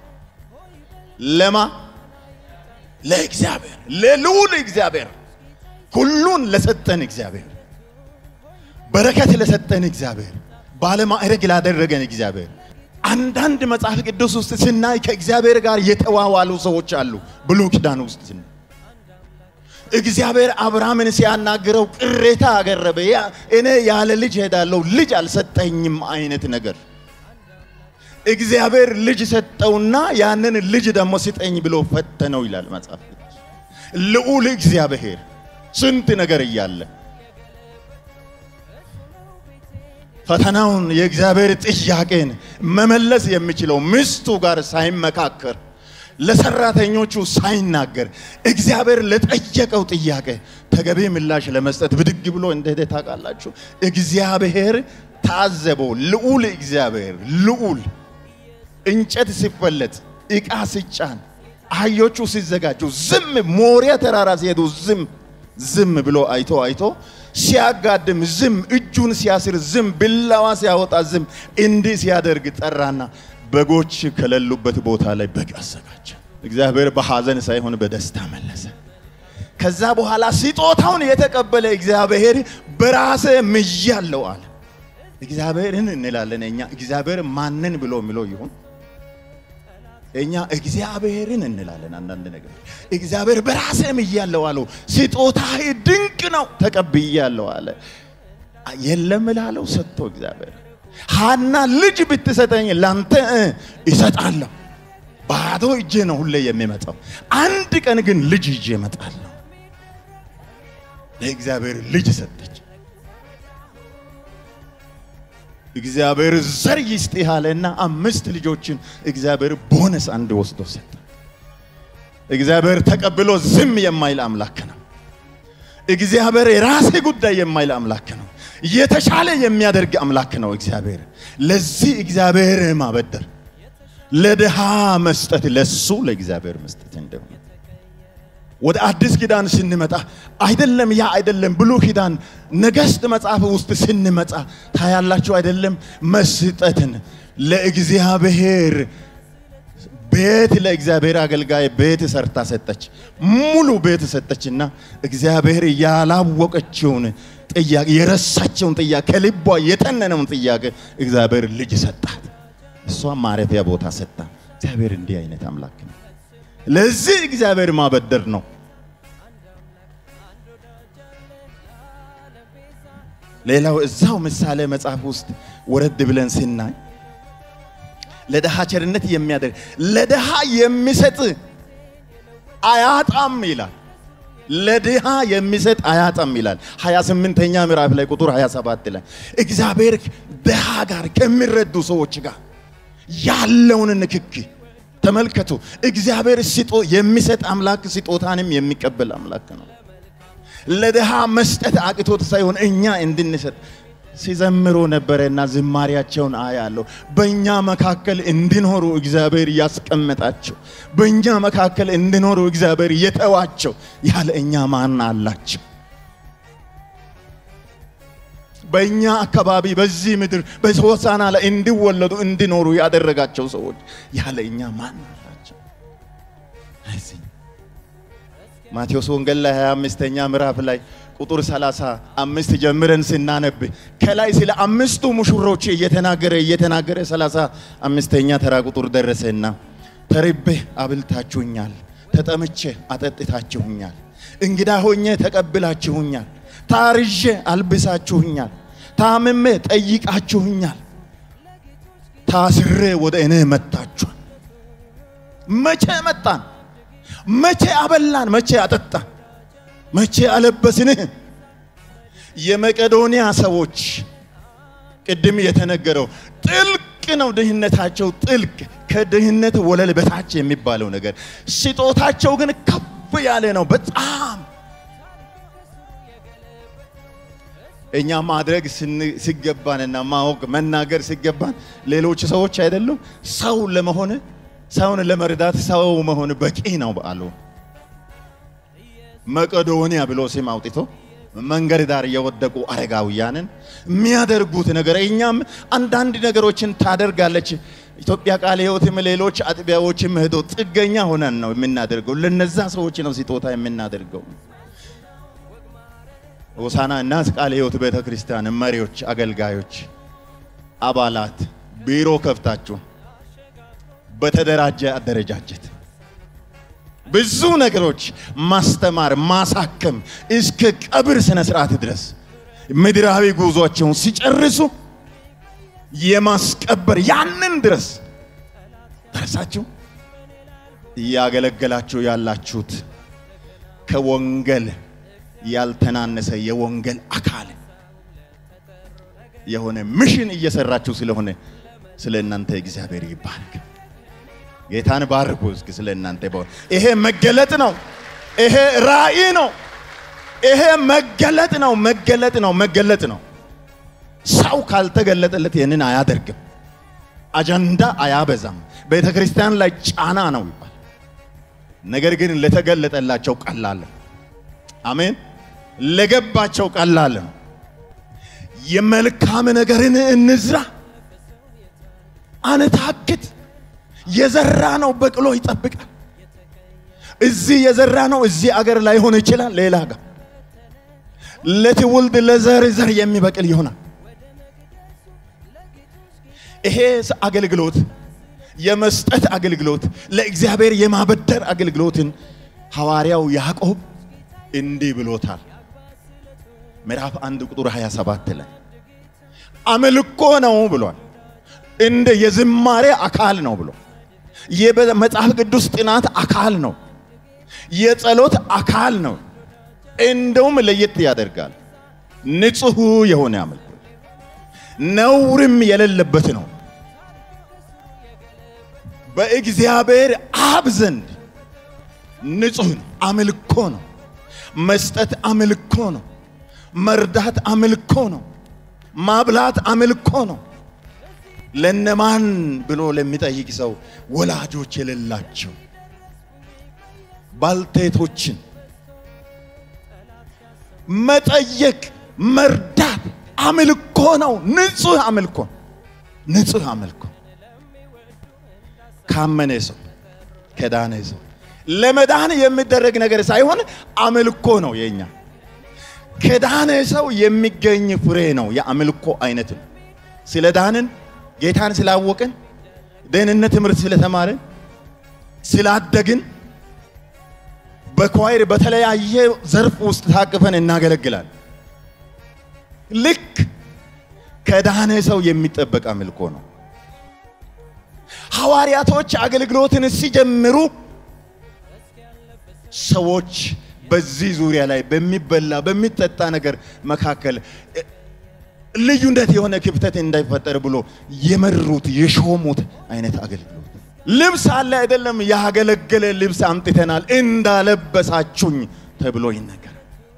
ለማ ለእግዚአብሔር ለልዑል እግዚአብሔር ሁሉን ለሰጠን እግዚአብሔር በረከት ለሰጠን እግዚአብሔር ባለማዕረግ ላደረገን እግዚአብሔር አንዳንድ መጽሐፍ ቅዱስ ውስጥ ስናይ ከእግዚአብሔር ጋር የተዋዋሉ ሰዎች አሉ። ብሉይ ኪዳን ውስጥ ስናይ እግዚአብሔር አብርሃምን ሲያናግረው ቅሬታ አቀረበ። ያ እኔ ያለ ልጅ ሄዳለሁ ልጅ አልሰጠኝም አይነት ነገር እግዚአብሔር ልጅ ሰጠውና ያንን ልጅ ደግሞ ስጠኝ ብሎ ፈተነው ይላል መጽሐፍ ቅዱስ። ልዑል እግዚአብሔር ስንት ነገር እያለ ፈተናውን የእግዚአብሔር ጥያቄን መመለስ የሚችለው ሚስቱ ጋር ሳይመካከር ለሰራተኞቹ ሳይናገር እግዚአብሔር ለጠየቀው ጥያቄ ተገቢ ምላሽ ለመስጠት ብድግ ብሎ እንደሄደ ታውቃላችሁ። እግዚአብሔር ታዘበው። ልዑል እግዚአብሔር ልዑል እንጨት ሲፈለጥ፣ ዕቃ ሲጫን፣ አህዮቹ ሲዘጋጁ ዝም ሞሪያ ተራራ ሲሄዱ ዝም ዝም ብሎ አይቶ አይቶ ሲያጋድም ዝም፣ እጁን ሲያስር ዝም፣ ቢላዋ ሲያወጣ ዝም፣ እንዲህ ሲያደርግ ጠራና በጎች ከሌሉበት ቦታ ላይ በግ አዘጋጀ። እግዚአብሔር በሐዘን ሳይሆን በደስታ መለሰ። ከዛ በኋላ ስጦታውን የተቀበለ እግዚአብሔር በራሴ ምያለው አለ። እግዚአብሔርን እንላለን እኛ። እግዚአብሔር ማንን ብሎ የሚለው ይሁን እኛ እግዚአብሔርን እንላለን። አንዳንድ ነገር እግዚአብሔር በራሴ ምያለው አለው። ስጦታህ ድንቅ ነው ተቀብያለሁ አለ። የለም ላለው ሰጥቶ እግዚአብሔር ሀና ልጅ ብትሰጠኝ ላንተ ይሰጣለሁ። ባዶ እጄ ነው ሁሌ የሚመጣው። አንድ ቀን ግን ልጅ ይዤ እመጣለሁ። ለእግዚአብሔር ልጅ ሰጠች። እግዚአብሔር ዘር ይስጥህ አለና አምስት ልጆችን እግዚአብሔር ቦነስ አንድ ወስዶ ሰጠ። እግዚአብሔር ተቀብሎ ዝም የማይል አምላክ ነው። እግዚአብሔር የራሴ ጉዳይ የማይል አምላክ ነው። የተሻለ የሚያደርግ አምላክ ነው እግዚአብሔር። ለዚህ እግዚአብሔር ማበደር፣ ለድሃ መስጠት ለሱ ለእግዚአብሔር መስጠት እንደሆነ ወደ አዲስ ኪዳን ስንመጣ አይደለም ያ አይደለም ብሉ ኪዳን ነገሥት መጽሐፍ ውስጥ ስንመጣ ታያላችሁ አይደለም መስጠትን ለእግዚአብሔር ቤት ለእግዚአብሔር አገልጋይ ቤት ሰርታ ሰጠች። ሙሉ ቤት ሰጠችና እግዚአብሔር ያላወቀችውን ጥያቄ የረሳቸውን ጥያቄ ከልቧ የተነነውን ጥያቄ እግዚአብሔር ልጅ ሰጣት። እሷ ማረፊያ ቦታ ሰጣ። እግዚአብሔር እንዲህ አይነት አምላክ ነው። ለዚህ እግዚአብሔር ማበደር ነው። ሌላው እዛው ምሳሌ መጽሐፍ ውስጥ ወረድ ብለን ስናይ ለድሃ ቸርነት የሚያደርግ ለድሃ የሚሰጥ አያጣም ይላል። ለድሃ የሚሰጥ አያጣም ይላል። 28ኛ ምዕራፍ ላይ ቁጥር 27 ላይ እግዚአብሔር ድሃ ጋር ከሚረዱ ሰዎች ጋር ያለውን ንክኪ ተመልከቱ። እግዚአብሔር ስጦ የሚሰጥ አምላክ ስጦታንም የሚቀበል አምላክ ነው። ለድሃ መስጠት አቅቶት ሳይሆን እኛ እንድንሰጥ ሲዘምሩ ነበረና ዝማሪያቸውን አያለሁ። በእኛ መካከል እንዲኖሩ እግዚአብሔር ያስቀመጣቸው፣ በእኛ መካከል እንዲኖሩ እግዚአብሔር የተዋቸው ያለ እኛ ማን አላቸው? በእኛ አካባቢ በዚህ ምድር በሆሳና ላይ እንዲወለዱ እንዲኖሩ ያደረጋቸው ሰዎች ያለ እኛ ማን አላቸው? እዚህ ማቴዎስ ወንጌል ላይ 25ኛ ምዕራፍ ላይ ቁጥር 35 ጀምረን ስናነብ ከላይ ስለ አምስቱ ሙሽሮች እየተናገረ እየተናገረ 35ኛ ተራ ቁጥር ደረሰና ተርቤ አብልታችሁኛል፣ ተጠምቼ አጠጥታችሁኛል፣ እንግዳ ሆኜ ተቀብላችሁኛል፣ ታርዤ አልብሳችሁኛል፣ ታምሜ ጠይቃችሁኛል፣ ታስሬ ወደ እኔ መጣችኋል። መቼ መጣን? መቼ አበላን? መቼ አጠጣን? መቼ አለበስንህ? የመቄዶንያ ሰዎች ቅድም የተነገረው ጥልቅ ነው ድህነታቸው፣ ጥልቅ ከድህነት ወለል በታች የሚባለው ነገር፣ ስጦታቸው ግን ከፍ ያለ ነው በጣም እኛ ማድረግ ሲገባንና ማወቅ መናገር ሲገባን ሌሎች ሰዎች አይደሉም ሰው ለመሆን ሰውን ለመርዳት ሰው መሆን በቂ ነው አሉ። መቄዶንያ ብሎ ስም አውጥቶ መንገድ ዳር የወደቁ አረጋውያንን የሚያደርጉት ነገር እኛም አንዳንድ ነገሮችን ታደርጋለች። ኢትዮጵያ ቃለ ሕይወትም ሌሎች አጥቢያዎችም ሄዶ ጥገኛ ሆነን ነው የምናደርገው። ለነዛ ሰዎች ነው ስጦታ የምናደርገው። ሆሳና እናት ቃለ ሕይወት ቤተ ክርስቲያን መሪዎች፣ አገልጋዮች፣ አባላት ቢሮ ከፍታችሁ በተደራጀ አደረጃጀት ብዙ ነገሮች ማስተማር፣ ማሳከም እስከ ቀብር ስነ ስርዓት ድረስ ምድራዊ ጉዟቸውን ሲጨርሱ የማስቀበር ያንን ድረስ ደርሳችሁ እያገለገላችሁ ያላችሁት ከወንጌል ያልተናነሰ የወንጌል አካል የሆነ ሚሽን እየሰራችሁ ስለሆነ ስለ እናንተ እግዚአብሔር ይባረክ። ጌታን ባርኩ። እስኪ ስለ እናንተ ይባል። ይሄ መገለጥ ነው። ይሄ ራእይ ነው። ይሄ መገለጥ ነው። መገለጥ ነው። መገለጥ ነው። ሰው ካልተገለጠለት ይህንን አያደርግም። አጀንዳ አያበዛም። ቤተ ክርስቲያን ላይ ጫና ነው ይባል። ነገር ግን ለተገለጠላቸው ቀላል። አሜን። ለገባቸው ቀላል ነው። የመልካም ነገርን እንዝራ፣ አንታክት። የዘራ ነው በቅሎ ይጠብቃል። እዚህ የዘራ ነው እዚህ አገር ላይሆን ይችላል፣ ሌላ ጋር ለትውልድ ለዘር ዘር የሚበቅል ይሆናል። ይሄ አገልግሎት የመስጠት አገልግሎት ለእግዚአብሔር የማበደር አገልግሎትን ሐዋርያው ያዕቆብ እንዲህ ብሎታል። ምዕራፍ አንድ ቁጥር 27 ላይ አምልኮ ነው ብሏል። እንደ የዝማሬ አካል ነው ብሎ የመጽሐፍ ቅዱስ ጥናት አካል ነው። የጸሎት አካል ነው። እንደውም ለየት ያደርጋል። ንጹሕ የሆነ አምልኮ ነውርም የሌለበት ነው። በእግዚአብሔር አብ ዘንድ ንጹሕ ነው። አምልኮ ነው። መስጠት አምልኮ ነው። መርዳት አምልኮ ነው። ማብላት አምልኮ ነው። ለነማን ብሎ ለሚጠይቅ ሰው ወላጆች የሌላቸው ባልቴቶችን መጠየቅ መርዳት አምልኮ ነው። ንጹሕ አምልኮ ንጹሕ አምልኮ ካመነ ሰው ከዳነ ሰው ለመዳን የሚደረግ ነገር ሳይሆን አምልኮ ነው። የኛ ከዳነ ሰው የሚገኝ ፍሬ ነው። የአምልኮ አይነት ነው። ስለ ዳንን ጌታን ስላወቅን ደህንነት ትምህርት ስለተማርን ስላደግን በኳይር በተለያየ ዘርፍ ውስጥ ታቅፈን እናገለግላል። ልክ ከዳነ ሰው የሚጠበቅ አምልኮ ነው። ሐዋርያቶች አገልግሎትን ሲጀምሩ ሰዎች በዚህ ዙሪያ ላይ በሚበላ በሚጠጣ ነገር መካከል ልዩነት የሆነ ክፍተት እንዳይፈጠር ብሎ የመሩት የሾሙት አይነት አገልግሎት ልብስ አለ አይደለም፣ ያገለገለ ልብስ አምጥተናል እንዳለበሳችሁኝ ተብሎ ይነገራል።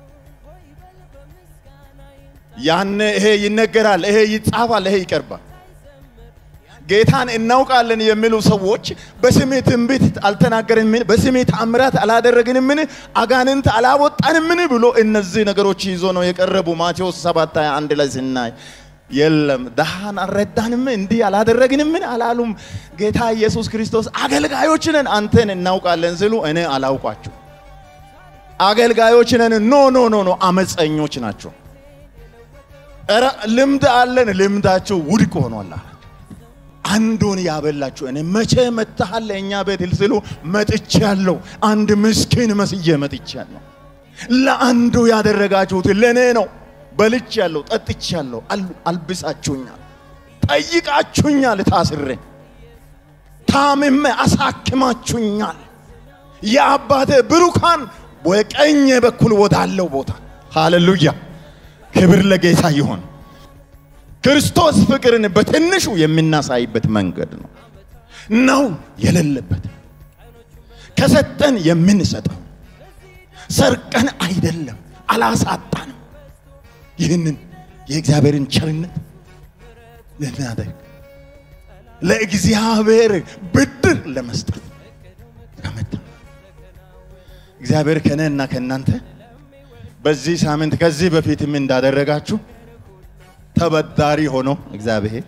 ያነ ይሄ ይነገራል፣ ይሄ ይጻፋል፣ ይሄ ይቀርባል። ጌታን እናውቃለን የሚሉ ሰዎች በስሜ ትንቢት አልተናገርንምን? በስሜ ታምራት አላደረግንምን? አጋንንት አላወጣንምን? ብሎ እነዚህ ነገሮች ይዞ ነው የቀረቡ። ማቴዎስ 7 አንድ ላይ ስናይ የለም ድሃን አልረዳንም፣ እንዲህ አላደረግንምን አላሉም። ጌታ ኢየሱስ ክርስቶስ አገልጋዮች ነን አንተን እናውቃለን ሲሉ እኔ አላውቋችሁ አገልጋዮች ነን። ኖ ኖ ኖ ኖ አመፀኞች ናቸው። ኧረ ልምድ አለን፣ ልምዳቸው ውድቅ ሆኗል። አንዱን ያበላችሁ እኔ መቼ መጥተሃል እኛ ቤት ሲሉ መጥቻለሁ። አንድ ምስኪን መስዬ መጥቻለሁ። ለአንዱ ያደረጋችሁት ለእኔ ነው። በልቻለሁ፣ ጠጥቻለሁ፣ አልብሳችሁኛል፣ ጠይቃችሁኛል፣ ታስሬ ታምሜ አሳክማችሁኛል። የአባቴ ብሩካን በቀኝ በኩል ወዳለው ቦታ ሃሌሉያ፣ ክብር ለጌታ ይሆን። ክርስቶስ ፍቅርን በትንሹ የምናሳይበት መንገድ ነው ነው የሌለበት ከሰጠን የምንሰጠው ሰርቀን አይደለም፣ አላሳጣንም። ይህንን የእግዚአብሔርን ቸርነት ልናደርግ ለእግዚአብሔር ብድር ለመስጠት ከመጣ እግዚአብሔር ከእኔና ከእናንተ በዚህ ሳምንት ከዚህ በፊትም እንዳደረጋችሁ ተበዳሪ ሆኖ እግዚአብሔር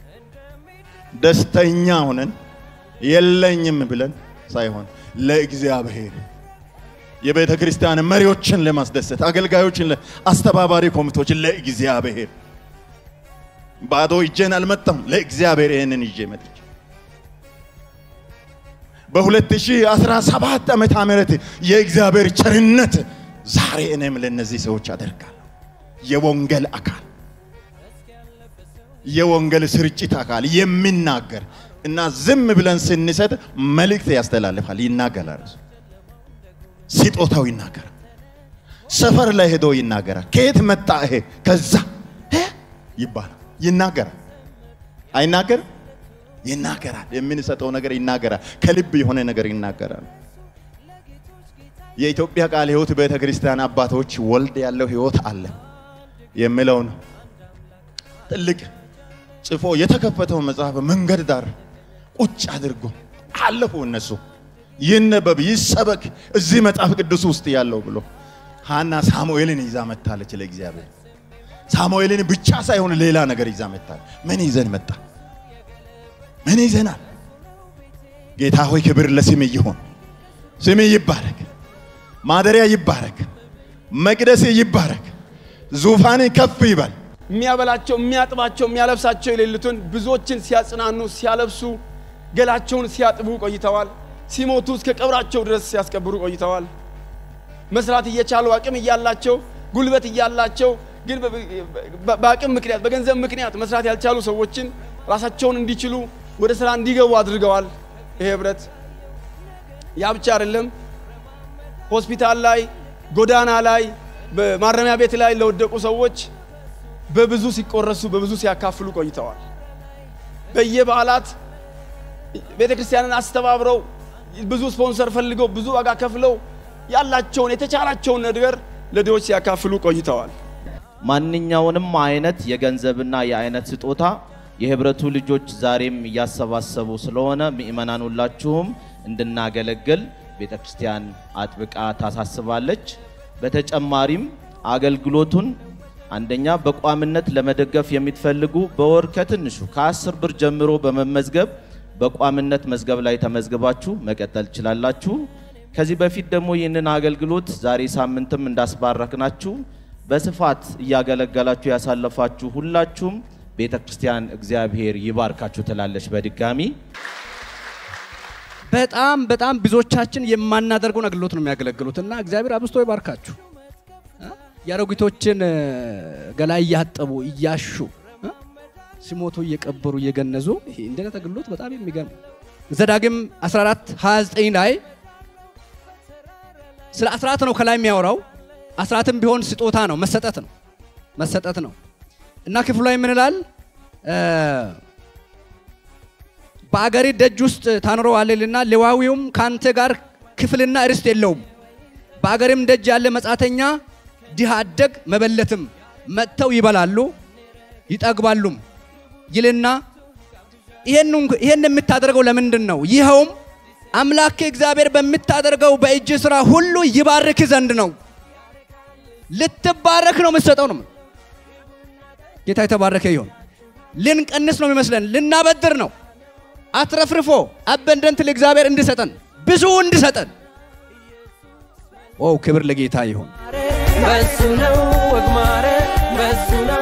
ደስተኛ ሆነን የለኝም ብለን ሳይሆን ለእግዚአብሔር የቤተ ክርስቲያን መሪዎችን ለማስደሰት አገልጋዮችን፣ አስተባባሪ ኮሚቴዎችን ለእግዚአብሔር ባዶ እጄን አልመጣም። ለእግዚአብሔር ይህንን ይዤ መጥቼ በ2017 ዓመተ ምህረት የእግዚአብሔር ቸርነት ዛሬ እኔም ለእነዚህ ሰዎች አደርጋለሁ። የወንጌል አካል የወንጌል ስርጭት አካል የሚናገር እና ዝም ብለን ስንሰጥ መልእክት ያስተላልፋል፣ ይናገራል። ስጦታው ይናገራል። ሰፈር ላይ ሄዶ ይናገራል። ከየት መጣ ይሄ ከዛ ይባላል። ይናገራል። አይናገርም? ይናገራል። የምንሰጠው ነገር ይናገራል። ከልብ የሆነ ነገር ይናገራል። የኢትዮጵያ ቃለ ሕይወት ቤተ ክርስቲያን አባቶች ወልድ ያለው ሕይወት አለ የሚለውን ትልቅ ጽፎ የተከፈተው መጽሐፍ መንገድ ዳር ቁጭ አድርጎ አለፉ። እነሱ ይነበብ ይሰበክ እዚህ መጽሐፍ ቅዱስ ውስጥ ያለው ብሎ ሀና ሳሙኤልን ይዛ መታለች ለእግዚአብሔር። ሳሙኤልን ብቻ ሳይሆን ሌላ ነገር ይዛ መታለች። ምን ይዘን መጣ? ምን ይዘናል? ጌታ ሆይ ክብር ለስም ይሁን። ስም ይባረክ፣ ማደሪያ ይባረክ፣ መቅደስ ይባረክ፣ ዙፋን ከፍ ይበል። የሚያበላቸው የሚያጥባቸው የሚያለብሳቸው የሌሉትን ብዙዎችን ሲያጽናኑ ሲያለብሱ ገላቸውን ሲያጥቡ ቆይተዋል። ሲሞቱ እስከ ቀብራቸው ድረስ ሲያስቀብሩ ቆይተዋል። መስራት እየቻሉ አቅም እያላቸው ጉልበት እያላቸው ግን በአቅም ምክንያት በገንዘብ ምክንያት መስራት ያልቻሉ ሰዎችን ራሳቸውን እንዲችሉ ወደ ስራ እንዲገቡ አድርገዋል። ይሄ ህብረት ያ ብቻ አይደለም። ሆስፒታል ላይ፣ ጎዳና ላይ፣ በማረሚያ ቤት ላይ ለወደቁ ሰዎች በብዙ ሲቆረሱ በብዙ ሲያካፍሉ ቆይተዋል። በየበዓላት ቤተ ክርስቲያንን አስተባብረው ብዙ ስፖንሰር ፈልገው ብዙ ዋጋ ከፍለው ያላቸውን የተቻላቸውን ነገር ለድሆች ሲያካፍሉ ቆይተዋል። ማንኛውንም አይነት የገንዘብና የአይነት ስጦታ የህብረቱ ልጆች ዛሬም እያሰባሰቡ ስለሆነ ምእመናን ሁላችሁም እንድናገለግል ቤተ ክርስቲያን አጥብቃ ታሳስባለች። በተጨማሪም አገልግሎቱን አንደኛ በቋምነት ለመደገፍ የምትፈልጉ በወር ከትንሹ ከአስር ብር ጀምሮ በመመዝገብ በቋምነት መዝገብ ላይ ተመዝግባችሁ መቀጠል ትችላላችሁ። ከዚህ በፊት ደግሞ ይህንን አገልግሎት ዛሬ ሳምንትም እንዳስባረክናችሁ በስፋት እያገለገላችሁ ያሳለፋችሁ ሁላችሁም ቤተ ክርስቲያን እግዚአብሔር ይባርካችሁ ትላለች። በድጋሚ በጣም በጣም ብዙዎቻችን የማናደርገውን አገልግሎት ነው የሚያገለግሉት እና እግዚአብሔር አብዝቶ ይባርካችሁ። የአሮጊቶችን ገላ እያጠቡ እያሹ ሲሞቱ እየቀበሩ እየገነዙ ይሄ እንደነት አገልግሎት በጣም የሚገርም ዘዳግም 14 29 ላይ ስለ አስራት ነው ከላይ የሚያወራው። አስራትም ቢሆን ስጦታ ነው፣ መሰጠት ነው መሰጠት ነው እና ክፍሉ ላይ ምን ይላል? በአገሪ ደጅ ውስጥ ታኖረዋለህና ሌዋዊውም ከአንተ ጋር ክፍልና ርስት የለውም። በአገርም ደጅ ያለ መጻተኛ፣ ድሃ አደግ፣ መበለትም መጥተው ይበላሉ ይጠግባሉም ይልና ይሄን የምታደርገው ለምንድን ነው? ይኸውም አምላክ እግዚአብሔር በምታደርገው በእጅ ስራ ሁሉ ይባርክ ዘንድ ነው። ልትባረክ ነው የምትሰጠው ነው። ጌታ የተባረከ ይሁን። ልንቀንስ ነው የሚመስለን፣ ልናበድር ነው። አትረፍርፎ አበንደንት ለእግዚአብሔር እንድሰጠን ብዙ እንድሰጠን። ኦ ክብር ለጌታ ይሁን። በሱ ነው ወግ ማዕረግ፣ በሱ ነው